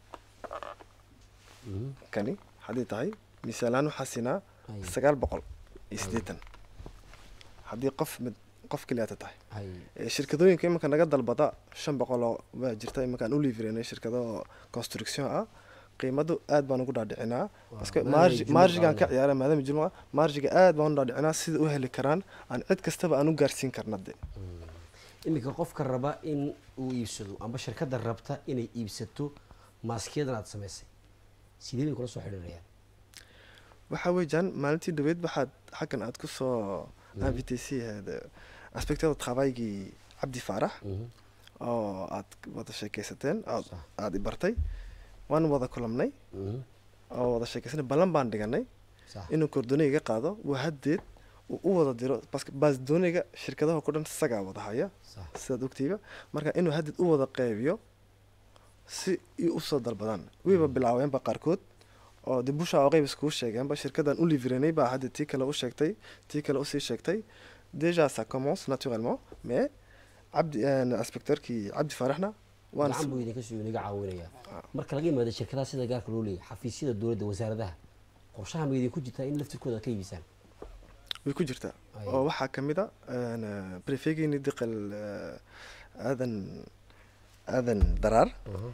kani haddii tahay misaal ahaan waxaa siinaa Ay. sagaal boqol iyo siddeetan haddii qof mid qof keliyaata tahay hay Ee, shirkadooyinka iminka naga dalbada shan boqol oo waa jirta iminka aan u liifiranay shirkado construction ah qiimadu aad baan ugu dhaadhicinaa baske maadaama margi jumla margigaan ka qaadanayo. ciyaara maadaama jumla margiga aad baan u dhaadhicinaa sida u heli karaan aan cid kastaba aan u gaarsiin karna de iminka qofka raba in uu iibsado amba shirkadda rabta inay iibsato maaskiyadan aad samaysay sidee bay kula soo xidhiirayaan waxaa weeyaan maalintii dhaweyd waxaad xaggan aad kusoo invité si aspectada travaygii cabdi faarax oo aad wada sheekaysateen aad Sax. aad i bartay waan wada kulamnay oo wada sheekaysanay ballan baan dhiganay sax inuu kordoneyga qaado waa haddeed uu u wada diro baske baasdooneyga shirkadaha ku dhan isagaa wada haya sax sidaad ogtiiba marka inuu haddeed u wada qeybiyo si ay usoo dalbadaan wayba bilaabeenba qaarkood oo de busha oo qeyb iskuu sheegeenba shirkaddan u liviranay baa hadda tii kale u sheegtay tii kale usii sheegtay déjà ça commence naturellement mais cabdi inspecteurkii cabdi faaraxna waan gacan buu idinka soo inaga caawinaya marka laga yimaado shirkadaha sida gaarka loo leeyahay xafiisyada dowladda wasaaradaha qorshaha ma idinku jirtaa in laftirkooda aad ka iibisaan way ku jirtaa Ay. oo waxaa ka mid a brefegeeni diqal aadan aadan daraar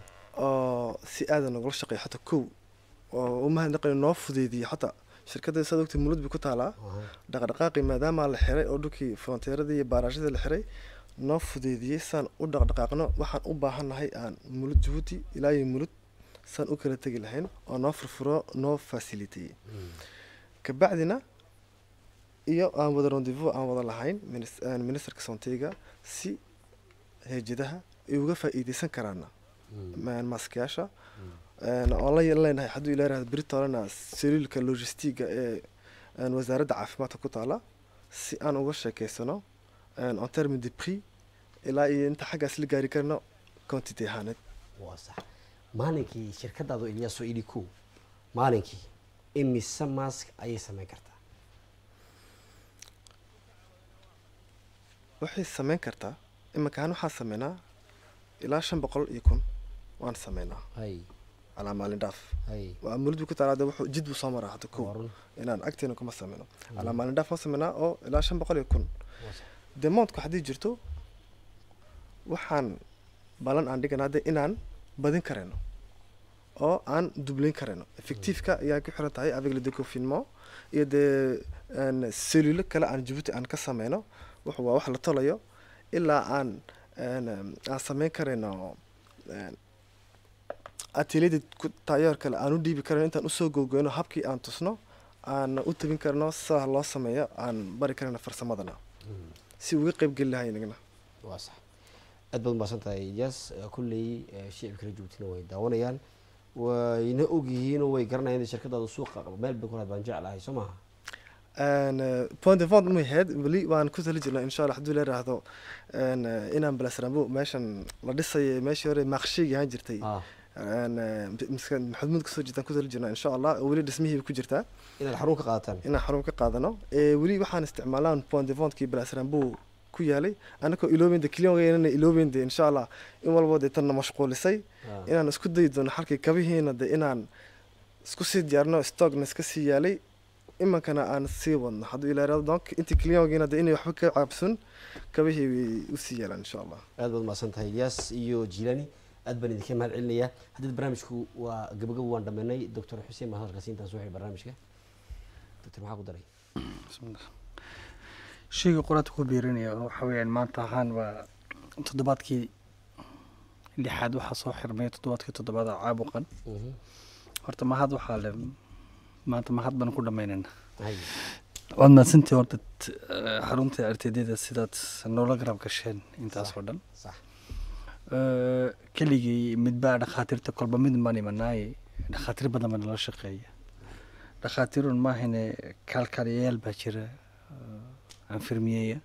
oo si aadan nogula shaqeeya xataa kow oo umahadnaqay noo fudeydiyey xataa shirkadda saad ogtay mulud bay ku taalaa dhaqdhaqaaqii maadaama la xiray oo dhulkii fronteeradii iyo baaraashadii la xiray noo fudeydiyey saan u dhaqdhaqaaqno waxaan u baahannahay aan mulud jabuuti ilaa iyo mulud saan u kala tegi lahayn oo noo furfuro noo fasiliteeyey kabacdina iyo aan wada rendezvous aan wada lahayn minis- aan ministerka sonteyga si heejadaha ay uga faa'iideysan karaana ma- maaskayaasha Een, oon la leenahay hadduu ilaa yirahdo britolena saliilka logistiga ee een, wasaaradda caafimaadka ku taala si aan uga sheekeysano een, en terme de prix ilaa iyo inta xaggaas la gaari karno quantity ahaaneed waa sax maalinkii shirkadaadu ilyaaso ili ko maalinkii imise mask ayay samayn kartaa waxay sameyn kartaa iminkaan waxaan sameynaa ilaa shan boqol iyo kun waan sameynaa hay calaa maalin dhaaf hay waa mulid buu ku taalaa de wuxuu jid buu soo maraa hadda kow waa run inaan agteena kuma sameyno calaa maalin dhaaf ma sameynaa oo ilaa shan boqol iyo kun waa sax demontku haddii jirto waxaan balan aan dhiganaa de inaan badin karayno oo aan dublayn karayno effectiveka ayaa ku xiran tahay avec le déconfinement iyo dee een, cellulo kale aan jabuuti aan ka sameyno wuxuu waa wax la tolayo ilaa aan een, aan sameyn karayno een, ateliyada ku- taayoor kale aan u dhiibi karayno intaan usoo gogoyno habkii aan tusno aan u tabin karno sida loo sameeyo aan bari karayno farsamadana si uga qayb geli lahay inagna waa sax aad baad umahadsan tahay ilyas kulley shicibka la joogtina way daawanayaan wayna ogyihiin oo way garanayaan in shirkadaada suuqa meel bay ku lahayd baan jeclahay soo maaha point of vont mahayd weli waan ku tali jirnaa insha allah hadduu la yiraahdo een, eh, inaan balasrambo meeshan la dhisay meeshii hore maaqshiigi ahaan jirtay Ah, een, eh, miska maxamuud kasoo jirtaan ku tali jirnaa insha allah oo weli dhismihii ku jirtaa inaad xarun ka qaadataan inaan xarun ka qaadano Eh, weli waxaan isticmaalaan point of vontkii balasrambo ku yaalay anakoo iloobende kiliyongeynana iloobende insha allah in walbo dee tanna mashquulisay Ah, inaan isku dayi doono halkii kabihiina de inaan isku sii diyaarno stockna iska sii yaalay imankana aan sii wadno hadduu ilaa donc intii kiliyongiina de inay waxba ka caabsun kabihii way usii yaalaan insha allah aad baad umahadsan tahay ilyas iyo jilani aad baan idinka mahad celinayaa haddii barnaamijku waa gabagabo waan dhameynay doctor xuseen baan hadalkaasi intaan soo xidhay barnaamijka doctor maxaa ku daray bismillah sheyga qoraadka ku biirinaya waxa weeyaan maanta ahaan waa toddobaadkii lixaad waxaa soo xirmay toddobaadkii toddobaad oo caabuqan Mhm. horta mahad waxaa le maanta mahad baan ku dhammaynaynaa Hay. waad mahadsantii horta t- eh, xarunta artedada sidaad noola garab gasheen intaas oo dhan sax Eh, keligii midbaa dhakhaatiirta kolba mid baan imanaaye dhakhaatiir badan baa nala shaqeeya dhakhaatiirun maahane kaalkaaliyayaal baa jira eh, anfirmiyeya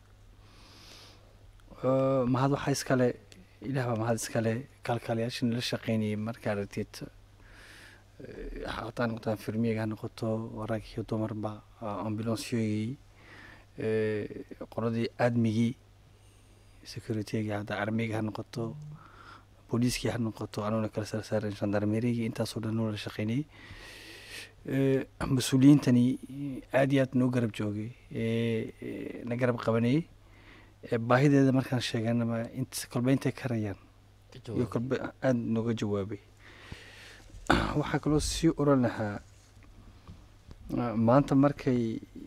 Eh, mahad waxaa iskale ilaah baa mahad iskale kaalkaaliyaasha nala shaqeynayay marka aragtid eh, hataa noqoto anfirmiyega ha noqoto rag iyo dumarba ambulansyoygii qoladii aadmigii securityga hadda armiga ha noqoto booliiskii ha noqoto anuuna kala sarsaaran gendarmerigii intaasoo dhan noo la shaqeynayay Eh, mas-uuliyiintani aad iyo aad noo garab joogay ee ee, na garab qabanayay Eh, baahideeda markaan sheeganaba int kolba intay karayaan iyo kolba aada nooga jawaabay waxaa kaloo sii oran lahaa ah, maanta markay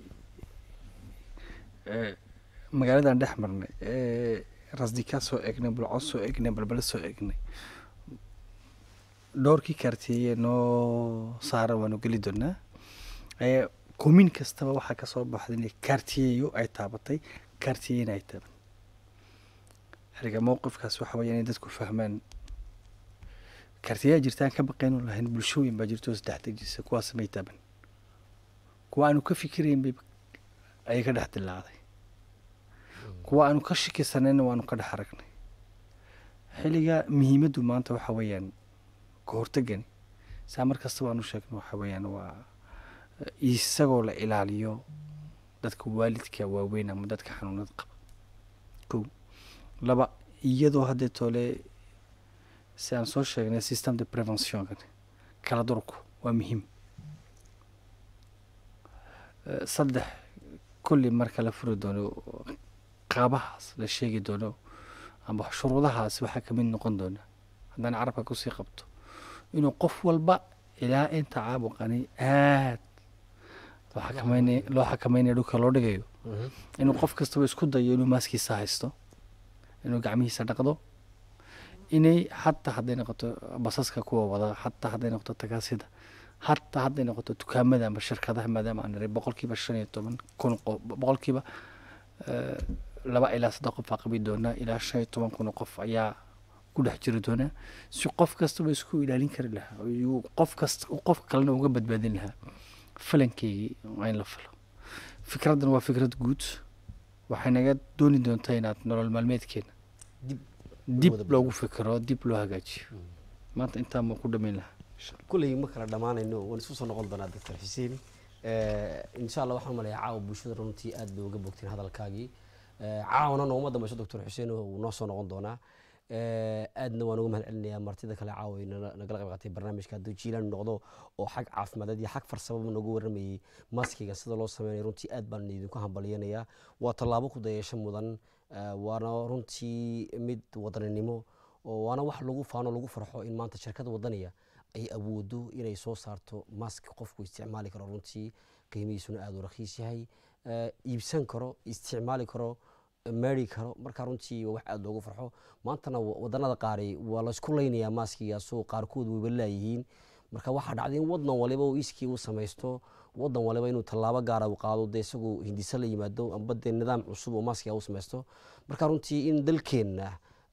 eh, magaaladan dhex marnay ee rasdika soo egnay bulco soo egnay balbale soo egnay dhowrkii kaartiye noo saaran waanu geli doonaa ee kumin kastaba waxaa kasoo baxday inay kaartiyeyo ay taabatay kaartiyena ay taaban xiriga mowqifkaas waxa weya inay dadku fahmaan kaartiyaa jirtaan ka baqaynu lahayn bulshooyin baa jirto saddex dejisa kuwaas may taaban kuwa aanu ka fikirayn bay ayay ka dhex dilaacday kuwa aanu ka shakisanayna waanu ka dhex aragnay xilliga muhiimaddu maanta waxa weeyaan ka hortagani saa mar kasta waanu sheegno waxa weeyaan waa eh, isagoo la ilaaliyo dadka waalidka waaweyn ama dadka xanuunada qaba kow laba iyadoo haddee toole si aan soo sheegnay system de preventionkan kala durku waa muhiim Eh, saddex kulli marka la furi doono qaabahaas la sheegi doono amba shuruudahaas waxaa ka mid noqon doona haddaan carabka kusii qabto inuu qof walba ilaa inta caabuqani aad loo xakameynay loo xakameynaya dhulka loo dhigayo Mhm. inuu qof kastaba isku dayo inuu maaskiisa haysto inuu gacmihiisa dhaqdo inay xataa hadday noqoto basaska kuwa wada xataa hadday noqoto tagaasida xataa hadday noqoto dukaamada ama shirkadaha maadaama aan niray boqolkiiba shan iyo toban kun qof boqolkiiba eh, laba ilaa saddex qof aa qabi doonaa ilaa shan iyo toban kun oo qof ayaa ku dhex jiri doonaa si qof kastaba isku ilaalin kari lahaa oo iyuu qof kasta qof kalena uga badbaadin lahaa falankeygii waa in la falo fikraddan waa fikrad guud waxay naga dooni doontaa inaad nolol maalmeedkeena Dib dib wada loogu fikiro dib loo hagaajiyo maanta intaa ma ku dhamayn lahaa kulley ma kala dhammaanayno waan isku soo noqon doonaa doctor xuseen insha allah waxaan umaleeyaa caawa bulshada runtii aad bay uga bogteen hadalkaagii Eh, caawana nooma dambayso doctor xuseen wuu noo soo noqon doonaa Eh, aadna waan uga mahad celinayaa martida kale caawa ay nala- nagala qayb qaatay barnaamijka hadduu jiilaan noqdo oo xag caafimadeed iyo xag farsamaba nooga waramayey maskiga sida loo sameynayo runtii aad baan idinku hambalyanayaa waa tallaabo ku dayasho mudan Eh, waana runtii mid wadaninimo oo waana wax lagu faano lagu farxo in maanta shirkada wadaniya ay awoodo inay soo saarto mask qofku isticmaali karo runtii qiimihiisuna aada u rakhiis yahay Eh, iibsan karo isticmaali karo meeri karo marka runtii waa wax aada loogu farxo maantana wa- wadanada qaari waa laysku laynayaa maaskigaasoo qaarkood wayba laayihiin marka waxaa dhacday in wadan waliba uu iskii u samaysto wadan waliba inuu tallaabo gaara u qaado dee isagoo hindise la yimaado amba dee nidaam cusub oo maaskiga u samaysto marka runtii in dalkeenna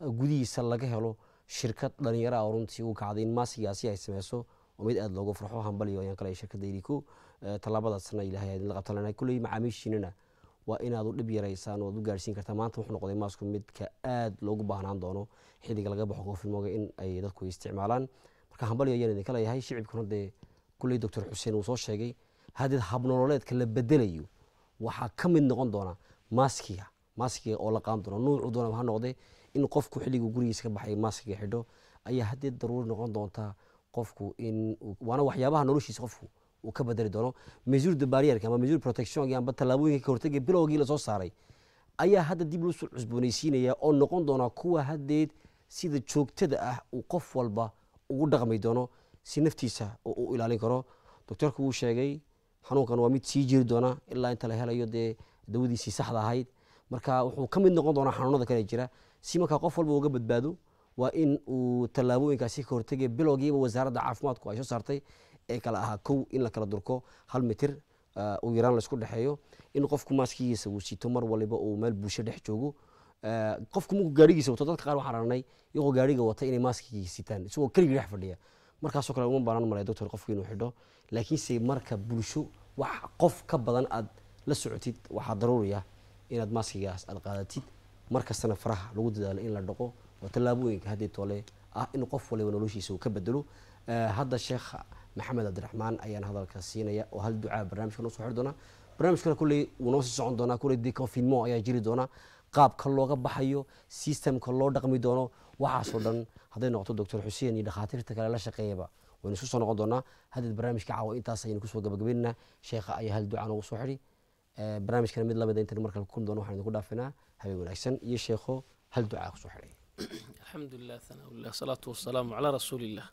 gudihiisa laga helo shirkad dhalinyaro ah oo runtii u kacday in maaskigaasi ay sameyso oo mid aada loogu farxo hambaliyo ayaan kale shirkadda iriko tallaabadaasna ilaahay idinla qabtan lanahay kulley macaamiishiinana waa inaad u dhib yaraysaan oo aad u gaarsiin kartaa maanta wuxuu noqday maasku midka aad loogu baahnaan doono xilliga laga baxo koofilmooga in ay dadku isticmaalaan marka hambaliyo ayaan idinka leeyahay shicibkuna dee kulley doctor xuseen uu soo sheegay haddii habnololeedka la bedelayo waxaa ka mid noqon doona maaskiga maaskiga oo la qaadan doona nuucu doona ha noqde in qofku xilligu gurigiisa ka baxay maaskiga xidho ayaa haddii daruuri noqon doonta qofku in waana waxyaabaha noloshiisa qofku uu ka bedeli doono mesure de barrierka ama mesure protection amba tallaabooyinka ka hortagga bilowgii lasoo saaray ayaa hadda dib loo soo cusboonaysiinaya oo noqon doona kuwa haddeed sida joogtada ah uu qof walba ugu dhaqmi doono si naftiisa oo uu ilaalin karo doctorku wuu sheegay xanuunkan waa mid sii jiri doona ilaa inta la helayo dee dawadiisii saxda ahayd marka wuxuu ka mid noqon doonaa xanuunada kale jira si markaa qof walba uga badbaado waa in uu tallaabooyinkaasi ka hortegay bilowgiiba wasaaradda caafimaadku ay soo saartay ee kale ahaa kow in la kala durko hal mitir uu yaraan laisku dhexeeyo in qofku maaskigiisa uu sito mar waliba uu meel bulsho dhex joogo qofku markuu gaarigiisa wato dadka qaar waxaan aragnay iyagoo gaariga wata inay maaskigii sitaan isagoo keligii dhex fadhiya markaasoo kale uma baanan malaya doctor qofku inuu xidho laakiinse marka bulsho wax qof ka badan aad la socotid waxaa daruuriya inaad maaskigaas aad qaadatid mar kastana faraha lagu dadaalo in la dhaqo oo tallaabooyinka haddii tole ah in qof waliba noloshiisa uu ka bedelo hadda sheekh maxamed cabdiraxmaan ayaan hadalka siinaya oo hal ducaa barnaamijka noo soo xiri doona barnaamijkana kulley wuu noo sii socon doonaa kulley deconfinement ayaa jiri doona qaabka looga baxayo systemka loo dhaqmi doono waxaasoo dhan hadday noqoto doctor xuseen iyo dhakhaatiirta kale la shaqeeyaba waynu isku soo noqon doonaa haddeed barnaamijka caawa intaas ayaynu kusoo gabagabeynaa sheekha ayaa hal ducaa noogu soo xidhi barnaamijkana mid lamida intan markale kulmi doono waxaan idinku dhaafinaa habeen wanaagsan iyo sheekho hal ducaa kusoo xidhay الحمد لله ثناء الله الصلاة والسلام على رسول الله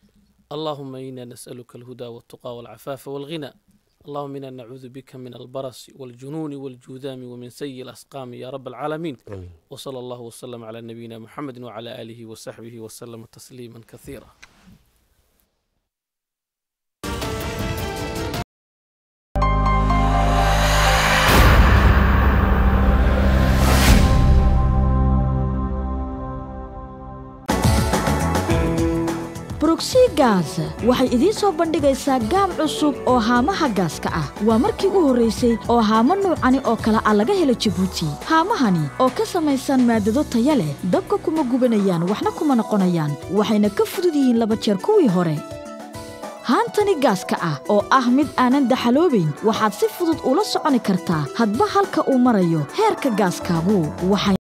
اللهم إنا نسألك الهدى والتقى والعفاف والغنى اللهم إنا نعوذ بك من البرص والجنون والجذام ومن سيء الأسقام يا رب العالمين آمين. وصلى الله وسلم على نبينا محمد وعلى آله وصحبه وسلم تسليما كثيرا brugsi gaas waxay idiin soo bandhigaysaa gaam cusub oo haamaha gaaska ah waa markii u horraysay oo haamo nuucani oo kale ah laga helo jabuuti haamahani oo ka samaysan maadado taya leh dabka kuma gubanayaan waxna kuma noqonayaan waxayna ka fudud yihiin laba jeer kuwii hore haantani gaaska ah oo ah mid aanan daxaloobayn waxaad si fudud ula soconi kartaa hadba halka uu marayo heerka gaaskaagu waxay